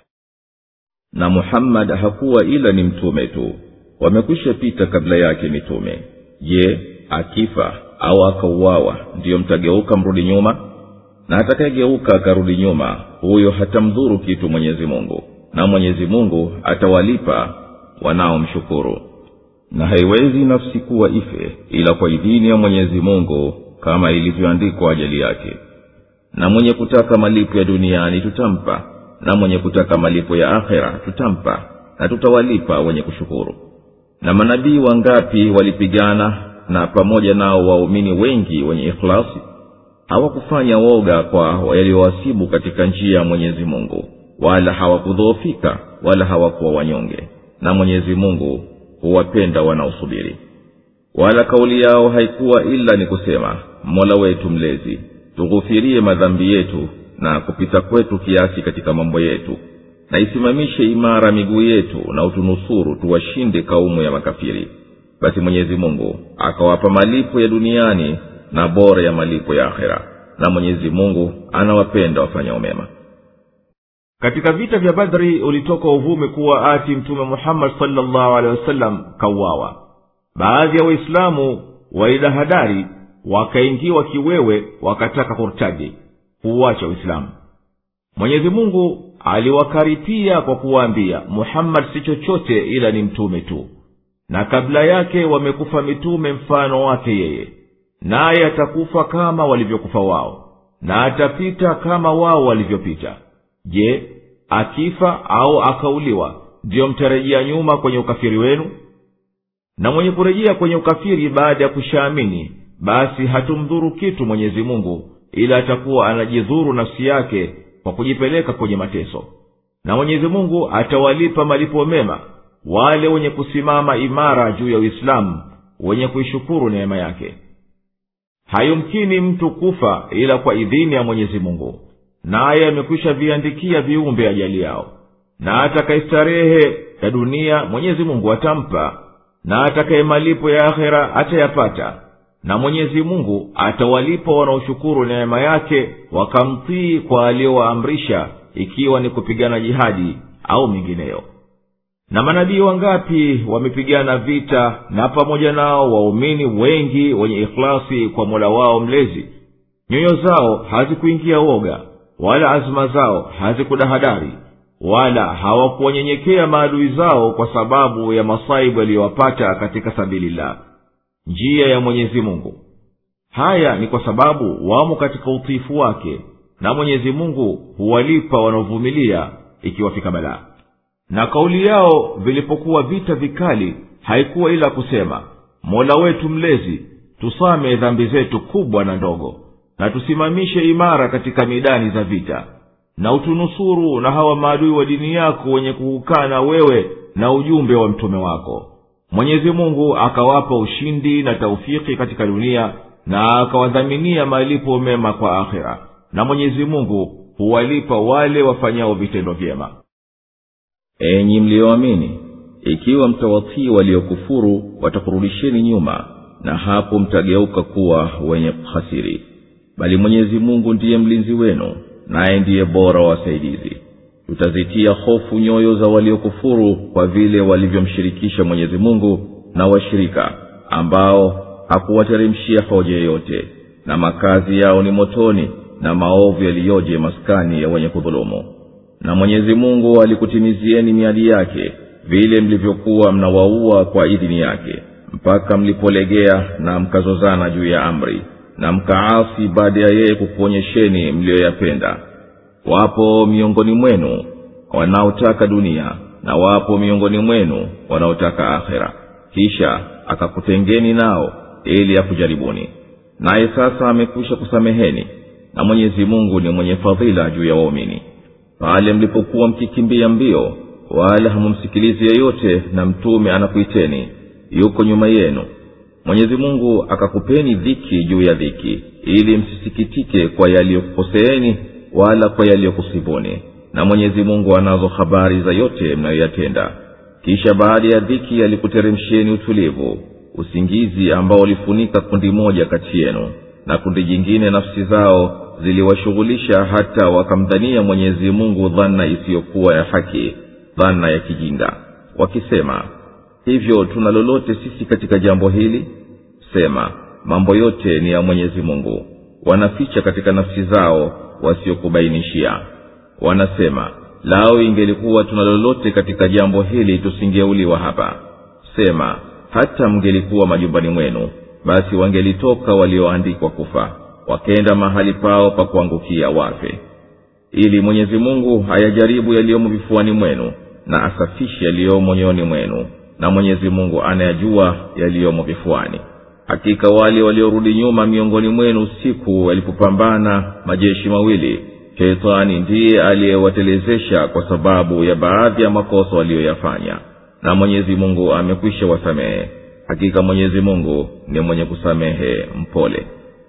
na muhammad hakuwa ila ni mtume tu wamekwisha pita kabla yake mitume je akifa au akauawa ndiyo mtageuka mrudi nyuma na atakayegeuka akarudi nyuma huyo hatamdhuru kitu mwenyezi mungu na mwenyezi mungu atawalipa wanaomshukuru na haiwezi nafsi kuwa ife ila kwa idhini ya mwenyezi mungu kama ilivyoandikwa ajali yake na mwenye kutaka malipo ya duniani tutampa na mwenye kutaka malipo ya akhera tutampa na tutawalipa wenye kushukuru na manabii wangapi walipigana na pamoja nao waumini wengi wenye ikhlasi hawakufanya woga kwa yaliyowasibu katika njia ya mwenyezi mungu wala hawakudhoofika wala hawakuwa wanyonge na mwenyezi mungu huwapenda wanaosubiri wala kauli yao haikuwa ila ni kusema mola wetu mlezi tughufirie madhambi yetu na kupita kwetu kiasi katika mambo yetu na isimamishe imara miguu yetu na utunusuru tuwashinde kaumu ya makafiri basi mwenyezi mungu akawapa malipo ya duniani na bora ya malipo ya akhera na mwenyezi mungu anawapenda wafanyao mema katika vita vya badri ulitoka uvumi kuwa ati mtume muhammad salllahu alehi wasallam kauawa baadhi ya waislamu walidahadari wakaingiwa kiwewe wakataka kurtaji kuuacha uislamu mwenyezi mungu aliwakaripia kwa kuwaambia muhammad si chochote ila ni mtume tu na kabla yake wamekufa mitume mfano wake yeye naye atakufa kama walivyokufa wao na atapita kama wao walivyopita je akifa au akauliwa ndiyo mtarejea nyuma kwenye ukafiri wenu na mwenye kurejea kwenye ukafiri baada ya kushaamini basi hatumdhuru kitu mwenyezi mungu ila atakuwa anajidhuru nafsi yake kwa kujipeleka kwenye mateso na mwenyezi mungu atawalipa malipo mema wale wenye kusimama imara juu ya uislamu wenye kuishukuru neema yake hayumkini mtu kufa ila kwa idhini ya mwenyezi mungu naye amekwisha viandikia viumbe ajali yao na atakaistarehe ya dunia mwenyezi mungu atampa na atakaye malipo ya akhera atayapata na mwenyezi mungu atawalipa wanaoshukuru neema yake wakamtii kwa aliyowaamrisha ikiwa ni kupigana jihadi au mingineyo na manabii wangapi wamepigana vita na pamoja nao waumini wengi wenye ikhlasi kwa mola wao mlezi nyoyo zao hazikuingia woga wala azma zao hazikudahadari wala hawakuwanyenyekea maadui zao kwa sababu ya masaibu yaliyowapata katika sabilillah njia ya mwenyezi mungu haya ni kwa sababu wamo katika utiifu wake na mwenyezi mungu huwalipa wanaovumilia ikiwafika balaa na kauli yao vilipokuwa vita vikali haikuwa ila kusema mola wetu mlezi tusame dhambi zetu kubwa na ndogo na tusimamishe imara katika midani za vita na utunusuru na hawa maadui wa dini yako wenye kuukana wewe na ujumbe wa mtume wako mwenyezi mungu akawapa ushindi na taufiki katika dunia na akawadhaminia malipo mema kwa akhira na mwenyezi mungu huwalipa wale wafanyao vitendo vyema enyi mliyoamini ikiwa mtawatii waliokufuru watakurudisheni nyuma na hapo mtageuka kuwa wenye kuhasiri bali mwenyezi mungu ndiye mlinzi wenu naye ndiye bora wa wasaidizi tutazitia hofu nyoyo za waliokufuru kwa vile walivyomshirikisha mwenyezi mungu na washirika ambao hakuwateremshia hoja yoyote na makazi yao ni motoni na maovu yaliyoje maskani ya wenye kudhulumu na mwenyezi mungu alikutimizieni miadi yake vile mlivyokuwa mnawaua kwa idhini yake mpaka mlipolegea na mkazozana juu ya amri na mkaasi baada ya yeye kukuonyesheni mliyoyapenda wapo miongoni mwenu wanaotaka dunia na wapo miongoni mwenu wanaotaka akhera kisha akakutengeni nao ili akujaribuni naye sasa amekwisha kusameheni na mwenyezi mungu ni mwenye fadhila juu ya waumini pale mlipokuwa mkikimbia mbio wala hamumsikilizi yeyote na mtume anakuiteni yuko nyuma yenu mwenyezi mungu akakupeni dhiki juu ya dhiki ili msisikitike kwa yaliyokukoseeni wala kwa yaliyokusibuni na mwenyezi mungu anazo habari za yote mnayoyatenda kisha baada ya dhiki alikuteremsheni utulivu usingizi ambao ulifunika kundi moja kati yenu na kundi jingine nafsi zao ziliwashughulisha hata wakamdhania mwenyezi mungu dhana isiyokuwa ya haki dhana ya kijinga wakisema hivyo tuna lolote sisi katika jambo hili sema mambo yote ni ya mwenyezi mungu wanaficha katika nafsi zao wasiokubainishia wanasema lao ingelikuwa tuna lolote katika jambo hili tusingeuliwa hapa sema hata mngelikuwa majumbani mwenu basi wangelitoka walioandikwa kufa wakenda mahali pao pa kuangukia wafe ili mwenyezi mungu ayajaribu yaliyomo vifuani mwenu na asafishe yaliyomo nyoyoni mwenu na mwenyezi mungu anayajua yaliyomo vifuani hakika wale waliorudi nyuma miongoni mwenu siku yalipopambana majeshi mawili sheitani ndiye aliyewatelezesha kwa sababu ya baadhi ya makosa waliyoyafanya na mwenyezi mungu amekwisha wasamehe hakika mwenyezi mungu ni mwenye kusamehe mpole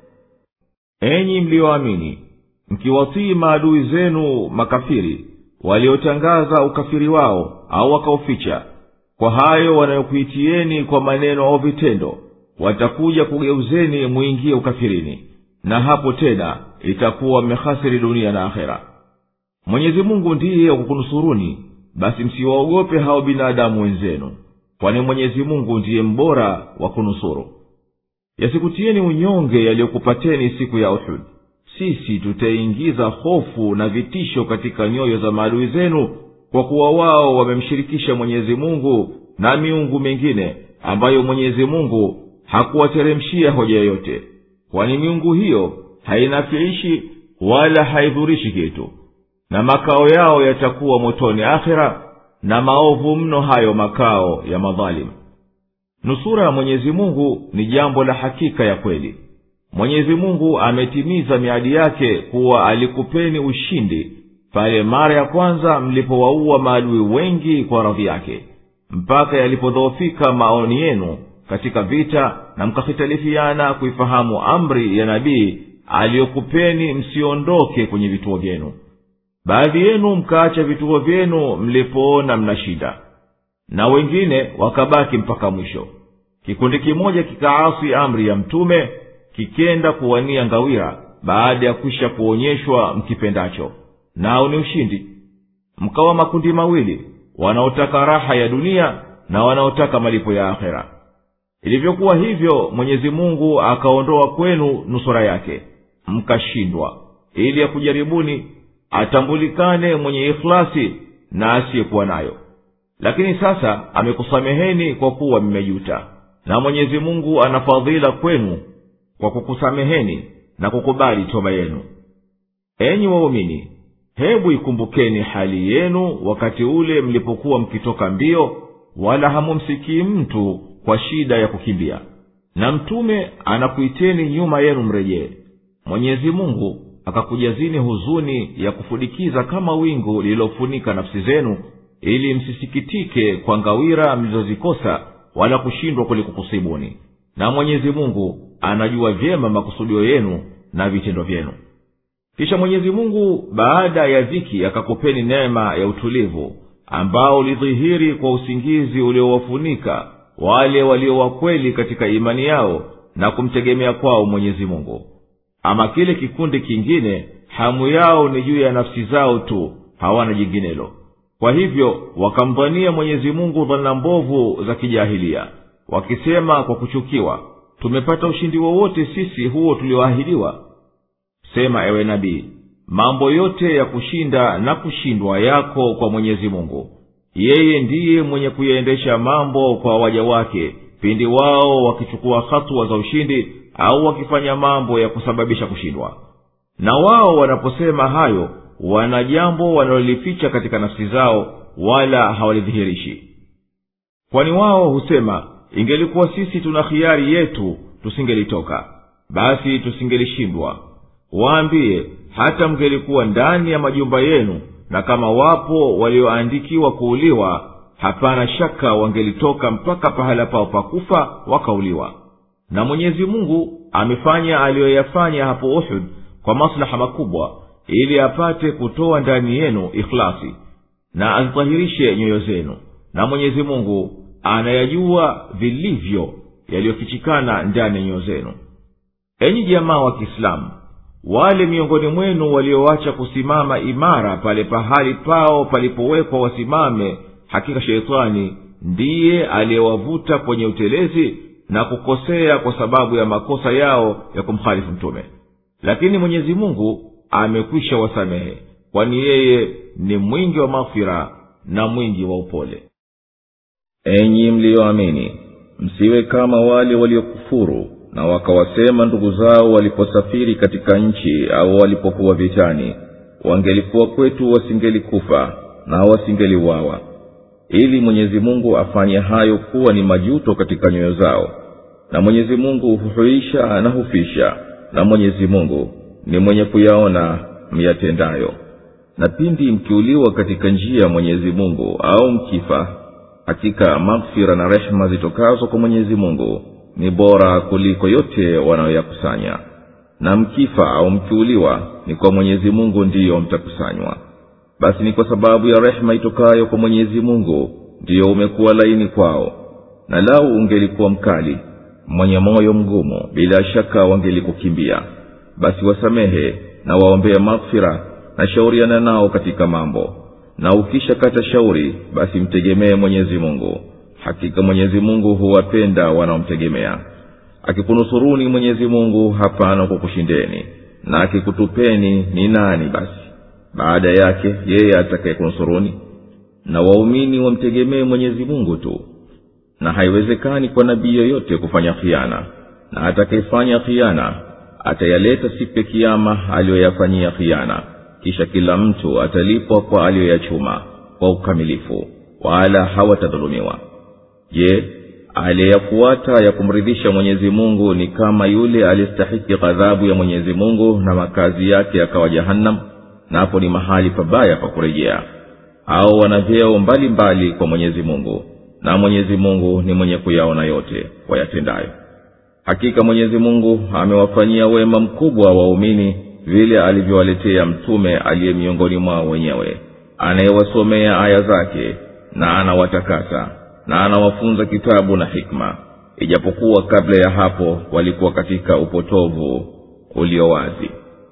enyi mliyoamini mkiwatii maadui zenu makafiri waliotangaza ukafiri wao au wakauficha kwa hayo wanayokuitieni kwa maneno au vitendo watakuja kugeuzeni mwingie ukafirini na hapo tena itakuwa mmehasiri dunia na akhera mwenyezi mungu ndiye wakukunusuruni basi msiwaogope hao binadamu wenzenu kwani mwenyezi mungu ndiye mbora wa kunusuru yasikutieni unyonge yaliyokupateni siku ya uhud sisi tutaingiza hofu na vitisho katika nyoyo za maadui zenu kwa kuwa wao wamemshirikisha mwenyezi mungu na miungu mingine ambayo mwenyezi mungu hakuwateremshia hoja yoyote kwani miungu hiyo hainafiishi wala haidhurishi kitu na makao yao yatakuwa motoni akhira na maovu mno hayo makao ya madhalimu nusura ya mwenyezi mungu ni jambo la hakika ya kweli mwenyezi mungu ametimiza miadi yake kuwa alikupeni ushindi pale mara ya kwanza mlipowaua maadui wengi kwa radhi yake mpaka yalipodhoofika maoni yenu katika vita na mkahitalifiana kuifahamu amri ya nabii aliyokupeni msiondoke kwenye vituo vyenu baadhi yenu mkaacha vituo vyenu mlipoona mna shida na wengine wakabaki mpaka mwisho kikundi kimoja kikaasi amri ya mtume kikenda kuwania ngawira baada ya kwisha kuonyeshwa mkipendacho nao ni ushindi mkawa makundi mawili wanaotaka raha ya dunia na wanaotaka malipo ya akhera ilivyokuwa hivyo mwenyezi mungu akaondoa kwenu nusura yake mkashindwa ili ya kujaribuni atambulikane mwenye ikhlasi na asiyekuwa nayo lakini sasa amekusameheni kwa kuwa mmejuta na mwenyezi mungu ana fadhila kwenu kwa kukusameheni na kukubali toba yenu enyi waumini hebu ikumbukeni hali yenu wakati ule mlipokuwa mkitoka mbio wala hamumsikii mtu kwa shida ya kukimbia na mtume anakuiteni nyuma yenu mrejee mwenyezi mungu akakujazini huzuni ya kufudikiza kama wingu lililofunika nafsi zenu ili msisikitike kwa ngawira mlizozikosa wala kushindwa kulikukusibuni na mwenyezi mungu anajua vyema makusudio yenu na vitendo vyenu kisha mwenyezi mungu baada ya dhiki akakupeni neema ya utulivu ambao ulidhihiri kwa usingizi uliowafunika wale walio wakweli katika imani yao na kumtegemea kwao mwenyezi mungu ama kile kikundi kingine hamu yao ni juu ya nafsi zao tu hawana jinginelo kwa hivyo wakamdhania mwenyezi mungu dhana mbovu za kijahilia wakisema kwa kuchukiwa tumepata ushindi wowote sisi huo tulioahidiwa sema ewe nabii mambo yote ya kushinda na kushindwa yako kwa mwenyezi mungu yeye ndiye mwenye kuyaendesha mambo kwa waja wake pindi wao wakichukua hatua za ushindi au wakifanya mambo ya kusababisha kushindwa na wao wanaposema hayo wana jambo wanalolificha katika nafsi zao wala hawalidhihirishi kwani wao husema ingelikuwa sisi tuna khiari yetu tusingelitoka basi tusingelishindwa waambie hata mngelikuwa ndani ya majumba yenu na kama wapo walioandikiwa kuuliwa hapana shaka wangelitoka mpaka pahala pao pakufa wakauliwa na mwenyezi mungu amefanya aliyoyafanya hapo uhud kwa maslaha makubwa ili apate kutoa ndani yenu ikhlasi na azitahirishe nyoyo zenu na mwenyezi mungu anayajua vilivyo yaliyofichikana ndani ya nyoyo zenu enyi jamaa wa kiislamu wale miongoni mwenu walioacha kusimama imara pale pahali pao palipowekwa wasimame hakika sheitani ndiye aliyewavuta kwenye utelezi na kukosea kwa sababu ya makosa yao ya kumkhalifu mtume lakini mwenyezi mungu amekwisha wasamehe kwani yeye ni mwingi wa maghfira na mwingi wa upole enyi mliyoamini msiwe kama wale waliokufuru na wakawasema ndugu zao waliposafiri katika nchi au walipokuwa vitani wangelikuwa kwetu wasingelikufa na wasingeliuawa ili mwenyezi mungu afanye hayo kuwa ni majuto katika nyoyo zao na mwenyezi mungu huhuisha na hufisha na mwenyezi mungu ni mwenye kuyaona myatendayo na pindi mkiuliwa katika njia ya mwenyezi mungu au mkifa hakika maghfira na rehema zitokazo kwa mwenyezi mungu ni bora kuliko yote wanayoyakusanya na mkifa au mkiuliwa ni kwa mwenyezi mungu ndiyo mtakusanywa basi ni kwa sababu ya rehema itokayo kwa mwenyezi mungu ndiyo umekuwa laini kwao na lau ungelikuwa mkali mwenye moyo mgumu bila shaka wangelikukimbia basi wasamehe na waombea maghfira na shauriana nao katika mambo na ukisha kata shauri basi mtegemee mwenyezi mungu hakika mwenyezi mungu huwapenda wanaomtegemea akikunusuruni mwenyezi mungu hapana kukushindeni na akikutupeni ni nani basi baada yake yeye atakayekunusuruni na waumini wamtegemee mwenyezi mungu tu na haiwezekani kwa nabii yoyote kufanya khiana na atakayefanya khiana atayaleta siku ya kiama aliyoyafanyia khiana kisha kila mtu atalipwa kwa aliyoyachuma kwa ukamilifu wala hawatadhulumiwa je aliyeyafuata ya kumridhisha mwenyezi mungu ni kama yule aliyestahiki ghadhabu ya mwenyezi mungu na makazi yake yakawa jahannam napo ni mahali pabaya pa kurejea au wana vyeo mbalimbali kwa mwenyezi mungu na mwenyezi mungu ni mwenye kuyaona yote wayatendayo hakika mwenyezi mungu amewafanyia wema mkubwa waumini vile alivyowaletea mtume aliye miongoni mwao wenyewe anayewasomea aya zake na anawatakasa na anawafunza kitabu na hikma ijapokuwa kabla ya hapo walikuwa katika upotovu ulio wazi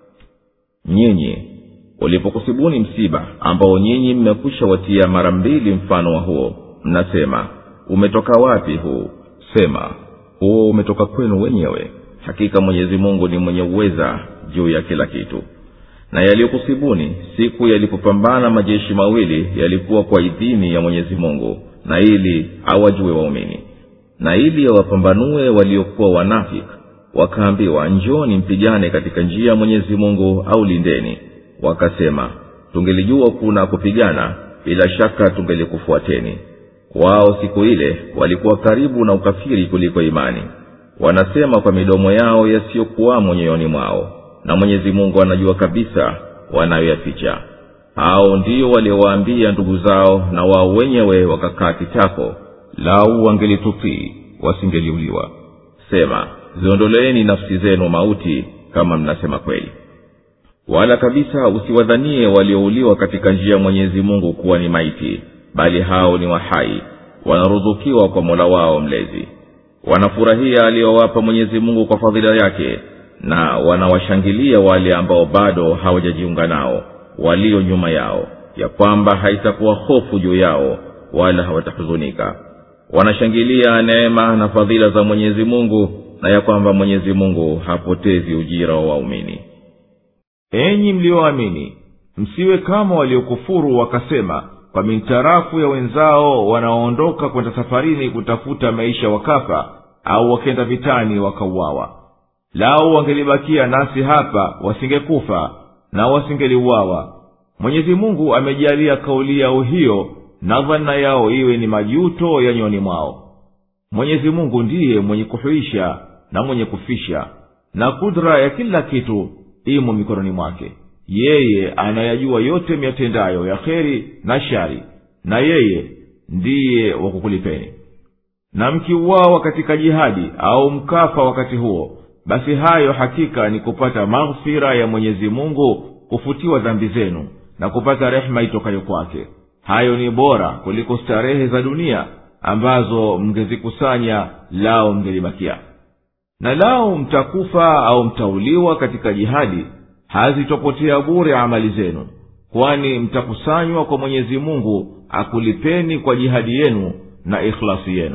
nyinyi ulipokusibuni msiba ambao nyinyi mmekwisha watia mara mbili mfano wa huo mnasema umetoka wapi huu sema huo umetoka kwenu wenyewe hakika mwenyezi mungu ni mwenye uweza juu ya kila kitu na yaliyokusibuni siku yalipopambana majeshi mawili yalikuwa kwa idhini ya mwenyezi mungu na ili awajue waumini na ili awapambanue waliokuwa wanafik wakaambiwa njoni mpigane katika njia ya mwenyezi mungu au lindeni wakasema tungelijua kuna kupigana bila shaka tungelikufuateni wao siku ile walikuwa karibu na ukafiri kuliko imani wanasema kwa midomo yao yasiyokuwamo nyoyoni mwao na mwenyezi mungu anajua kabisa wanayoyaficha hao ndio waliowaambia ndugu zao na wao wenyewe wakakaa kitako lau wangelitutii wasingeliuliwa sema ziondoleeni nafsi zenu mauti kama mnasema kweli wala kabisa usiwadhanie waliouliwa katika njia ya mwenyezi mungu kuwa ni maiti bali hao ni wahai wanaruzukiwa kwa mola wao mlezi wanafurahia aliyowapa mwenyezi mungu kwa fadhila yake na wanawashangilia wale ambao bado hawajajiunga nao walio nyuma yao ya kwamba haitakuwa hofu juu yao wala hawatahuzunika wanashangilia neema na fadhila za mwenyezi mungu na ya kwamba mwenyezi mungu hapotezi ujira wa waumini enyi mliyoamini msiwe kama waliokufuru wakasema kwa mintarafu ya wenzao wanaoondoka kwenda safarini kutafuta maisha wakafa au wakenda vitani wakauawa lau wangelibakia nasi hapa wasingekufa na wasingeliuawa mwenyezi mungu amejalia kauli yao hiyo na dhana yao iwe ni majuto ya nyoni mwao mwenyezi mungu ndiye mwenye kuhuisha na mwenye kufisha na kudra ya kila kitu imo mikononi mwake yeye anayajua yote miyatendayo ya kheri na shari na yeye ndiye wa kukulipeni na mkiuawa katika jihadi au mkafa wakati huo basi hayo hakika ni kupata maghfira ya mwenyezi mungu kufutiwa dhambi zenu na kupata rehema itokayo kwake hayo ni bora kuliko starehe za dunia ambazo mngezikusanya lao mngelibakia na lao mtakufa au mtauliwa katika jihadi hazitopotea bure amali zenu kwani mtakusanywa kwa mwenyezi mungu akulipeni kwa jihadi yenu na ikhlasi yenu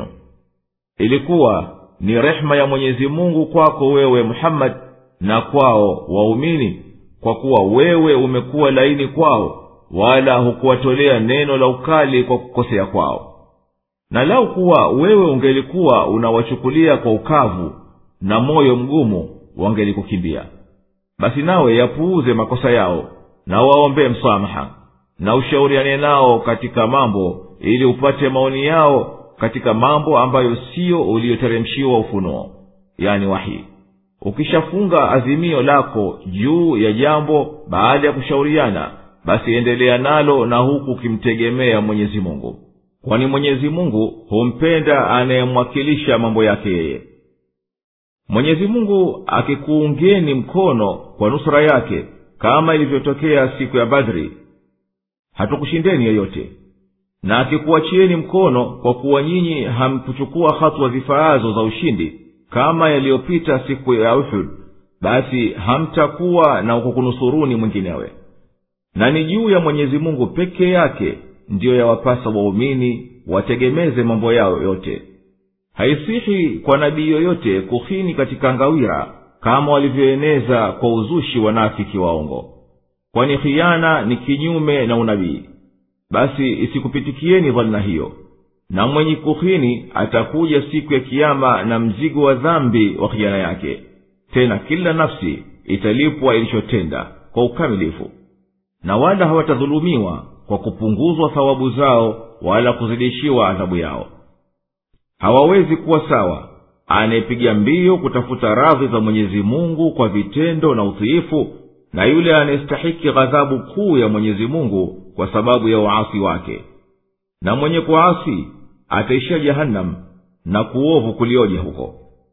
ilikuwa ni rehema ya mwenyezi mungu kwako wewe muhammadi na kwao waumini kwa kuwa wewe umekuwa laini kwao wala hukuwatolea neno la ukali kwa kukosea kwao na lau kuwa wewe ungelikuwa unawachukulia kwa ukavu na moyo mgumu wangelikukimbia basi nawe yapuuze makosa yao na waombee msamaha na ushauriane nao katika mambo ili upate maoni yao katika mambo ambayo siyo uliyoteremshiwa ufunuo yani wahi ukishafunga azimio lako juu ya jambo baada ya kushauriana basi endelea nalo na huku ukimtegemea mwenyezi mungu kwani mwenyezi mungu humpenda anayemwakilisha mambo yake yeye mwenyezi mungu akikuungeni mkono kwa nusura yake kama ilivyotokea siku ya badri hatukushindeni yeyote na akikuachieni mkono kwa kuwa nyinyi hamkuchukua hatua zifaazo za ushindi kama yaliyopita siku ya uhud basi hamtakuwa na kukunusuruni mwinginewe na ni juu ya mwenyezi mungu peke yake ndiyo yawapasa waumini wategemeze mambo yao yote haisihi kwa nabii yoyote kuhini katika ngawira kama walivyoeneza kwa uzushi wanafiki waongo kwani khiana ni kinyume na unabii basi isikupitikieni dhana hiyo na mwenye kuhini atakuja siku ya kiama na mzigo wa dhambi wa khiana yake tena kila nafsi italipwa ilichotenda kwa ukamilifu na wala hawatadhulumiwa kwa kupunguzwa thawabu zao wala kuzidishiwa adhabu yao hawawezi kuwa sawa anayepiga mbio kutafuta radhi za mwenyezi mungu kwa vitendo na utiifu na yule anayestahiki ghadhabu kuu ya mwenyezi mungu kwa sababu ya uasi wake na mwenye kuasi ataishia jahannam na kuovu kulioje huko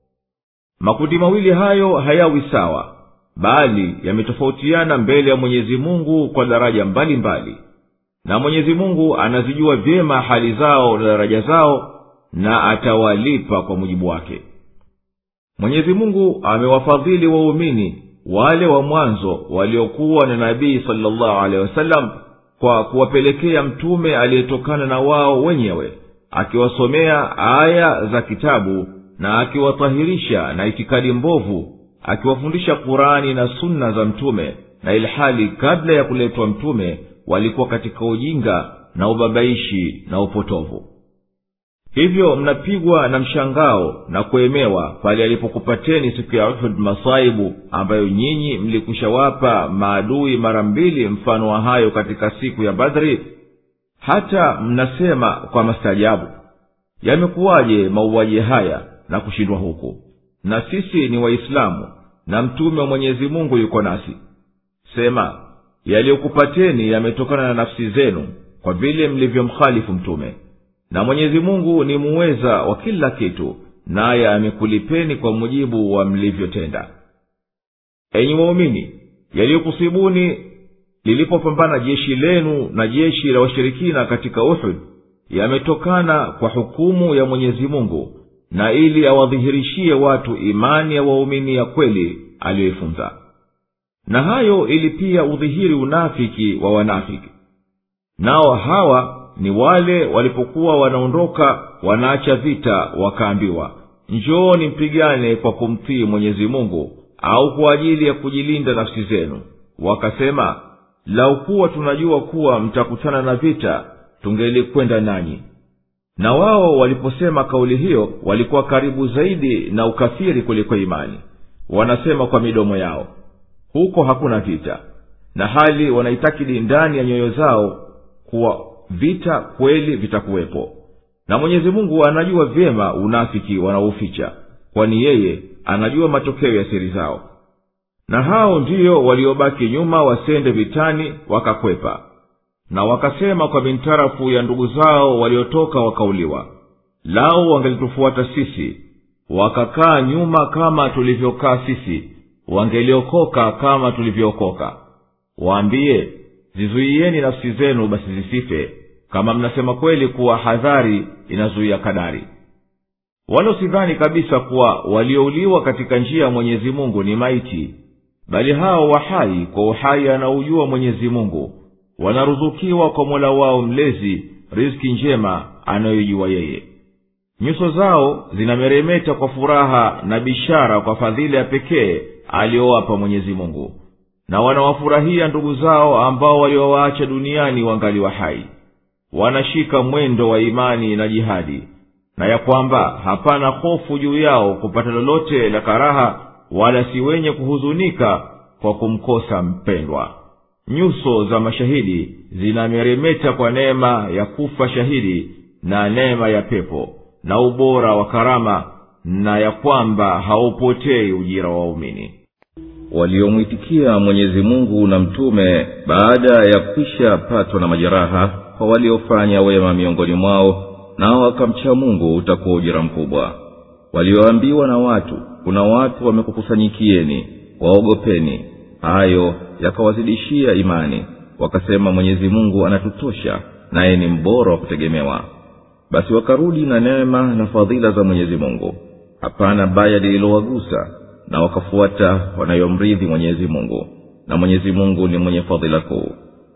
makundi mawili hayo hayawi sawa bali yametofautiana mbele ya mwenyezi mungu kwa daraja mbalimbali mbali. na mwenyezi mungu anazijua vyema hali zao na daraja zao na atawalipa kwa mujibu wake mwenyezi mungu amewafadhili waumini wale wa mwanzo waliokuwa na nabii salllahu alehi wasallam kwa kuwapelekea mtume aliyetokana na wao wenyewe akiwasomea aya za kitabu na akiwatahirisha na itikadi mbovu akiwafundisha qurani na sunna za mtume na ilhali kabla ya kuletwa mtume walikuwa katika ujinga na ubabaishi na upotovu hivyo mnapigwa na mshangao na kuemewa pale alipokupateni siku ya uhud masaibu ambayo nyinyi mlikushawapa maadui mara mbili mfano wa hayo katika siku ya badri hata mnasema kwa mastaajabu yamekuwaje mauaji haya na kushindwa huku na sisi ni waislamu na mtume wa mwenyezi mungu yuko nasi sema yaliyokupateni yametokana na nafsi zenu kwa vile mlivyomkhalifu mtume na mwenyezi mungu ni muweza wa kila kitu naye amekulipeni kwa mujibu wa mlivyotenda enyi waumini yaliyokusibuni lilipopambana jeshi lenu na jeshi la washirikina katika uhud yametokana kwa hukumu ya mwenyezi mungu na ili awadhihirishie watu imani ya waumini ya kweli aliyoifunza na hayo ili pia udhihiri unafiki wa wanafiki nao hawa ni wale walipokuwa wanaondoka wanaacha vita wakaambiwa njooni mpigane kwa kumtii mwenyezi mungu au kwa ajili ya kujilinda nafsi zenu wakasema lau kuwa tunajua kuwa mtakutana na vita tungelikwenda nanyi na wao waliposema kauli hiyo walikuwa karibu zaidi na ukafiri kuliko imani wanasema kwa midomo yao huko hakuna vita na hali wanaitakidi ndani ya nyoyo zao kuwa vita kweli vitakuwepo na mwenyezi mungu anajua vyema unafiki wanaoficha kwani yeye anajua matokeo ya siri zao na hao ndiyo waliobaki nyuma wasende vitani wakakwepa na wakasema kwa mintarafu ya ndugu zao waliotoka wakauliwa lao wangelitufuata sisi wakakaa nyuma kama tulivyokaa sisi wangeliokoka kama tulivyookoka waambie zizuieni nafsi zenu basi zisife kama mnasema kweli kuwa hadhari inazuia kadari wala usidhani kabisa kuwa waliouliwa katika njia ya mwenyezi mungu ni maiti bali hao wahai kwa uhai anaujua mwenyezi mungu wanaruzukiwa kwa mola wao mlezi riski njema anayoijua yeye nyuso zao zinameremeta kwa furaha na bishara kwa fadhila ya pekee aliyowapa mwenyezi mungu na wanawafurahia ndugu zao ambao waliowaacha duniani wangali wa hai wanashika mwendo wa imani na jihadi na ya kwamba hapana hofu juu yao kupata lolote la karaha wala si wenye kuhuzunika kwa kumkosa mpendwa nyuso za mashahidi zinameremeta kwa neema ya kufa shahidi na neema ya pepo na ubora wa karama na ya kwamba haupotei ujira wa waumini waliomwitikia mwenyezi mungu na mtume baada ya kwisha patwa na majeraha kwa waliofanya wema miongoni mwao nao wakamcha mungu utakuwa ujira mkubwa walioambiwa na watu kuna watu wamekukusanyikieni waogopeni hayo yakawazidishia imani wakasema mwenyezi mungu anatutosha naye ni mbora wa kutegemewa basi wakarudi na neema na fadhila za mwenyezi mungu hapana baya lililowagusa na wakafuata wanayomridhi mwenyezi mungu na mwenyezi mungu ni mwenye fadhila kuu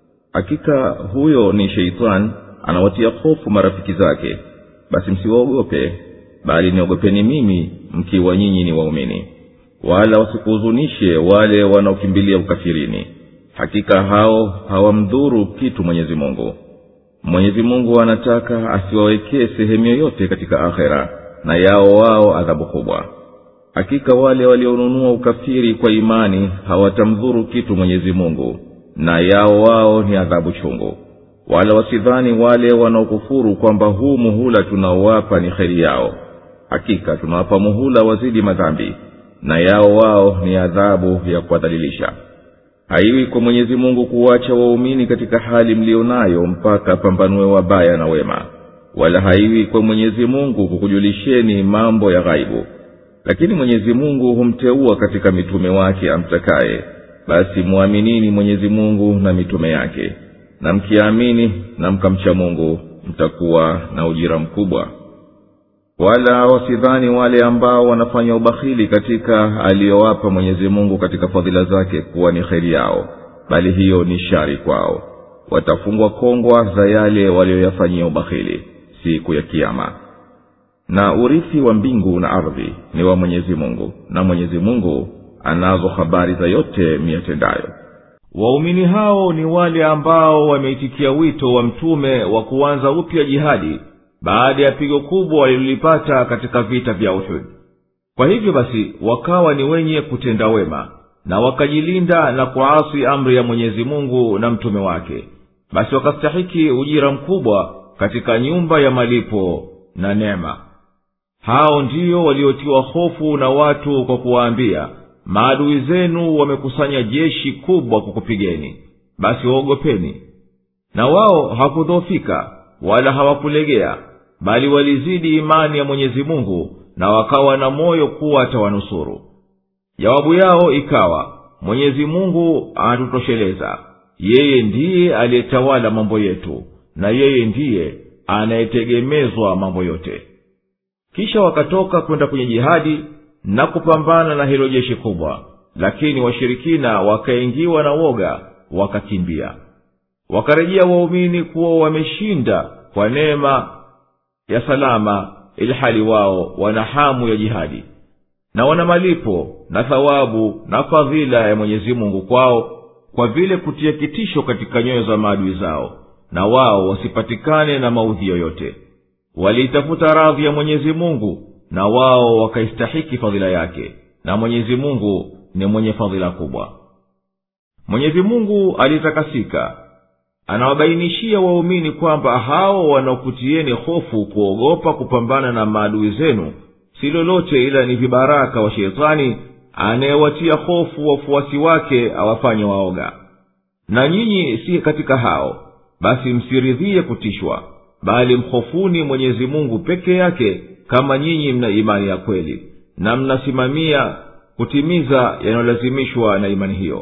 hakika huyo ni sheitani anawatia hofu marafiki zake basi msiwaogope bali niogopeni mimi mkiwa nyinyi ni waumini wala wasikuhuzunishe wale wanaokimbilia ukafirini hakika hao hawamdhuru kitu mwenyezi mungu mwenyezi mungu anataka asiwawekee sehemu yoyote katika akhera na yao wao adhabu kubwa hakika wale walionunua ukafiri kwa imani hawatamdhuru kitu mwenyezi mungu na yao wao ni adhabu chungu wala wasidhani wale wanaokufuru kwamba huu muhula tunaowapa ni kheri yao hakika tunawapa muhula wazidi madhambi na yao wao ni adhabu ya kuwadhalilisha haiwi kwa mwenyezi mungu kuwacha waumini katika hali mliyo nayo mpaka pambanue wabaya na wema wala haiwi kwa mwenyezi mungu kukujulisheni mambo ya ghaibu lakini mwenyezi mungu humteua katika mitume wake amtakaye basi mwaminini mwenyezi mungu na mitume yake na mkiamini na mkamcha mungu mtakuwa na ujira mkubwa wala wasidhani wale ambao wanafanya ubakhili katika aliyowapa mwenyezi mungu katika fadhila zake kuwa ni kheri yao bali hiyo ni shari kwao watafungwa kongwa za yale walioyafanyia ubakhili siku ya kiama na urithi wa mbingu na ardhi ni wa mwenyezi mungu na mwenyezi mungu anazo habari za yote miyatendayo waumini hao ni wale ambao wameitikia wito wa mtume wa kuanza upya jihadi baada ya pigo kubwa walilolipata katika vita vya uhud kwa hivyo basi wakawa ni wenye kutenda wema na wakajilinda na kuasi amri ya mwenyezi mungu na mtume wake basi wakastahiki ujira mkubwa katika nyumba ya malipo na neema hao ndiyo waliotiwa hofu na watu kwa kuwaambia maadui zenu wamekusanya jeshi kubwa kukupigeni basi waogopeni na wao hawakudhoofika wala hawakulegea bali walizidi imani ya mwenyezi mungu na wakawa na moyo kuwa atawanusuru jawabu yao ikawa mwenyezi mungu anatutosheleza yeye ndiye aliyetawala mambo yetu na yeye ndiye anayetegemezwa mambo yote kisha wakatoka kwenda kwenye jihadi na kupambana na hilo jeshi kubwa lakini washirikina wakaingiwa na woga wakakimbia wakarejea waumini kuwa wameshinda kwa neema ya salama ilhali wao wana hamu ya jihadi na wana malipo na thawabu na fadhila ya mwenyezi mungu kwao kwa vile kutia kitisho katika nyoyo za maadui zao na wao wasipatikane na maudhi yoyote waliitafuta radhi ya mwenyezi mungu na wao wakaistahiki fadhila yake na mwenyezi mungu ni mwenye fadhila kubwa mwenyezi mungu alitakasika anawabainishia waumini kwamba hao wanaokutieni hofu kuogopa kupambana na maadui zenu si lolote ila ni vibaraka wa sheitani anayewatia hofu wafuasi wake awafanye waoga na nyinyi si katika hao basi msiridhie kutishwa bali mhofuni mwenyezi mungu peke yake kama nyinyi mna imani ya kweli na mnasimamia kutimiza yanayolazimishwa na imani hiyo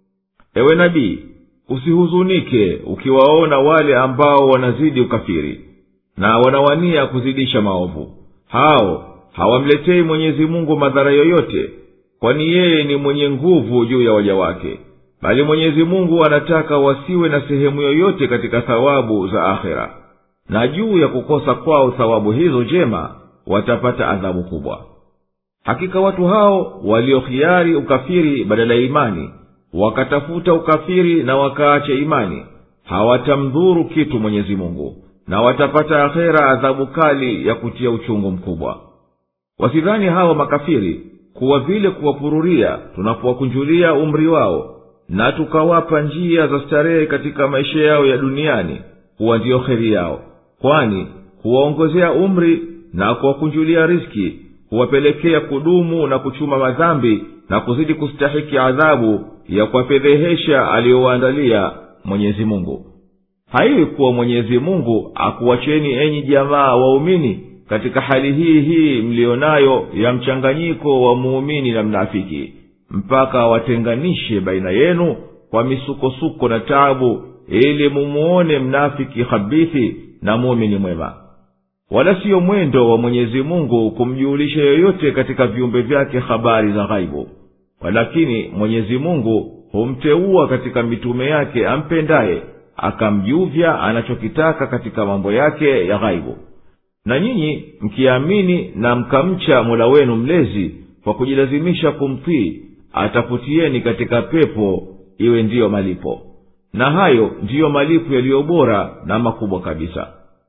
ewe nabii usihuzunike ukiwaona wale ambao wanazidi ukafiri na wanawania kuzidisha maovu hao hawamletei mwenyezi mungu madhara yoyote kwani yeye ni mwenye nguvu juu ya waja wake bali mwenyezi mungu anataka wasiwe na sehemu yoyote katika thawabu za akhera na juu ya kukosa kwao thawabu hizo njema watapata adhabu kubwa hakika watu hao waliohiari ukafiri badala ya imani wakatafuta ukafiri na wakaacha imani hawatamdhuru kitu mwenyezi mungu na watapata akhera adhabu kali ya kutia uchungu mkubwa wasidhani hawa makafiri kuwa vile kuwapururia tunapowakunjulia umri wao na tukawapa njia za starehe katika maisha yao ya duniani huwa ndiyo heri yao kwani huwaongozea umri na kuwakunjulia riski huwapelekea kudumu na kuchuma madhambi na kuzidi kustahiki adhabu ya kuwafedhehesha aliyowaandalia mwenyezi mungu haiwi kuwa mwenyezi mungu akuwacheni enyi jamaa waumini katika hali hii hii mliyo nayo ya mchanganyiko wa muumini na mnafiki mpaka watenganishe baina yenu kwa misukosuko na taabu ili mumuone mnafiki habithi na muumini mwema wala siyo mwendo wa mwenyezi mungu kumjulisha yoyote katika viumbe vyake habari za ghaibu walakini mwenyezi mungu humteua katika mitume yake ampendaye akamjuvya anachokitaka katika mambo yake ya ghaibu na nyinyi mkiamini na mkamcha mola wenu mlezi kwa kujilazimisha kumtii atafutieni katika pepo iwe ndiyo malipo na hayo ndiyo malipo yaliyo bora na makubwa kabisa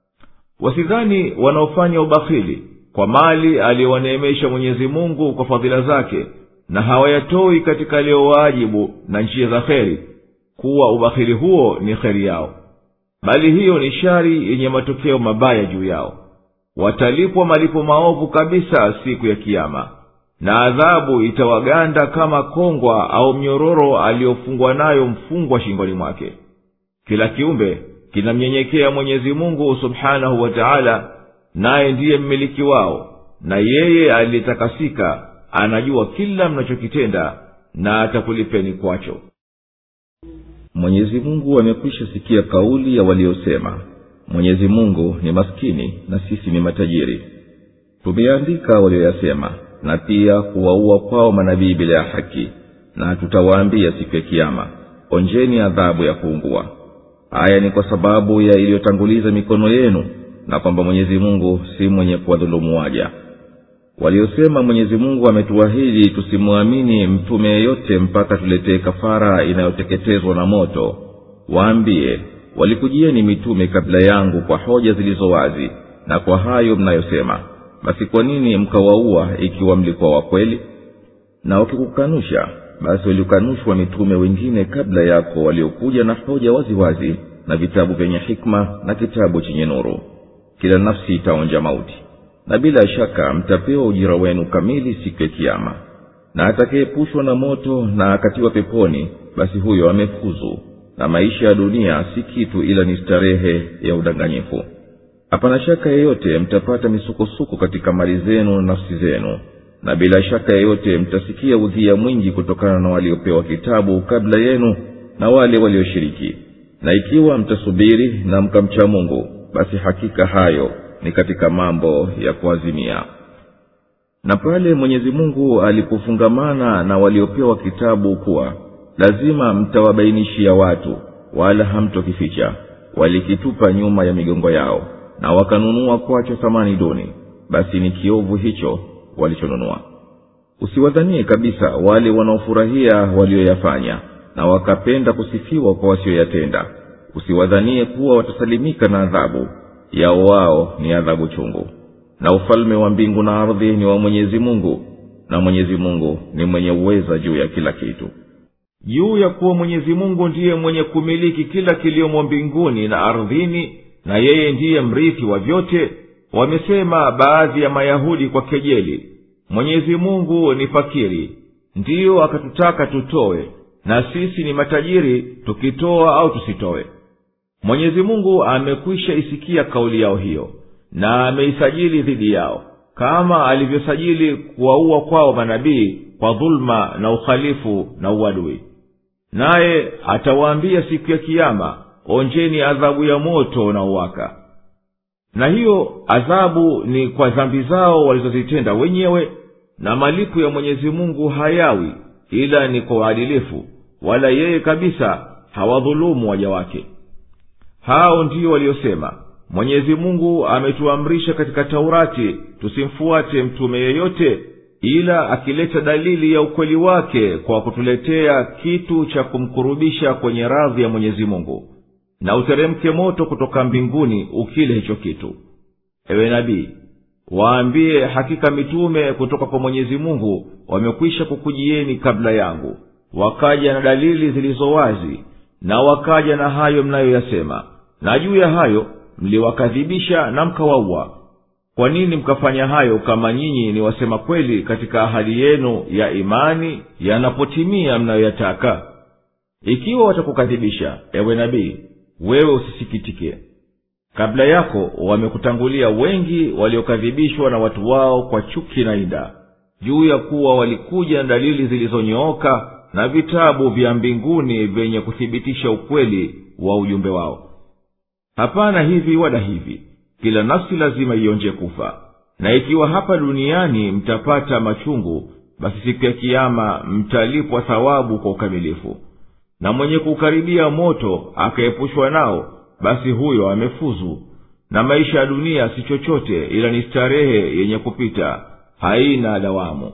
wasidhani wanaofanya ubakhili kwa mali aliyowaneemesha mwenyezi mungu kwa fadhila zake na hawayatoi katika aliyowaajibu na njia za kheri kuwa ubakhili huo ni kheri yao bali hiyo ni shari yenye matokeo mabaya juu yao watalipwa malipo maovu kabisa siku ya kiama na adhabu itawaganda kama kongwa au mnyororo aliyofungwa nayo mfungwa shingoni mwake kila kiumbe kinamnyenyekea mwenyezi mungu subhanahu wa taala naye ndiye mmiliki wao na yeye aliyetakasika anajua kila mnachokitenda na atakulipeni kwacho mwenyezi mungu amekwisha sikia kauli ya waliosema mwenyezi mungu ni maskini na sisi ni matajiri tumeandika walioyasema na pia kuwaua kwao manabii bila ya haki na tutawaambia siku ya kiama onjeni adhabu ya kuungua haya ni kwa sababu ya iliyotanguliza mikono yenu na kwamba mwenyezi mungu si mwenye kuwadhulumu waja waliosema mwenyezi mungu ametuahidi tusimwamini mtume yeyote mpaka tuletee kafara inayoteketezwa na moto waambie walikujieni mitume kabla yangu kwa hoja zilizo wazi na kwa hayo mnayosema basi kwa nini mkawaua ikiwa mlikuwa wakweli na wakikukanusha basi walikanushwa mitume wengine kabla yako waliokuja na hoja waziwazi wazi, na vitabu vyenye hikma na kitabu chenye nuru kila nafsi itaonja mauti na bila shaka mtapewa ujira wenu kamili siku ya kiama na atakayepushwa na moto na akatiwa peponi basi huyo amefuzu na maisha ya dunia si kitu ila ni starehe ya udanganyifu hapana shaka yeyote mtapata misukosuko katika mali zenu na nafsi zenu na bila shaka yeyote mtasikia udhia mwingi kutokana na waliopewa kitabu kabla yenu na wale walioshiriki na ikiwa mtasubiri na mkamcha mungu basi hakika hayo ni katika mambo ya kuazimia na pale mwenyezi mungu alipofungamana na waliopewa kitabu kuwa lazima mtawabainishia watu wala hamtokificha walikitupa nyuma ya migongo yao na wakanunua kwacho thamani duni basi ni kiovu hicho walichonunua usiwadhanie kabisa wale wanaofurahia walioyafanya na wakapenda kusifiwa kwa wasioyatenda usiwadhanie kuwa watasalimika na adhabu yao wao ni adhabu chungu na ufalme wa mbingu na ardhi ni wa mwenyezi mungu na mwenyezi mungu ni mwenye uweza juu ya kila kitu juu ya kuwa mwenyezi mungu ndiye mwenye kumiliki kila kiliomo mbinguni na ardhini na yeye ndiye mrithi wa vyote wamesema baadhi ya mayahudi kwa kejeli mwenyezi mungu ni fakiri ndiyo akatutaka tutowe na sisi ni matajiri tukitoa au tusitowe mwenyezi mungu amekwisha isikia kauli yao hiyo na ameisajili dhidi yao kama alivyosajili kuwaua kwao manabii kwa dhuluma na ukhalifu na uadui naye atawaambia siku ya kiama onjeni adhabu ya moto unaowaka na hiyo adhabu ni kwa dhambi zao walizozitenda wenyewe na malipo ya mwenyezi mungu hayawi ila ni kwa uadilifu wala yeye kabisa hawadhulumu waja wake hao ndiyo waliosema mwenyezi mungu ametuamrisha katika taurati tusimfuate mtume yeyote ila akileta dalili ya ukweli wake kwa kutuletea kitu cha kumkurubisha kwenye radhi ya mwenyezi mungu na uteremke moto kutoka mbinguni ukile hicho kitu ewe nabii waambie hakika mitume kutoka kwa mwenyezi mungu wamekwisha kukujieni kabla yangu wakaja na dalili zilizo wazi na wakaja na hayo mnayoyasema na juu ya hayo mliwakadhibisha na mkawaua kwa nini mkafanya hayo kama nyinyi ni wasema kweli katika ahadi yenu ya imani yanapotimia mnayoyataka ikiwa watakukadhibisha ewe nabii wewe usisikitike kabla yako wamekutangulia wengi waliokadhibishwa na watu wao kwa chuki na inda juu ya kuwa walikuja na dalili zilizonyooka na vitabu vya mbinguni vyenye kuthibitisha ukweli wa ujumbe wao hapana hivi wala hivi kila nafsi lazima ionje kufa na ikiwa hapa duniani mtapata machungu basi siku ya kiama mtalipwa thawabu kwa ukamilifu na mwenye kukaribia moto akaepushwa nao basi huyo amefuzu na maisha ya dunia si chochote ila ni starehe yenye kupita haina dawamu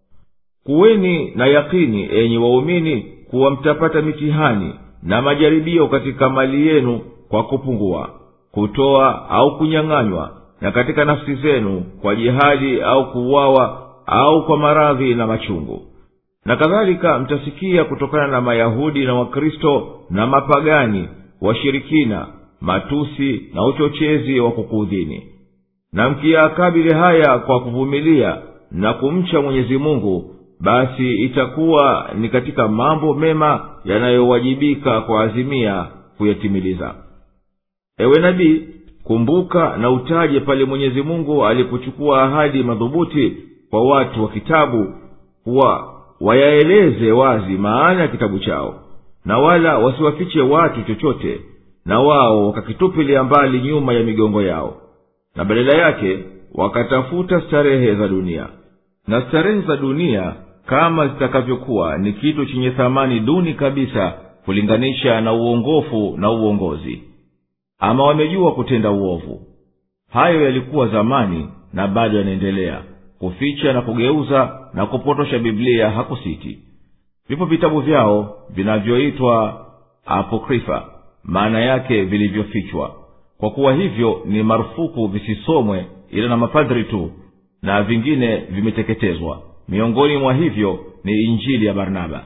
kuweni na yakini enyi waumini kuwa mtapata mitihani na majaribio katika mali yenu kwa kupungua kutoa au kunyang'anywa na katika nafsi zenu kwa jihadi au kuuawa au kwa maradhi na machungu na kadhalika mtasikia kutokana na mayahudi na wakristo na mapagani washirikina matusi na uchochezi wa kukuudhini na mkiyakabili haya kwa kuvumilia na kumcha mwenyezi mungu basi itakuwa ni katika mambo mema yanayowajibika kwa azimia kuyatimiliza ewe nabii kumbuka na utaje pale mwenyezi mungu alipochukua ahadi madhubuti kwa watu wa kitabu kuwa wayaeleze wazi maana ya kitabu chao na wala wasiwafiche watu chochote na wao wakakitupilia mbali nyuma ya migongo yao na badala yake wakatafuta starehe za dunia na starehe za dunia kama zitakavyokuwa ni kitu chenye thamani duni kabisa kulinganisha na uongofu na uongozi ama wamejua kutenda uovu hayo yalikuwa zamani na bado yanaendelea kuficha na kugeuza na kupotosha biblia hakusiti vipo vitabu vyao vinavyoitwa apokrifa maana yake vilivyofichwa kwa kuwa hivyo ni marufuku visisomwe ila na mapadhri tu na vingine vimeteketezwa miongoni mwa hivyo ni injili ya barnaba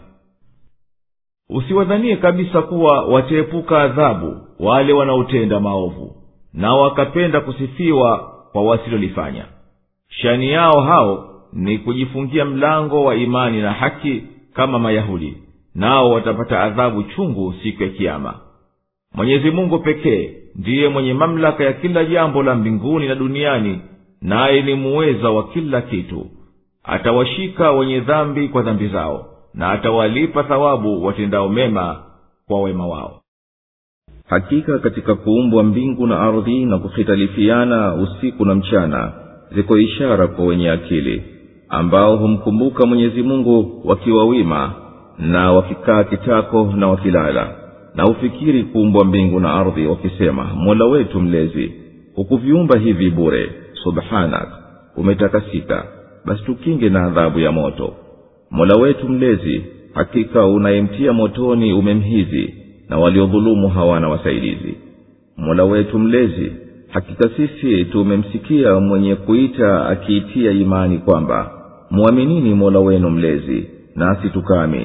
usiwadhanie kabisa kuwa wataepuka adhabu wale wanaotenda maovu na wakapenda kusifiwa kwa wasilolifanya shani yao hao ni kujifungia mlango wa imani na haki kama mayahudi nao watapata adhabu chungu siku ya kiama mwenyezi mungu pekee ndiye mwenye mamlaka ya kila jambo la mbinguni na duniani naye ni muweza wa kila kitu atawashika wenye dhambi kwa dhambi zao na atawalipa thawabu watendao mema kwa wema wao hakika katika kuumbwa mbingu na ardhi na kuhitalifiana usiku na mchana ziko ishara kwa wenye akili ambao humkumbuka mwenyezi mungu wakiwa wima na wakikaa kitako na wakilala na hufikiri kuumbwa mbingu na ardhi wakisema mola wetu mlezi hukuviumba hivi bure subhanak umetakasika basi tukinge na adhabu ya moto mola wetu mlezi hakika unayemtia motoni umemhizi na waliodhulumu hawana wasaidizi mola wetu mlezi hakika sisi tumemsikia mwenye kuita akiitia imani kwamba mwaminini mola wenu mlezi nasi tukaamini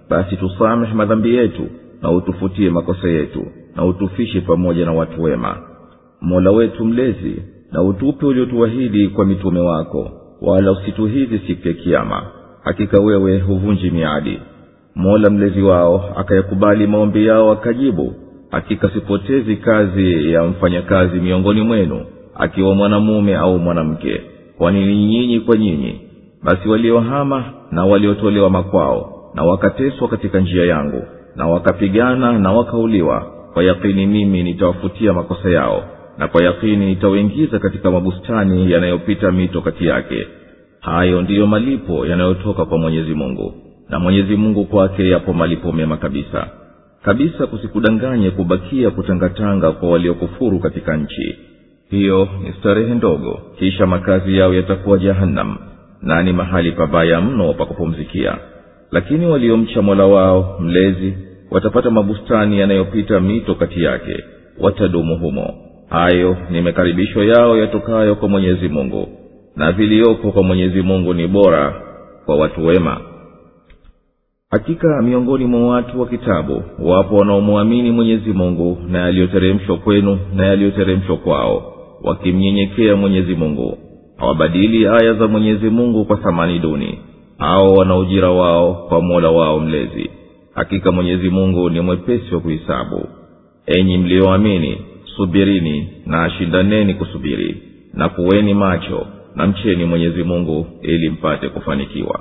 basi tusamehe madhambi yetu na utufutie makosa yetu na utufishe pamoja na watu wema mola wetu mlezi na utupe uliotuahidi kwa mitume wako wala usituhizi siku ya kiama hakika wewe huvunji miadi mola mlezi wao akayakubali maombi yao akajibu hakika sipotezi kazi ya mfanyakazi miongoni mwenu akiwa mwanamume au mwanamke kwani ni nyinyi kwa nyinyi basi waliohama na waliotolewa makwao na wakateswa katika njia yangu na wakapigana na wakauliwa kwa yakini mimi nitawafutia makosa yao na kwa yakini nitawaingiza katika mabustani yanayopita mito kati yake hayo ndiyo malipo yanayotoka kwa mwenyezi mungu na mwenyezi mungu kwake yapo malipo mema kabisa kabisa kusikudanganye kubakia kutangatanga kwa waliokufuru katika nchi hiyo ni starehe ndogo kisha makazi yao yatakuwa jahannam na ni mahali pabaya mno pa kupumzikia lakini waliomcha mola wao mlezi watapata mabustani yanayopita mito kati yake watadumu humo hayo ni makaribisho yao yatokayo kwa mwenyezi mungu na viliyoko kwa mwenyezi mungu ni bora kwa watu wema hakika miongoni mwa watu wa kitabu wapo wanaomwamini mwenyezi mungu na yaliyoteremshwa kwenu na yaliyoteremshwa kwao wakimnyenyekea mwenyezi mungu hawabadili aya za mwenyezi mungu kwa thamani duni hao wana ujira wao kwa mola wao mlezi hakika mwenyezi mungu ni mwepesi wa kuhisabu enyi mliyoamini subirini na shindaneni kusubiri na kuweni macho na mcheni mwenyezi mungu ili mpate kufanikiwa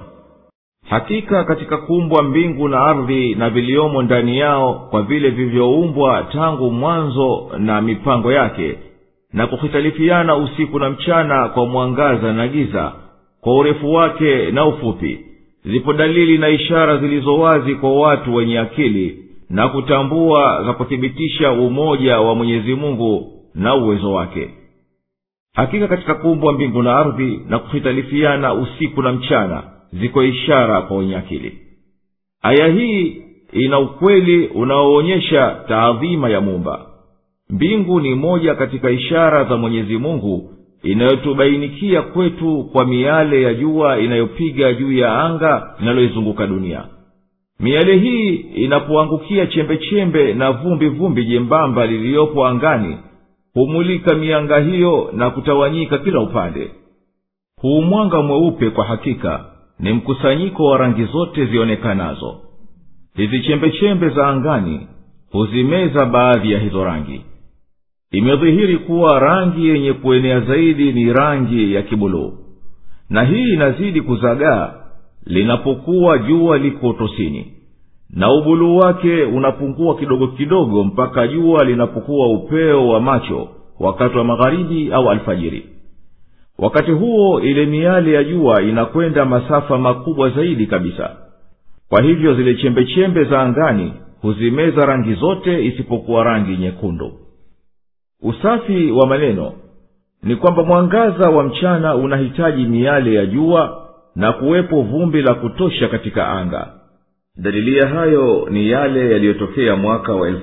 hakika katika kuumbwa mbingu na ardhi na viliomo ndani yao kwa vile vilivyoumbwa tangu mwanzo na mipango yake na kuhitalifiana usiku na mchana kwa mwangaza na giza kwa urefu wake na ufupi zipo dalili na ishara zilizo wazi kwa watu wenye akili na kutambua za kuthibitisha umoja wa mwenyezi mungu na uwezo wake hakika katika kuumbwa mbingu na ardhi na kuhitalifiana usiku na mchana ziko ishara kwa wenye akili aya hii ina ukweli unaoonyesha taadhima ya mumba mbingu ni moja katika ishara za mwenyezi mungu inayotubainikia kwetu kwa miale ya jua inayopiga juu ya anga linaloizunguka dunia miale hii inapoangukia chembechembe na vumbi vumbi jembamba liliyopo angani humulika mianga hiyo na kutawanyika kila upande huu mwanga mweupe kwa hakika ni mkusanyiko wa rangi zote zionekanazo hizi chembechembe za angani huzimeza baadhi ya hizo rangi imedhihiri kuwa rangi yenye kuenea zaidi ni rangi ya kibuluu na hii inazidi kuzagaa linapokuwa jua liko utosini na ubuluu wake unapungua kidogo kidogo mpaka jua linapokuwa upeo wa macho wakati wa magharibi au alfajiri wakati huo ile miale ya jua inakwenda masafa makubwa zaidi kabisa kwa hivyo zile chembechembe za angani huzimeza rangi zote isipokuwa rangi nyekundu usafi wa maneno ni kwamba mwangaza wa mchana unahitaji miale ya jua na kuwepo vumbi la kutosha katika anga dalili ya hayo ni yale yaliyotokea mwaka wa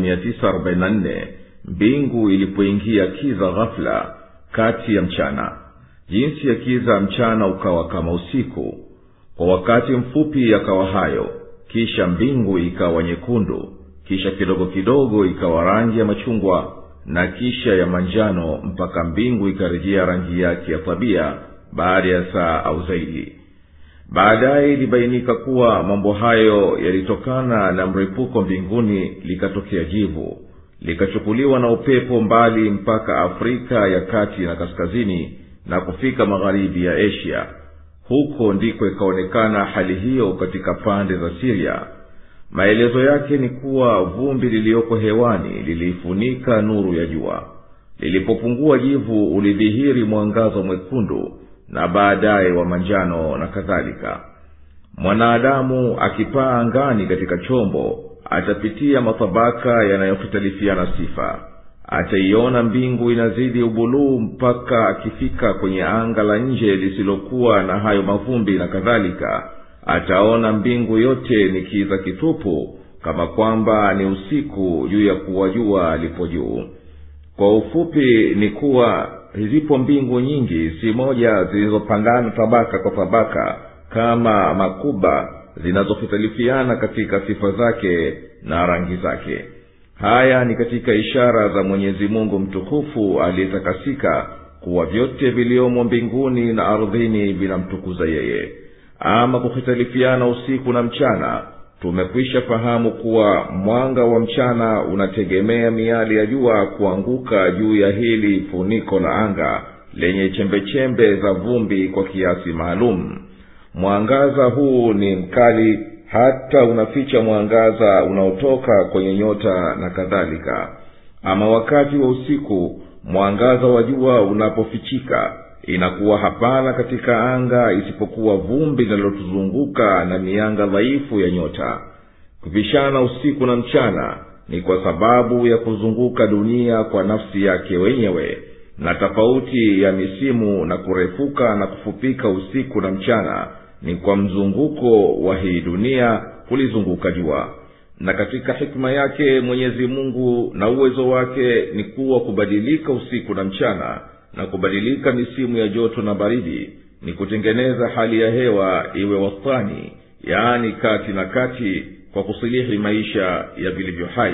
1944 mbingu ilipoingia kiza ghafula kati ya mchana jinsi ya kiza mchana ukawa kama usiku kwa wakati mfupi yakawa hayo kisha mbingu ikawa nyekundu kisha kidogo kidogo ikawa rangi ya machungwa na kisha ya manjano mpaka mbingu ikarejea rangi yake ya tabia baada ya saa au zaidi baadaye ilibainika kuwa mambo hayo yalitokana na mripuko mbinguni likatokea jivu likachukuliwa na upepo mbali mpaka afrika ya kati na kaskazini na kufika magharibi ya asia huko ndiko ikaonekana hali hiyo katika pande za siria maelezo yake ni kuwa vumbi liliyoko hewani liliifunika nuru ya jua lilipopungua jivu ulidhihiri mwangazo mwekundu na baadaye wa manjano na kadhalika mwanadamu akipaa angani katika chombo atapitia matabaka yanayohitalifiana sifa ataiona mbingu inazidi ubuluu mpaka akifika kwenye anga la nje lisilokuwa na hayo mavumbi na kadhalika ataona mbingu yote ni kiza kitupu kama kwamba ni usiku juu ya kuwa jua lipo juu kwa ufupi ni kuwa zipo mbingu nyingi si moja zilizopangana tabaka kwa tabaka kama makuba zinazohitalifiana katika sifa zake na rangi zake haya ni katika ishara za mwenyezi mungu mtukufu aliyetakasika kuwa vyote viliomo mbinguni na ardhini vinamtukuza yeye ama kuhitalifiana usiku na mchana tumekwisha fahamu kuwa mwanga wa mchana unategemea miali ya jua kuanguka juu ya hili funiko la anga lenye chembechembe za vumbi kwa kiasi maalum mwangaza huu ni mkali hata unaficha mwangaza unaotoka kwenye nyota na kadhalika ama wakati wa usiku mwangaza wa jua unapofichika inakuwa hapana katika anga isipokuwa vumbi linalotuzunguka na mianga dhaifu ya nyota kupishana usiku na mchana ni kwa sababu ya kuzunguka dunia kwa nafsi yake wenyewe na tofauti ya misimu na kurefuka na kufupika usiku na mchana ni kwa mzunguko wa hii dunia kulizunguka jua na katika hikma yake mwenyezi mungu na uwezo wake ni kuwa kubadilika usiku na mchana na kubadilika misimu ya joto na baridi ni kutengeneza hali ya hewa iwe wastani yaani kati na kati kwa kusilihi maisha ya vilivyo hai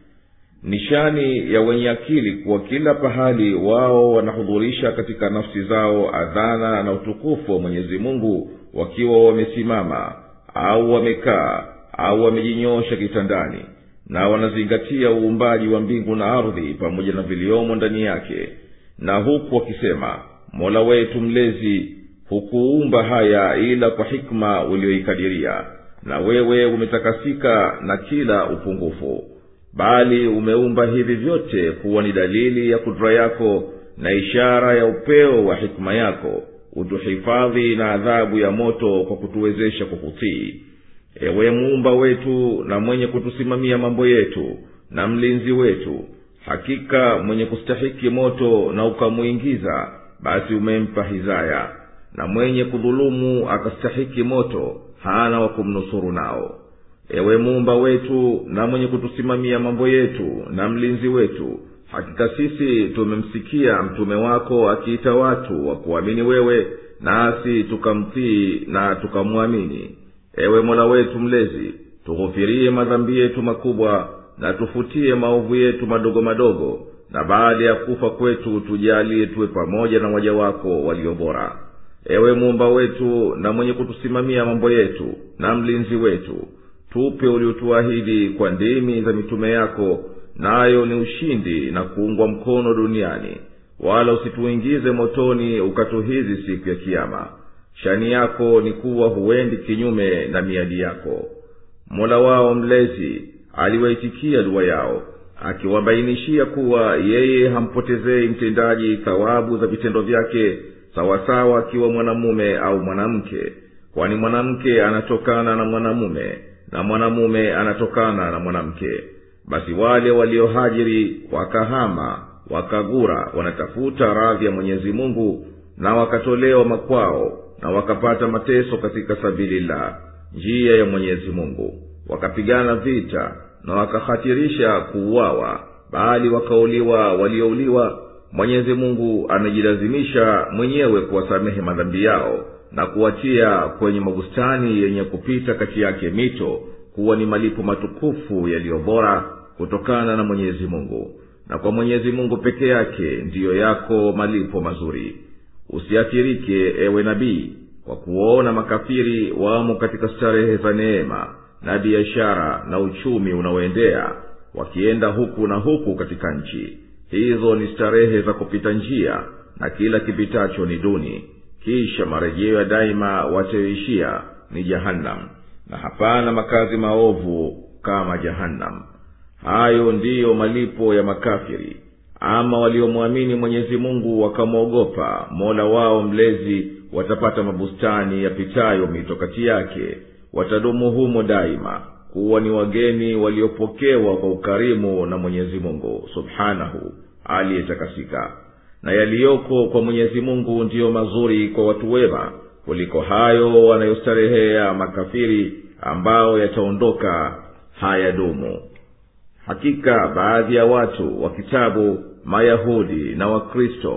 nishani ya wenye akili kuwa kila pahali wao wanahudhurisha katika nafsi zao adhana na utukufu wa mwenyezi mungu wakiwa wamesimama au wamekaa au wamejinyoosha kitandani na wanazingatia uumbaji wa mbingu na ardhi pamoja na viliomo ndani yake na huku wakisema mola wetu mlezi hukuumba haya ila kwa hikma ulioikadiria na wewe umetakasika na kila upungufu bali umeumba hivi vyote kuwa ni dalili ya kudra yako na ishara ya upeo wa hikma yako utuhifadhi na adhabu ya moto kwa kutuwezesha kukutii ewe muumba wetu na mwenye kutusimamia mambo yetu na mlinzi wetu hakika mwenye kustahiki moto na ukamwingiza basi umempa hizaya na mwenye kudhulumu akastahiki moto hana wa kumnusuru nao ewe muumba wetu na mwenye kutusimamia mambo yetu na mlinzi wetu hakika sisi tumemsikia mtume wako akiita watu wa kuamini wewe nasi tukamtii na tukamwamini ewe mola wetu mlezi tughufirie madhambi yetu makubwa na tufutie maovu yetu madogo madogo na baada ya kufa kwetu tujalie tuwe pamoja na waja wako walio bora ewe muumba wetu na mwenye kutusimamia mambo yetu na mlinzi wetu tupe uliotuahidi kwa ndimi za mitume yako nayo ni ushindi na kuungwa mkono duniani wala usituingize motoni ukatuhizi siku ya kiama shani yako ni kuwa huendi kinyume na miadi yako mola wao mlezi aliwaitikia dua yao akiwabainishia kuwa yeye hampotezei mtendaji thawabu za vitendo vyake sawasawa akiwa mwanamume au mwanamke kwani mwanamke anatokana na mwanamume na mwanamume anatokana na mwanamke basi wale waliohajiri wakahama wakagura wanatafuta radhi ya mwenyezi mungu na wakatolewa makwao na wakapata mateso katika sabilillah njia ya mwenyezi mungu wakapigana vita na wakahatirisha kuuawa bali wakauliwa waliouliwa mwenyezi mungu amejilazimisha mwenyewe kuwasamehe madhambi yao na kuwatia kwenye mabustani yenye kupita kati yake mito kuwa ni malipo matukufu yaliyo bora kutokana na mwenyezi mungu na kwa mwenyezi mungu peke yake ndiyo yako malipo mazuri usiathirike ewe nabii kwa kuwaona makafiri wamo katika starehe za neema na biashara na uchumi unaoendea wakienda huku na huku katika nchi hizo ni starehe za kupita njia na kila kipitacho ni duni kisha marejeo ya daima watayoishia ni jahannam na hapana makazi maovu kama jahannam hayo ndiyo malipo ya makafiri ama waliomwamini mwenyezi mungu wakamwogopa mola wao mlezi watapata mabustani yapitayo mito kati yake watadumu humo daima kuwa ni wageni waliopokewa kwa ukarimu na mwenyezi mungu subhanahu aliyetakasika na yaliyoko kwa mwenyezi mungu ndiyo mazuri kwa watu wema kuliko hayo wanayostarehea makafiri ambao yataondoka hayadumu hakika baadhi ya watu wa kitabu mayahudi na wakristo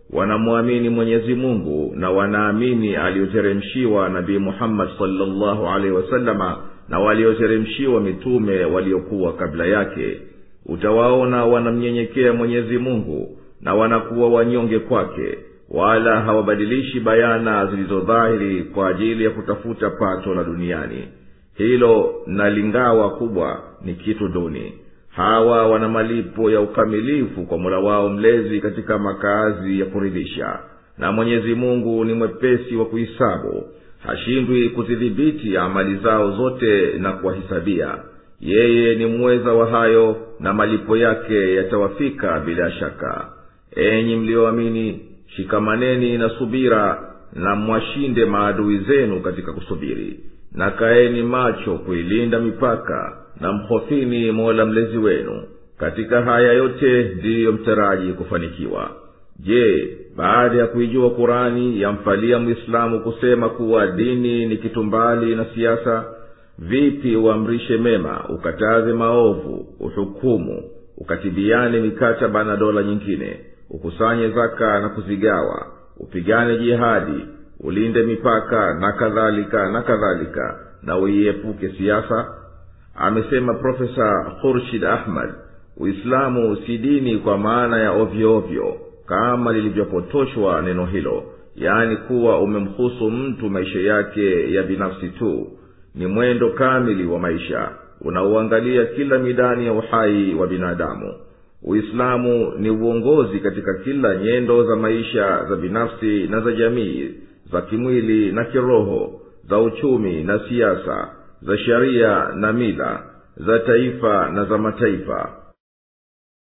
wanamwamini mwenyezi mungu na wanaamini aliyoteremshiwa nabii muhammadi salllahu alaihi wasalama na walioteremshiwa mitume waliokuwa kabla yake utawaona wanamnyenyekea mwenyezi mungu na wanakuwa wanyonge kwake wala hawabadilishi bayana zilizodhahiri kwa ajili ya kutafuta pato la duniani hilo na lingawa kubwa ni kitu duni hawa wana malipo ya ukamilifu kwa mola wao mlezi katika makazi ya kuridhisha na mwenyezi mungu ni mwepesi wa kuhisabu hashindwi kuzidhibiti amali zao zote na kuwahisabia yeye ni mweza wa hayo na malipo yake yatawafika bila shaka enyi mliyoamini shikamaneni na subira na mwashinde maadui zenu katika kusubiri na kaeni macho kuilinda mipaka na mhofini mola mlezi wenu katika haya yote ndiyo mtaraji kufanikiwa je baada ya kuijua kurani yamfalia mwislamu kusema kuwa dini ni kitu mbali na siasa vipi uamrishe mema ukataze maovu uhukumu ukatibiane mikataba na dola nyingine ukusanye zaka na kuzigawa upigane jihadi ulinde mipaka na kadhalika na kadhalika na uiepuke siasa amesema profesa khurshid ahmad uislamu si dini kwa maana ya ovyo ovyo kama lilivyopotoshwa neno hilo yaani kuwa umemhusu mtu maisha yake ya binafsi tu ni mwendo kamili wa maisha unaoangalia kila midani ya uhai wa binadamu uislamu ni uongozi katika kila nyendo za maisha za binafsi na za jamii za kimwili na kiroho za uchumi na siasa za sheria na mila za taifa na za mataifa